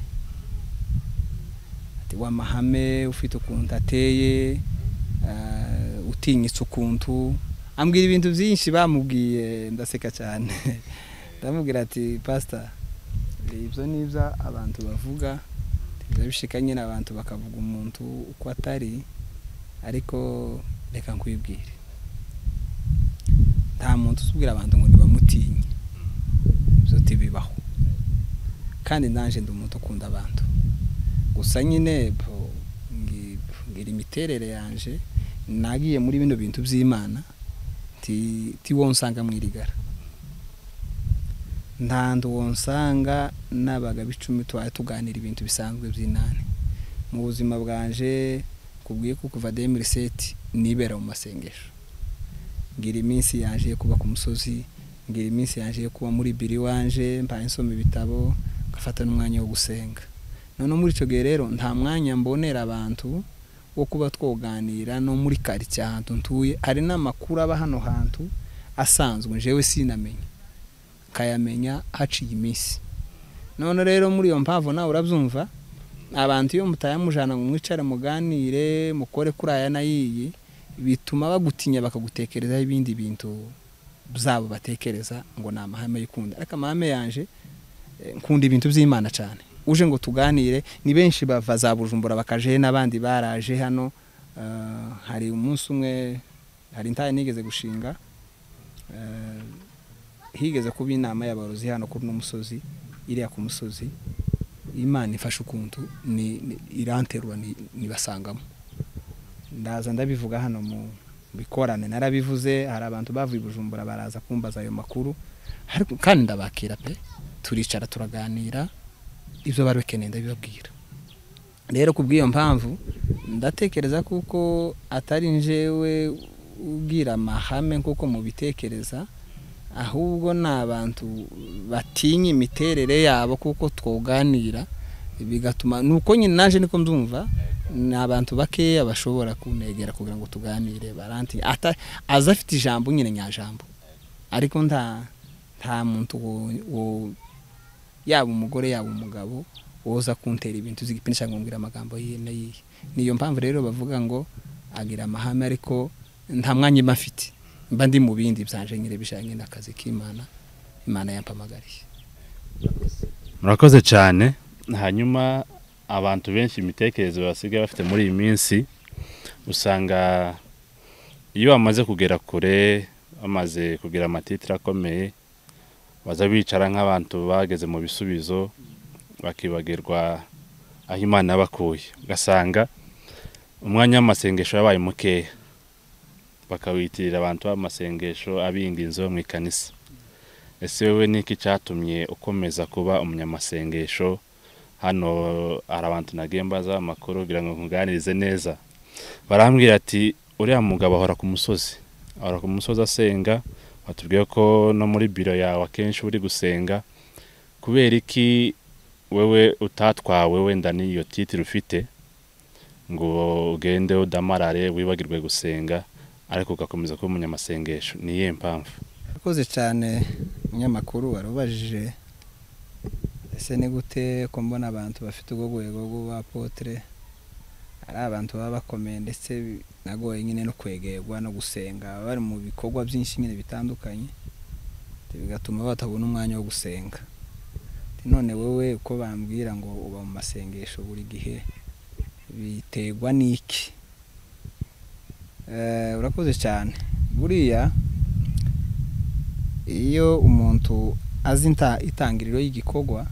ati w'amahame ufite ukuntu ateye ah, utinyitse ukuntu ambwira ibintu byinshi bamubwiye ndaseka cyane ndamubwira ati pasita ibyo ni ibyo abantu bavuga biba bishika nyine abantu bakavuga umuntu uko atari ariko reka nkwibwire nta muntu usubwira abantu ngo ntibamutinye ibyo tibibaho kandi nanjye ndi umuntu ukunda abantu gusa nyine bo- ngi- ngira imiterere yanjye nagiye muri bino bintu by'imana ti- ti wo nsanga mwirigara nta ndi uwo nsanga n'abagabo icumi tubaye tuganira ibintu bisanzwe by'inani mu buzima bwanje kubwiye ko kuva demiri seti nibera mu masengesho ngira iminsi yaje yo kuba ku musozi ngira iminsi yaje yo kuba muri biro iwanje mbaye nsoma ibitabo ngafata n'umwanya wo gusenga none muri icyo gihe rero nta mwanya mbonera abantu wo kuba twoganira no muri karitsiye ahantu ntuye hari n'amakuru aba hano hantu asanzwe njyewe sinamenya ukayamenya haciye iminsi none rero muri iyo mpamvu nawe urabyumva abantu iyo mutayamujana ngo mwicare muganire mukore kuri aya n'ayiyi bituma bagutinya bakagutekerezaho ibindi bintu zabo batekereza ngo ni amahame y'ukunda ariko amahame yanje eh, nkunda ibintu by'imana cyane uje ngo tuganire ni benshi bava za bujumbura bakaje n'abandi baraje hano Ah, hari umunsi umwe hari intare nigeze gushinga Ah, higeze kuba inama y'abarozi hano kuri uno musozi iriya ku musozi imana ifashe ukuntu ni- ni- iranterura ni- nibasangamo ndaza ndabivuga hano mu bikorane narabivuze hari abantu bavuye i bujumbura baraza kumbaza ayo makuru ariko kandi ndabakira pe turicara turaganira ibyo bari bakeneye ndabibabwira rero ku bw'iyo mpamvu ndatekereza kuko atari njyewe ubwira amahame nk'uko mubitekereza ahubwo ni abantu batinya imiterere yabo kuko twoganira bigatuma ni uko nyine naje niko mbyumva ni abantu bakeya bashobora kunegera kugira ngo tuganire baranti ata- aza afite ijambo nyine nyajambo ariko nta nta muntu wo- wo- yaba umugore yaba umugabo woza kuntera ibintu z'igipindi cyangwa ngo mbwire amagambo yiye nayiye niyo mpamvu rero bavuga ngo agira amahame ariko nta mwanya mba afite mba ndi mu bindi byanje nyine bijyanye n'akazi k'imana imana yampamagariye murakoze cyane hanyuma abantu benshi imitekerereze basigaye bafite muri iyi minsi usanga iyo bamaze kugera kure bamaze kugira amatitire akomeye baza bicara nk'abantu bageze mu bisubizo bakibagirwa aho imana yabakuye ugasanga umwanya w'amasengesho yabaye mukeya bakawitirira abantu b'amasengesho abinginzo mu ikanisa ese wowe niki cyatumye ukomeza kuba umunyamasengesho hano hari abantu nagiye mbaza amakuru kugira ngo nkuganirize neza barambwira ati uriya mugabo ahora ku musozi ahora ku musozi asenga watubwiye ko no muri biro yawe akenshi uri gusenga kubera iki wewe utatwawe wenda n'iyo titire ufite ngo ugende udamarare wibagirwe gusenga ariko ugakomeza kuba umunyamasengesho ni iyihe mpamvu urakoze cyane umunyamakuru warubajije ese ni gute ko mbona abantu bafite ubwo rwego rw'abapotere ari abantu baba bakomeye ndetse nagoye nyine no kwegerwa no gusenga baba bari mu bikorwa byinshi nyine bitandukanye bigatuma batabona umwanya wo gusenga none wowe uko bambwira ngo uba mu masengesho buri gihe biterwa n'iki urakoze cyane buriya iyo umuntu azi itangiriro y'igikorwa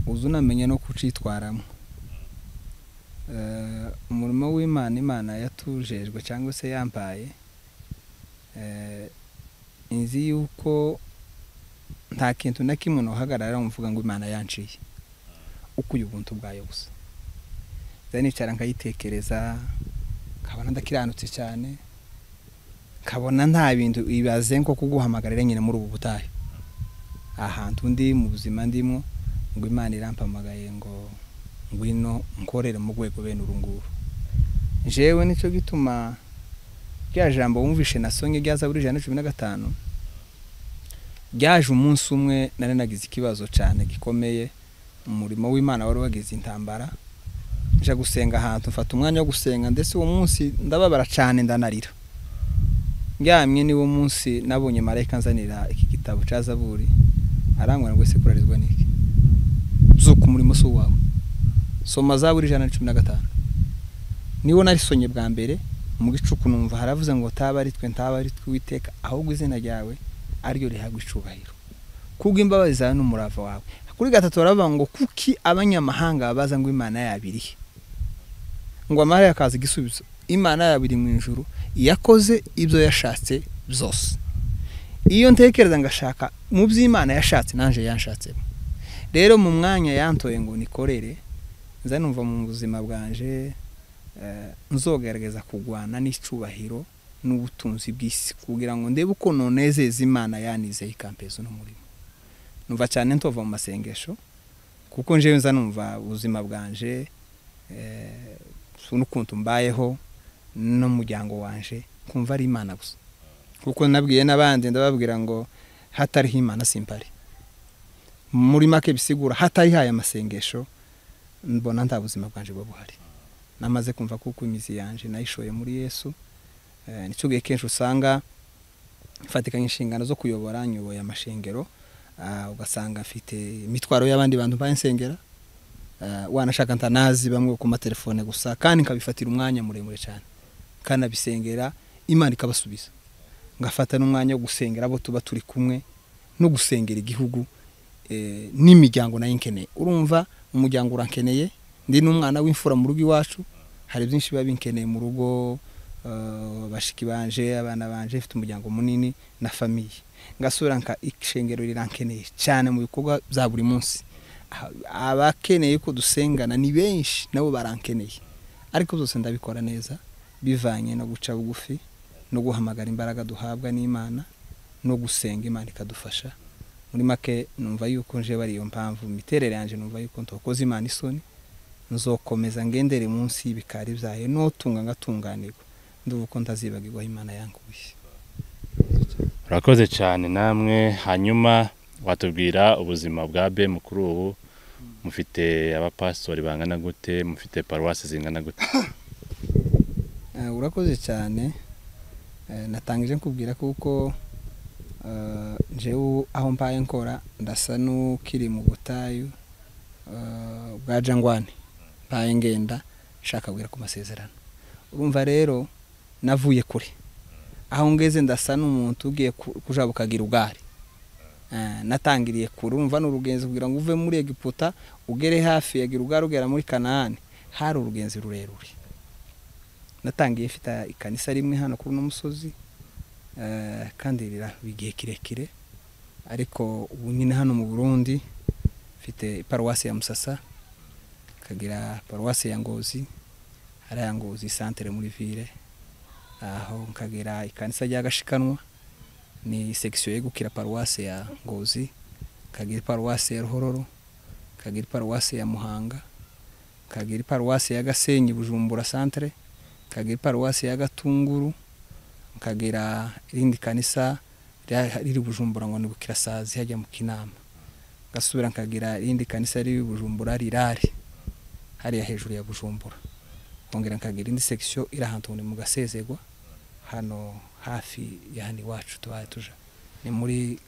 uzi unamenya no kucitwaramo umurimo w'imana imana yatujejwe cyangwa se yambaye inzi y'uko nta kintu na kimwe nuhagarara muvuga ngo imana yanciye uko uyu buntu bwayo gusa nicara nkayitekereza nkabona ndakiranutse cyane nkabona nta bintu ibaze nko kuguhamagarira nyine muri ubu butayu ahantu ndi mu buzima ndimo ngo imana irampamagaye ngo ngwino nkorere mu rwego bene urunguru njyewe nicyo gituma rya jambo wumvishe na songe ryaza buri ijana na cumi na gatanu ryaje umunsi umwe nari nagize ikibazo cyane gikomeye umurimo w'imana wari wagize intambara nje gusenga ahantu mfata umwanya wo gusenga ndetse uwo munsi ndababara cyane ndanarira ndyamye niwo munsi nabonye marayika nzanira iki gitabo cya zaburi arangwa ngo ese kurarizwa n'iki zuka umurimo si uwawe soma za buri ijana na cumi na gatanu niwo narisonye bwa mbere mu gicuku numva haravuze ngo taba ari twe ntaba ari tw'uwiteka ahubwo izina ryawe ariryo rihabwa icubahiro kubwo imbabazi zawe n'umurava wawe kuri gatatu baravuga ngo kuki abanyamahanga babaza ngo imana yabiriye ngo amahari akaza igisubizo imana yabiri mu ijuru yakoze ibyo yashatse byose iyo ntekereza ngashaka mu by'imana yashatse nanjye yanshatsemo rero mu mwanya yantoye ngo nikorere nza numva mu buzima bwanje nzogaragaza kurwana n'icyubahiro n'ubutunzi bw'isi kugira ngo ndebe uko nonezeza imana yanizeye ikampezo n'umurimo numva cyane ntova mu masengesho kuko njewe nza numva ubuzima bwanje n'ukuntu mbayeho n'umuryango wanje kumva ari imana gusa kuko nabwiye n'abandi ndababwira ngo hatariho imana simpari muri make bisigura hatariho aya masengesho mbona nta buzima bwanjye buba buhari namaze kumva kuko imizi yanjye nayishoye muri yesu nicyo gihe kenshi usanga mfatikanya inshingano zo kuyobora nyoboye amashengero ugasanga afite imitwaro y'abandi bantu nsengera wanashaka ntanazi bamwe ku matelefone gusa kandi nkabifatira umwanya muremure cyane kandi abisengera imana ikabasubiza ngafata n'umwanya wo gusengera abo tuba turi kumwe no gusengera igihugu n'imiryango nayo nkeneye urumva umuryango urakeneye ndi n'umwana w'imfura mu rugo iwacu hari byinshi biba binkeneye mu rugo bashiki banje abana banje ifite umuryango munini na famiye ngasura nka ishengero rirankeneye cyane mu bikorwa bya buri munsi abakeneye ko dusengana ni benshi nabo barankeneye ariko byose ndabikora neza bivanye no guca bugufi no guhamagara imbaraga duhabwa n'imana no gusenga imana ikadufasha muri make numva yuko nje bari iyo mpamvu imiterere yanjye numva yuko ntokoze imana isoni nzokomeza ngendere munsi y'ibikari byayo n'utunga ngatunganirwa nduba uko ntazibagirwa imana yanguye urakoze cyane namwe hanyuma watubwira ubuzima bwa be mukuru ubu mufite abapasitori bangana gute mufite paruwasi zingana gute urakoze cyane natangije kubwira kuko njyewe aho mbaye nkora ndasa n'ukiri mu butayu bwa jangwane mbaye ngenda nshaka guhera ku masezerano urumva rero navuye kure aho ngeze ndasa n'umuntu ugiye kujabukagira ubwari natangiriye kure urumva ni urugenzi kugira ngo uve muri egiputa ugere hafi ya girugari ugera muri kanahani hari urugenzi rurerure natangiye ifite ikanisa rimwe hano kuri uno musozi kandi igihe kirekire ariko ubu nyine hano mu burundi mfite paruwasi ya musasa nkagira paruwasi ya ngozi hari aya ngozi santere muri vire aho nkagira ikanisa rya gashikanwa ni sekisiyo yegukira paruwase ya ngozi ikagira paruwase ya ruhororo ikagira paruwase ya muhanga ikagira paruwase ya gasenyi bujumbura santire ikagira paruwase ya gatunguru ikagira irindi kanisa rya- riri bujumbura ngo ni bukirasazi hajya mu kinama ngasubira nkagira irindi kanisa riri bujumbura rirari hariya hejuru ya bujumbura nkongera nkagira indi sekisiyo iri ahantu ni mu gasezegwa hano hafi ya hano iwacu tubaye tuja ni muri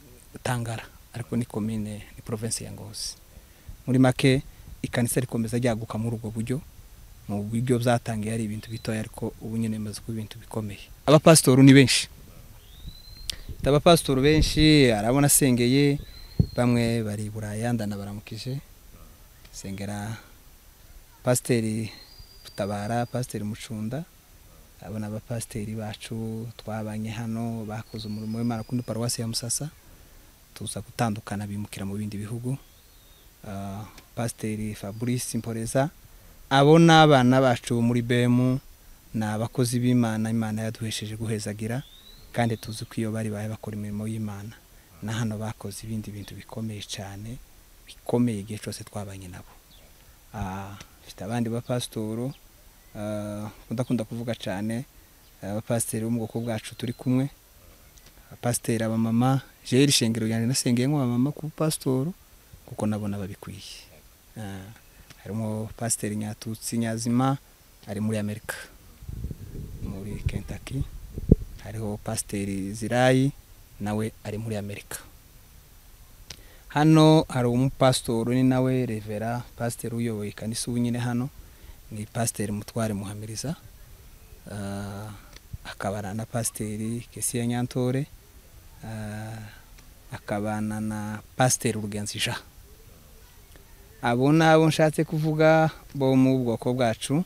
tangara ariko ni komine ni provinsi ya ngozi muri make ikanisa rikomeza ryaguka muri ubwo buryo mu buryo byatangiye ari ibintu bitoya ariko ubu nyine bimaze kuba ibintu bikomeye abapasitori ni benshi Mfite abapasitori benshi arabona asengeye bamwe bari i buraya ndanabaramukije sengera pasiteri Rutabara pasiteri mucunda abona abapasiteri bacu twabanye hano bakoze umurimo w'imana kundi paruwasi ya musasa tuza gutandukana bimukira mu bindi bihugu Ah, pasiteri fabrice mporeza abo ni abana bacu muri bemu ni abakozi b'imana imana yaduhesheje guhezagira kandi tuzi ko iyo bari baye bakora imirimo y'imana na hano bakoze ibindi bintu bikomeye cyane bikomeye igihe cyose twabanye nabo Ah, mfite abandi bapasitoro udakunda kuvuga cyane ah, abapasiteri bo mu bwoko bwacu turi kumwe abapasiteri abamama jeri shengero yanjye nasengeye nk'abamama ku bupasitoro kuko nabona babikwiye Ah, harimo pasiteri nyatutsi nyazima ari muri amerika muri kentucky hariho pasiteri zirayi nawe ari muri amerika hano hari umupasitori ni nawe revera pasiteri uyoboye ikanisa ubu nyine hano ni pasiteri mutware muhamiriza Ah, akabana na pasiteri kesiya nyantore Ah, akabana na pasiteri urugenzi jean abo ni abo nshatse kuvuga bo mu bwoko bwacu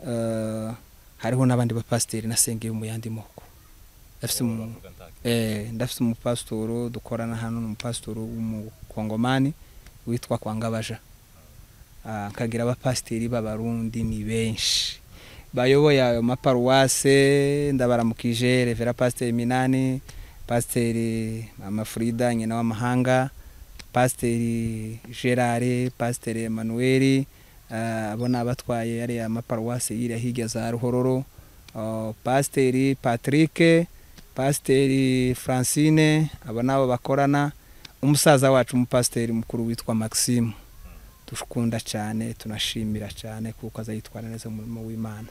Ah, hariho n'abandi bapasiteri nasengeye mu yandi moko afite umuntu Eh, ndafite umupasitoro dukorana hano ni umupasitoro w'umukongomani witwa kwangabaja Ah, nkagira abapasiteri b'abarundi ni benshi bayoboye ayo maparuwase ndabaramukije revera pasiteri minani pasiteri mama frida nyina w'amahanga pasiteri gerard pasiteri emanuel ah, abo ni abatwaye ariya maparuwase yiriya hirya za ruhororo Ah, pasiteri patrick pasiteri francine aba nabo bakorana umusaza wacu umupasiteri mukuru witwa maxime dukunda cyane tunashimira cyane kuko aza yitwara neza mu murimo w'imana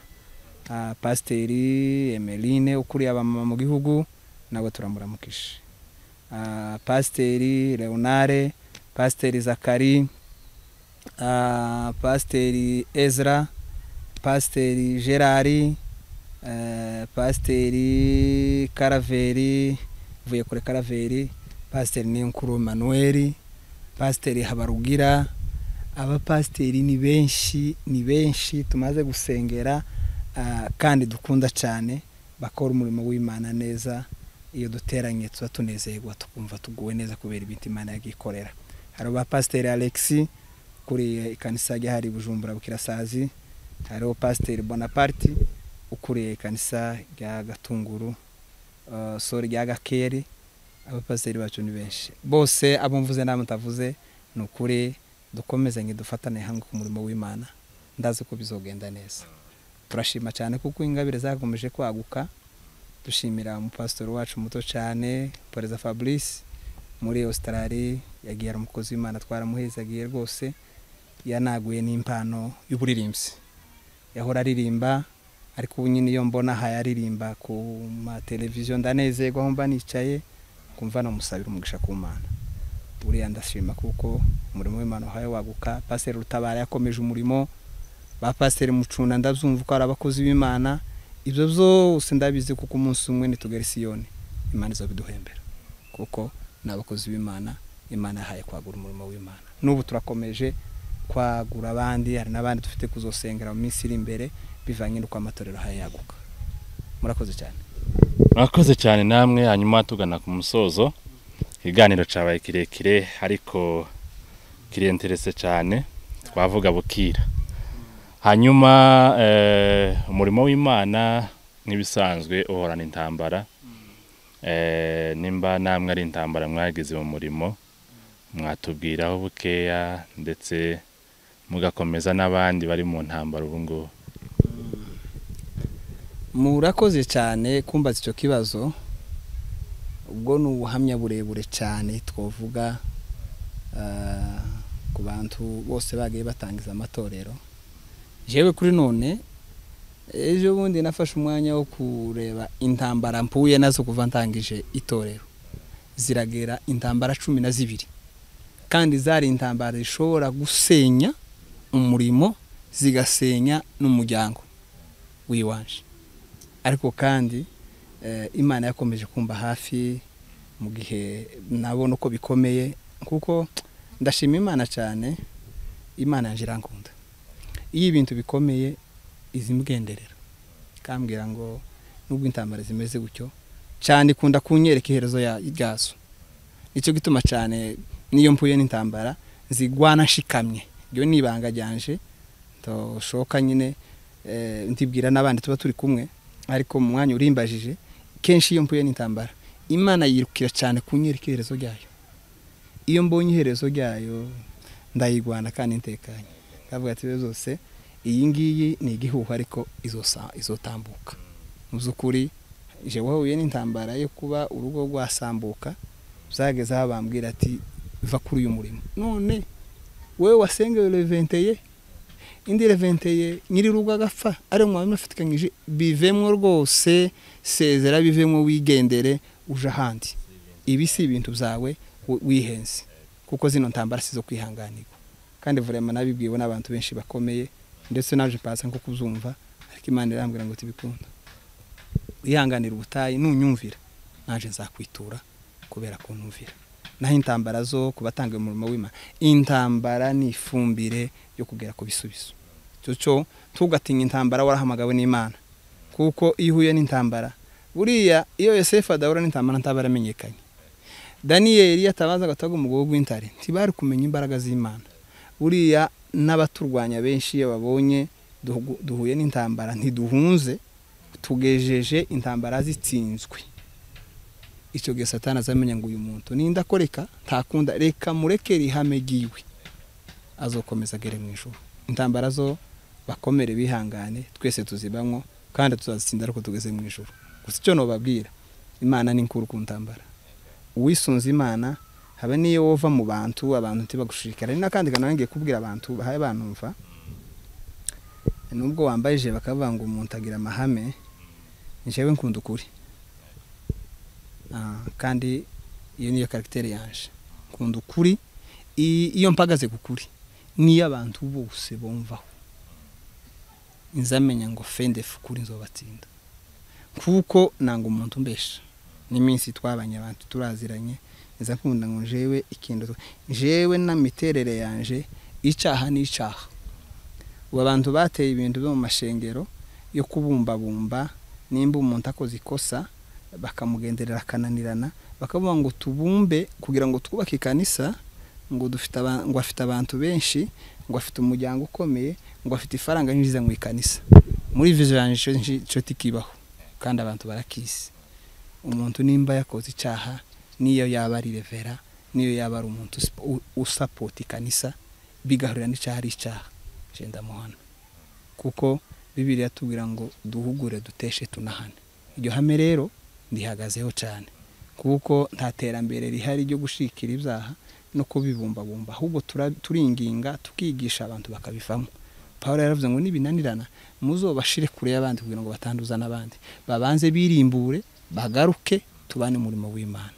Ah, pasiteri emeline ukuriye abamama mu gihugu nabo turamuramukije Ah, pasiteri leonare pasiteri zakari ah, pasiteri ezra pasiteri gerard eh, pasiteri karaveri mvuye kure karaveri pasiteri niyonkuru manuel pasiteri habarugira abapasiteri ni benshi ni benshi tumaze gusengera ah, kandi dukunda cyane bakora umurimo w'imana neza iyo duteranye tuba tunezerwa tukumva tuguwe neza kubera ibintu imana yagiye ikorera hari abapasiteri alexi ukuriye ikanisa ryahari bujumbura bukirasazi hariho pasiteri bonaparte ukuriye ikanisa rya gatunguru uh, sori rya gakeri abapasiteri bacu ni benshi bose abo mvuze n'abo mutavuze ni ukuri dukomezanye dufatane hamwe ku murimo w'imana ndazi ko bizogenda neza turashima cyane kuko ingabire zakomeje kwaguka dushimira umupasitori wacu muto cyane perezida fabrice muri australia yagiye ari umukozi w'imana twaramuhezagiye rwose yanaguye n'impano y'uburirimbyi yahora aririmba ariko ubu nyine iyo mbona aha yaririmba ku mateleviziyo ndanezerwa aho mba nicaye kumva namusabira umugisha ku mana buriya ndashima kuko umurimo w'imana wahaye waguka pasiteri rutabara yakomeje umurimo ba pasiteri mucunda ndabyumva ko ari abakozi b'imana ibyo byose ndabizi kuko umunsi umwe nitugera isiyoni imana izabiduhembera kuko ni abakozi b'imana imana yahaye kwagura umurimo w'imana n'ubu turakomeje kwagura abandi hari n'abandi dufite kuzosengera mu minsi iri imbere bivanye n'uko amatorero ahaye yaguka murakoze cyane mwakoze cyane namwe hanyuma tugana ku musozo ikiganiro cyabaye kirekire ariko kirenterese cyane twavuga bukira hanyuma eh, umurimo w'imana nk'ibisanzwe uhorana intambara Eh, nimba namwe ari intambara mwagize mu murimo mwatubwiraho bukeya ndetse mugakomeza n'abandi bari mu ntambara ubu ngubu murakoze cyane kumbaza icyo kibazo ubwo ni ubuhamya burebure cyane twavuga ah, ku bantu bose bagiye batangiza amatorero jewe kuri none ejo bundi nafashe umwanya wo kureba intambara mpuye nazo kuva ntangije itorero ziragera intambara cumi na zibiri kandi zari intambara zishobora gusenya umurimo zigasenya n'umuryango w'iwanje ariko kandi eh, imana yakomeje kumba hafi mu gihe nabona uko bikomeye kuko ndashima imana cyane imana yanjye irankunda iyo ibintu bikomeye izi mgenderera ikambwira ngo nubwo intambara zimeze gutyo cyane ikunda kunyereka iherezo ya- ryazo nicyo gituma cyane n'iyo mpuye n'intambara zigwana nshikamye iryo ni ibanga ryanje ndoshoka nyine eh, ndibwira n'abandi tuba turi kumwe ariko mu mwanya urimbajije kenshi iyo mpuye n'intambara imana yirukira cyane kunyereka iherezo ryayo iyo mbonye iherezo ryayo ndayirwana kandi ntekanye ndavuga ati rero zose iyi ngiyi ni igihuhu ariko izosa- izotambuka mu by'ukuri je wahuye n'intambara yo kuba urugo rwasambuka byageze aho bambwira ati va kuri uyu murimo none wowe wasengewe reventeye indi reventeye nyiri urugo agapfa ari mu mwami afatikanyije bivemwo rwose sezera bivemwo wigendere uje ahandi ibi si ibintu byawe wi- wihenze kuko zino ntambara si zo kwihanganirwa kandi vraiment nabibwiwe n'abantu benshi bakomeye ndetse naje pasa nko kubyumva ariko imana irambwira ngo tibikunda wihanganira ubutayu nunyumvira naje nzakwitura kubera kuntumvira naho intambara zo kubatanga umurimo w'imana intambara ni ifumbire yo kugera ku bisubizo cyo tugatinye intambara warahamagawe n'imana kuko iyo uhuye n'intambara buriya iyo yosefu adahura n'intambara ntaba yaramenyekanye daniyeli yatabaza agataga umugogo w'intare ntibari kumenya imbaraga z'imana buriya n'abaturwanya benshi iyo babonye duhu- duhuye n'intambara ntiduhunze tugejeje intambara zitsinzwe icyo gihe satani azamenya ngo uyu muntu ninda akoreka ntakunda reka mureke rihame ryiwe azokomeza agere mu ijuru intambara zo bakomere bihangane twese tuzibamwo kandi tuzazitsinda ariko tugeze mu ijuru gusa icyo nobabwira imana ni nkuru ku ntambara uwisunze imana haba n'iyo wova mu bantu abantu ntibagushishikara ni n'akandi kantu ngiye kubwira abantu bahaye banumva nubwo wambaye ijire bakavuga ngo umuntu agira amahame njyewe nkunda ukuri Ah, kandi iyo niyo karagiteri yanje nkunda ukuri i- iyo mpagaze ku kuri niyo abantu bose bumvaho nzamenya ngo fendefu kuri nzobatsinda kuko nanga umuntu umbesha n'iminsi twabanye abantu turaziranye nza nkunda ngo jewe ikintu jewe n'amiterere yanje icyaha ni icyaha ubu abantu bateye ibintu byo mu mashengero yo kubumbabumba nimba umuntu akoze ikosa bakamugenderera akananirana bakavuga ngo tubumbe kugira ngo twubake ikanisa ngo dufite aba- ngo afite abantu benshi ngo afite umuryango ukomeye ngo afite ifaranga yinjiza mu ikanisa muri vision yanjye ico nci- ico tikibaho kandi abantu barakisi umuntu nimba yakoze icyaha niyo yaba ari revera niyo yaba ari umuntu usip- u- usapota ikanisa bigahurira n'icyaha ari icyaha je ndamuhana kuko bibiri yatubwira ngo duhugure duteshe tunahane iryo hame rero ndihagazeho cyane kuko nta terambere rihari ryo gushikira ibyaha no kubibumbabumba ahubwo tura- turinginga tukigisha abantu bakabivamo paul yaravuze ngo nibinanirana muzobashire kure y'abandi kugira ngo batanduza n'abandi babanze birimbure bagaruke tubane umurimo w'imana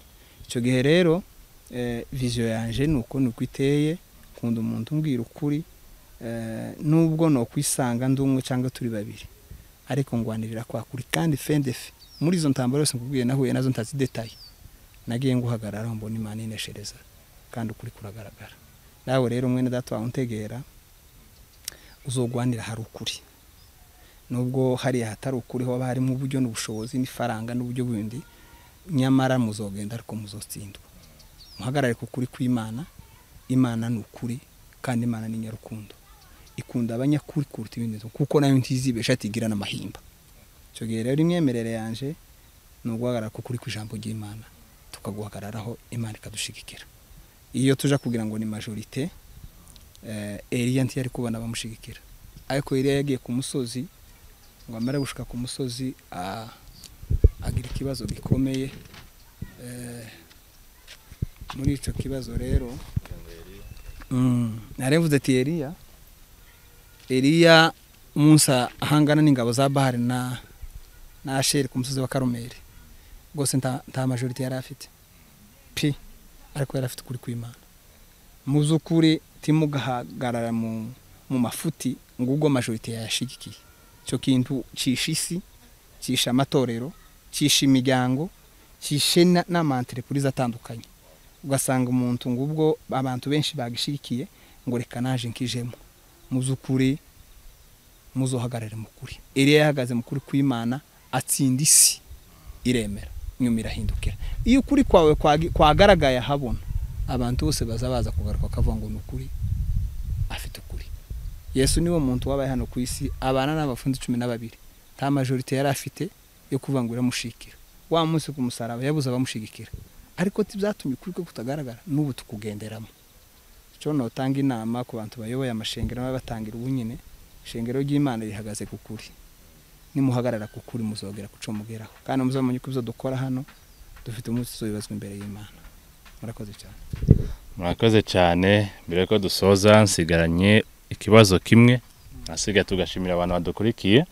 icyo gihe rero eh, vision yanje ni uko nuko iteye nkunda umuntu umbwira ukuri eh, nubwo nokwisanga ndi umwe cyangwa turi babiri ariko ngwanirira kwa kuri kandi fendefe muri izo ntambaro yose nkubwiye nahuye nazo ntazidetaye nagiye nguhagarara aho mbona imana ineshereza kandi ukuri kuragaragara nawe rero mwene data wawe untegera uzogwanira hari ukuri nubwo hariya hatari ukuri hoba harimo uburyo n'ubushobozi n'ifaranga n'uburyo bundi nyamara muzogenda ariko muzotsindwa muhagarare ku kuri kw'imana imana ni ukuri kandi imana ni nyarukundo ikunda abanyakuri kuruta ibindi kuko nayo ntizibesha atigira n'amahimba icyo gihe rero imyemerere yanjye ni uguhagarara kuko uri ku ijambo ry'imana tukaguhagararaho imana ikadushigikira iyo tuja kugira ngo ni majorite eriya ntiyari kubona abamushigikira ariko eriya yagiye ku musozi ngo amare gushuka ku musozi a- agira ikibazo gikomeye Eh, muri icyo kibazo rero Mm, naravuze ati eriya eriya umunsi ahangana n'ingabo za bahari na na asheri ku musozi wa karumeri rwose nta nta majorite yari afite pi ariko yari afite ukuri kw'imana mu by'ukuri timugahagarara mu mu mafuti ngo ubwo majorite yayashigikiye icyo kintu cisha isi cisha amatorero cisha imiryango cishe na- n'amanterepurize atandukanye ugasanga umuntu ngo ubwo abantu benshi bagishigikiye ngo reka naje nkijemo mu by'ukuri muzohagarare mu kuri eriya yahagaze mu kuri kw'imana atsinda isi iremera inyuma irahindukira iyo ukuri kwawe kwagi- kwagaragaye ahabona abantu bose baza baza kugaruka bakavuga ngo ni ukuri afite ukuri yesu niwo muntu wabaye hano ku isi abana n'abafunze cumi na babiri nta majorite yari afite yo kuvuga ngo iramushikira wa munsi ku musaraba yabuze abamushigikira ariko tibyatumye ukuri kwe kutagaragara n'ubu tukugenderamo cyo notanga inama ku bantu bayoboye amashengero baba batangira ubunyine ishengero ry'imana rihagaze ku kuri nimuhagarara ku kuri muzogera kuco mugeraho kandi muzamenye ko ibyo dukora hano dufite umunsi tuzobibazwa imbere y'imana murakoze cyane murakoze cyane mbere yuko dusoza nsigaranye ikibazo kimwe nasigaye tugashimira abantu badukurikiye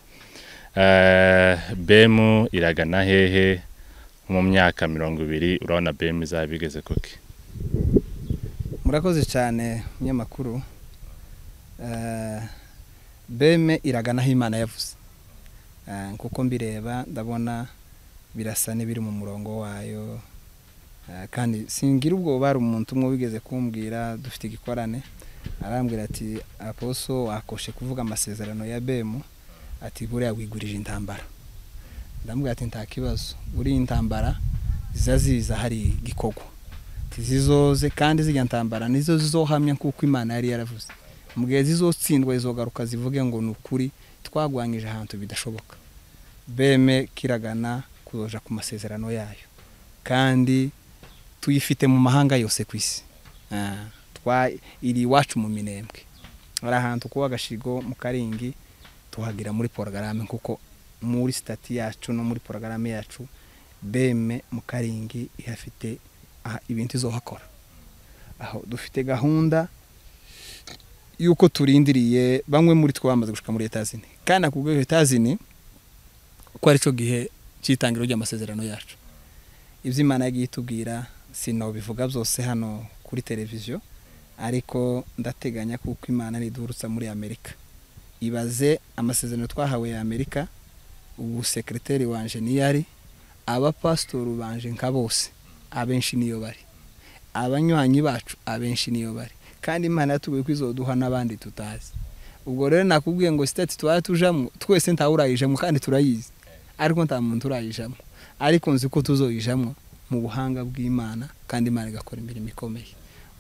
Eh, bemu iragana hehe mu myaka mirongo ibiri urabona bemu izaba igeze kuki murakoze cyane munyamakuru Eh, beme iragana aho imana yavuze Eh, kuko mbireba ndabona birasa n'ibiri mu murongo wayo Eh, kandi singira ubwoba hari umuntu umwe wigeze kumbwira dufite igikorane arambwira ati aposo wakoshe kuvuga amasezerano ya bemu ati buriya wigurije intambara ndambwira ati nta kibazo buriya intambara ziza ziza hari gikorwa zizoze kandi zijya ntambara nizo zizohamya kuko imana yari yaravuze mu gihe zizotsindwa izogaruka zivuge ngo ni ukuri twagwanyije ahantu bidashoboka beme kiragana kuzoja ku masezerano yayo kandi tuyifite mu mahanga yose ku isi Ah, twa- iri iwacu mu minembwe hari ahantu kuba agashigo mu karingi tuhagira muri porogarame kuko muri sitati yacu no muri porogarame yacu beme mu karingi ihafite aha ibintu izohakora aho dufite gahunda y'uko turindiriye bamwe muri twe bamaze gushuka muri etazini kandi ako rwego etazini ko ari cyo gihe cy'itangiro ry'amasezerano yacu ibyo imana yagiye itubwira sinabivuga byose hano kuri televiziyo ariko ndateganya kuko imana nidurutsa muri amerika ibaze amasezerano twahawe ya amerika ubu sekiriteri wanje niyo ari abapasitori banje nka bose abenshi niyo bari abanywanyi bacu abenshi niyo bari kandi imana yatubwiye ko izoduha n'abandi tutazi ubwo rero nakubwiye ngo sitati tuba tujamo twese ntawe urayijamo kandi turayizi ariko nta muntu urayijamo ariko nzi ko tuzoyijamo mu buhanga bw'imana kandi imana igakora imirimo ikomeye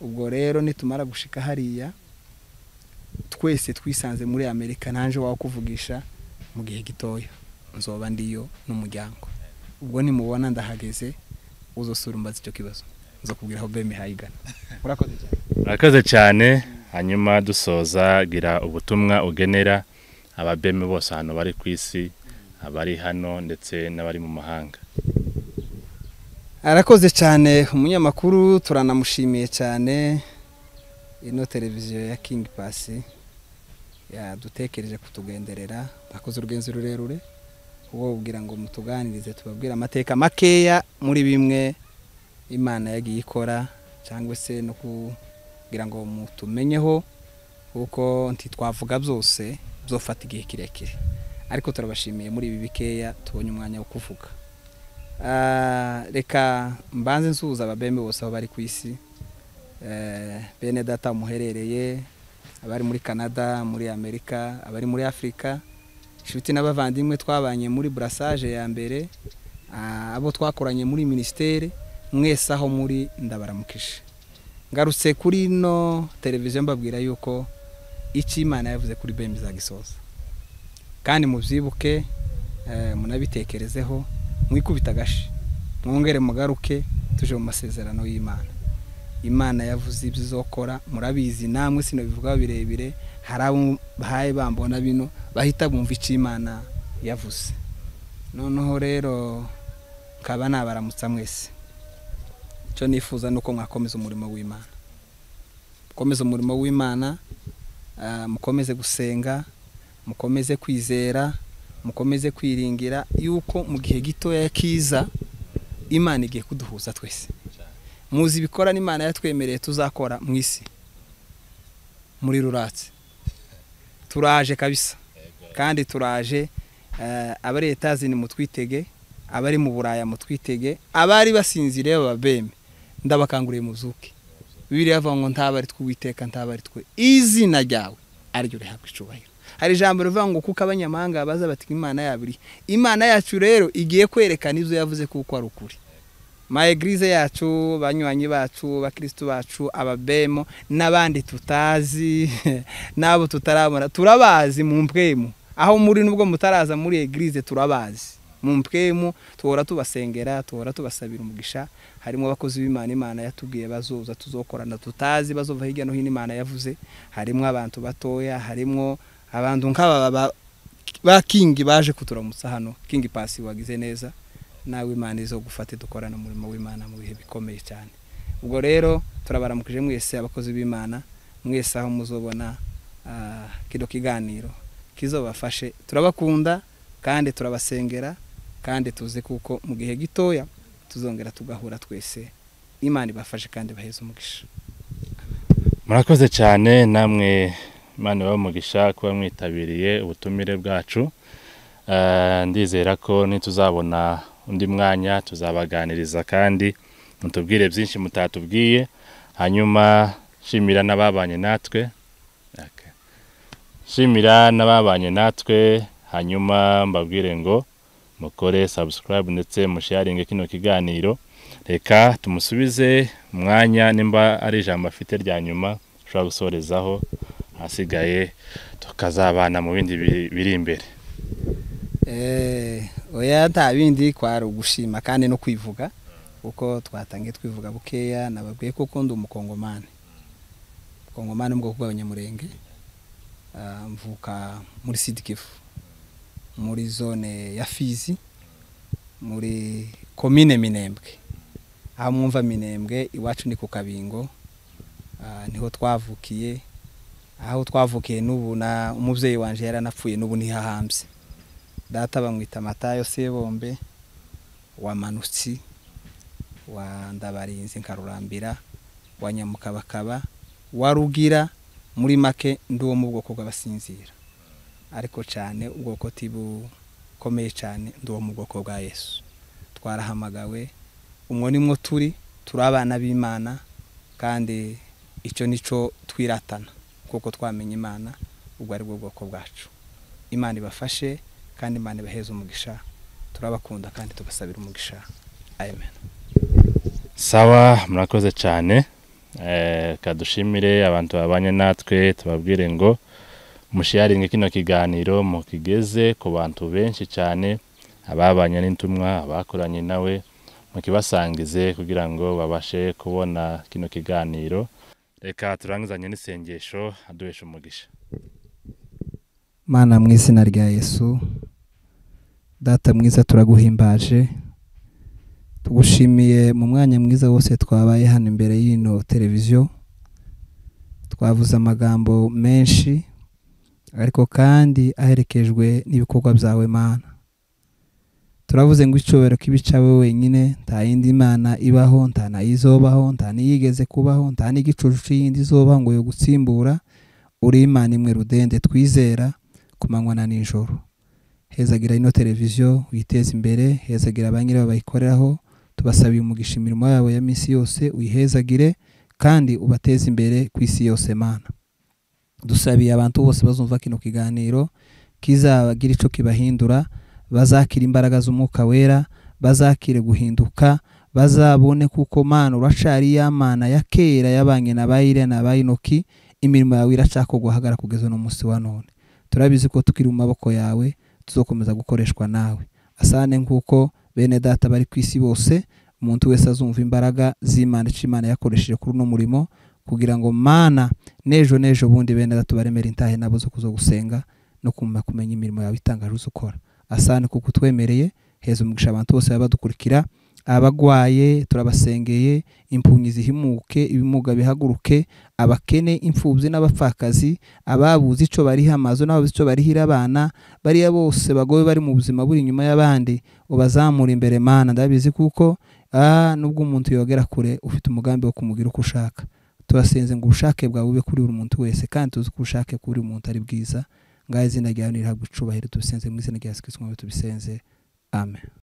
ubwo rero nitumara gushika hariya twese twisanze muri amerika nanje wakuvugisha mu gihe gitoya nzoba ndiyo n'umuryango ubwo nimubona ndahageze uzosura umbaza icyo kibazo nzakubwira aho beme hayigana murakoze cyane murakoze cyane hanyuma dusoza gira ubutumwa ugenera ababemi bose ahantu bari ku isi abari hano ndetse n'abari mu mahanga arakoze cyane umunyamakuru turanamushimiye cyane ino televiziyo ya kingi pasi yadutekereje kutugenderera bakoze urugenzi rurerure uwo ubwira ngo mutuganirize tubabwire amateka makeya muri bimwe imana yagiye ikora cyangwa se no kugira ngo mutumenyeho kuko ntitwavuga byose byofata igihe kirekire ariko turabashimiye muri ibi bikeya tubonye umwanya wo kuvuga Ah, reka mbanze nsuhuza ababembe bose aho bari ku isi Eh, bene data muherereye abari muri canada muri amerika abari muri afurika inshuti n'abavandimwe twabanye muri burasage ya mbere ah, abo twakoranye muri minisiteri mwese aho muri ndabaramukije ngarutse kuri ino televiziyo mbabwira yuko icyo imana yavuze kuri bembe izagisoza kandi mubyibuke eh, munabitekerezeho mwikubita agashi mwongere mugaruke tuje mu masezerano y'imana imana yavuze ibyo izokora murabizi namwe sinabivuga birebire hari abo bahaye bambona bino bahita bumva icyo imana yavuze noneho rero nkaba nabaramutsa mwese icyo nifuza ni uko mwakomeza umurimo w'imana mukomeze umurimo w'imana mukomeze gusenga mukomeze kwizera mukomeze kwiringira yuko mu gihe gitoya kiza imana igiye kuduhuza twese muzi ibikora n'imana yatwemereye tuzakora mu isi muri ruratse turaje kabisa kandi turaje abari etazini mutwitege abari mu buraya mutwitege abari basinziriye bababembe ndabakanguriye muzuke bibiri yavuga ngo ntabari tw'uwiteka ntabari twe izina ryawe ariryo rihabwa icubahiro hari ijambo rivuga ngo kuko abanyamahanga baza bati imana yabiri imana yacu rero igiye kwerekana ibyo yavuze kuko ari ukuri egirize yacu banywanyi bacu abakirisitu bacu ababemo n'abandi tutazi n'abo tutarabona turabazi mu mpwemu aho muri nubwo mutaraza muri egirize turabazi mu mpwemu tuhora tubasengera tuhora tubasabira umugisha harimo abakozi b'imana imana yatubwiye bazoza tuzokorana tutazi bazova hirya no hino imana yavuze harimo abantu batoya harimo abantu nk'aba ba kingi baje kuturamutsa hano kingi pasi wagize neza nawe imana izo gufate dukorana umurimo w'imana mu bihe bikomeye cyane ubwo rero turabaramukije mwese abakozi b'imana mwese aho muzobona kino kiganiro kizobafashe turabakunda kandi turabasengera kandi tuzi kuko mu gihe gitoya tuzongera tugahura twese imana ibafashe kandi baheze umugisha murakoze cyane namwe imana ibaha kuba mwitabiriye ubutumire bwacu ndizera ko nituzabona undi mwanya tuzabaganiriza kandi mutubwire byinshi mutatubwiye hanyuma shimira n'ababanye natwe shimira n'ababanye natwe hanyuma mbabwire ngo mukore sabusikarayibu ndetse musharinge kino kiganiro reka tumusubize umwanya nimba ari ijambo afite rya nyuma ushobora gusorezaho ahasigaye tukazabana mu bindi biri imbere oya nta bindi kwari ugushima kandi no kwivuga kuko twatangiye twivuga bukeya nababwiye ko ukunda umukongomani umukongomani mu bwoko bw'abanyamurenge mvuka muri sidikifu muri zone ya fizi muri komine minembwe aho mwumva minembwe iwacu ni ku kabingo niho twavukiye aho twavukiye n'ubu na umubyeyi wanjye yaranapfuye n'ubu ntihahambye data bamwita matayo sebombe wa manutsi wa ndabarinzi nkarurambira wa nyamukabakaba wa rugira muri make ndi uwo mu bwoko bw'abasinzira ariko cyane ubwoko bukomeye cyane ndi uwo mu bwoko bwa yesu twarahamagawe umwo nimwo turi turi abana b'imana kandi icyo nicyo twiratana kuko twamenya imana ubwo ari bwo bwoko bwacu imana ibafashe kandi imana ibaheze umugisha turabakunda kandi tugasabira umugisha amen sawa murakoze cyane kadushimire abantu babanye natwe tubabwire ngo mushiyaringe kino kiganiro mukigeze ku bantu benshi cyane ababanye n'intumwa abakoranye nawe mukibasangize kugira ngo babashe kubona kino kiganiro reka turangizanye n'isengesho aduhesha umugisha mana mu izina rya yesu data mwiza turaguhimbaje tugushimiye mu mwanya mwiza wose twabaye hano imbere y'ino televiziyo twavuze amagambo menshi ariko kandi aherekejwe n'ibikorwa byawe mana turavuze ngo icyubahiro k'ibicawe wenyine nta yindi mana ibaho nta nayizobaho nta n'iyigeze kubaho nta n'igicucu y'indi izobaho ngo yo gutsimbura uri imana imwe rudende twizera ku manywa na nijoro hezagira ino televiziyo witeze imbere hezagira abanyirayo bayikoreraho tubasabiye umugisha imirimo yabo ya minsi yose uyihezagire kandi ubateze imbere ku isi yose mana dusabiye abantu bose bazumva kino kiganiro kizagira icyo kibahindura bazakira imbaraga z'umwuka wera bazakire guhinduka bazabone kuko mana uracari y'amana ya kera yabanye na bayire na bayinoki imirimo yawe iracako guhagara kugeza n'umunsi wa none turabizi ko tukiri mu maboko yawe tuzokomeza gukoreshwa nawe asane nk'uko bene data bari ku isi bose umuntu wese azumva imbaraga z'imana icyo imana yakoresheje kuri uno murimo kugira ngo mana n'ejo n'ejo bundi bene data baremere intahe nabo zo kuza gusenga no kumenya kumenya imirimo yawe itangaje uzi ukora asane kuko utwemereye heza umugisha abantu bose baba badukurikira abagwaye turabasengeye impunyi zihimuke ibimuga bihaguruke abakene imfubyi n'abapfakazi ababuze icyo bariha amazu n'ababuze icyo barihira abana bariya bose bagoye bari mu buzima buri inyuma y'abandi ubazamura imbere mana ndabizi kuko ah, nubwo umuntu yogera kure ufite umugambi wo kumugira uko ushaka turasenze ngo ubushake bwawe bube kuri buri muntu wese kandi tuzi ko ubushake kuri buri muntu ari bwiza ngaho izina ryawe nirihabwa icubahiro tubisenze mu izina rya yesu kirisito tubisenze amen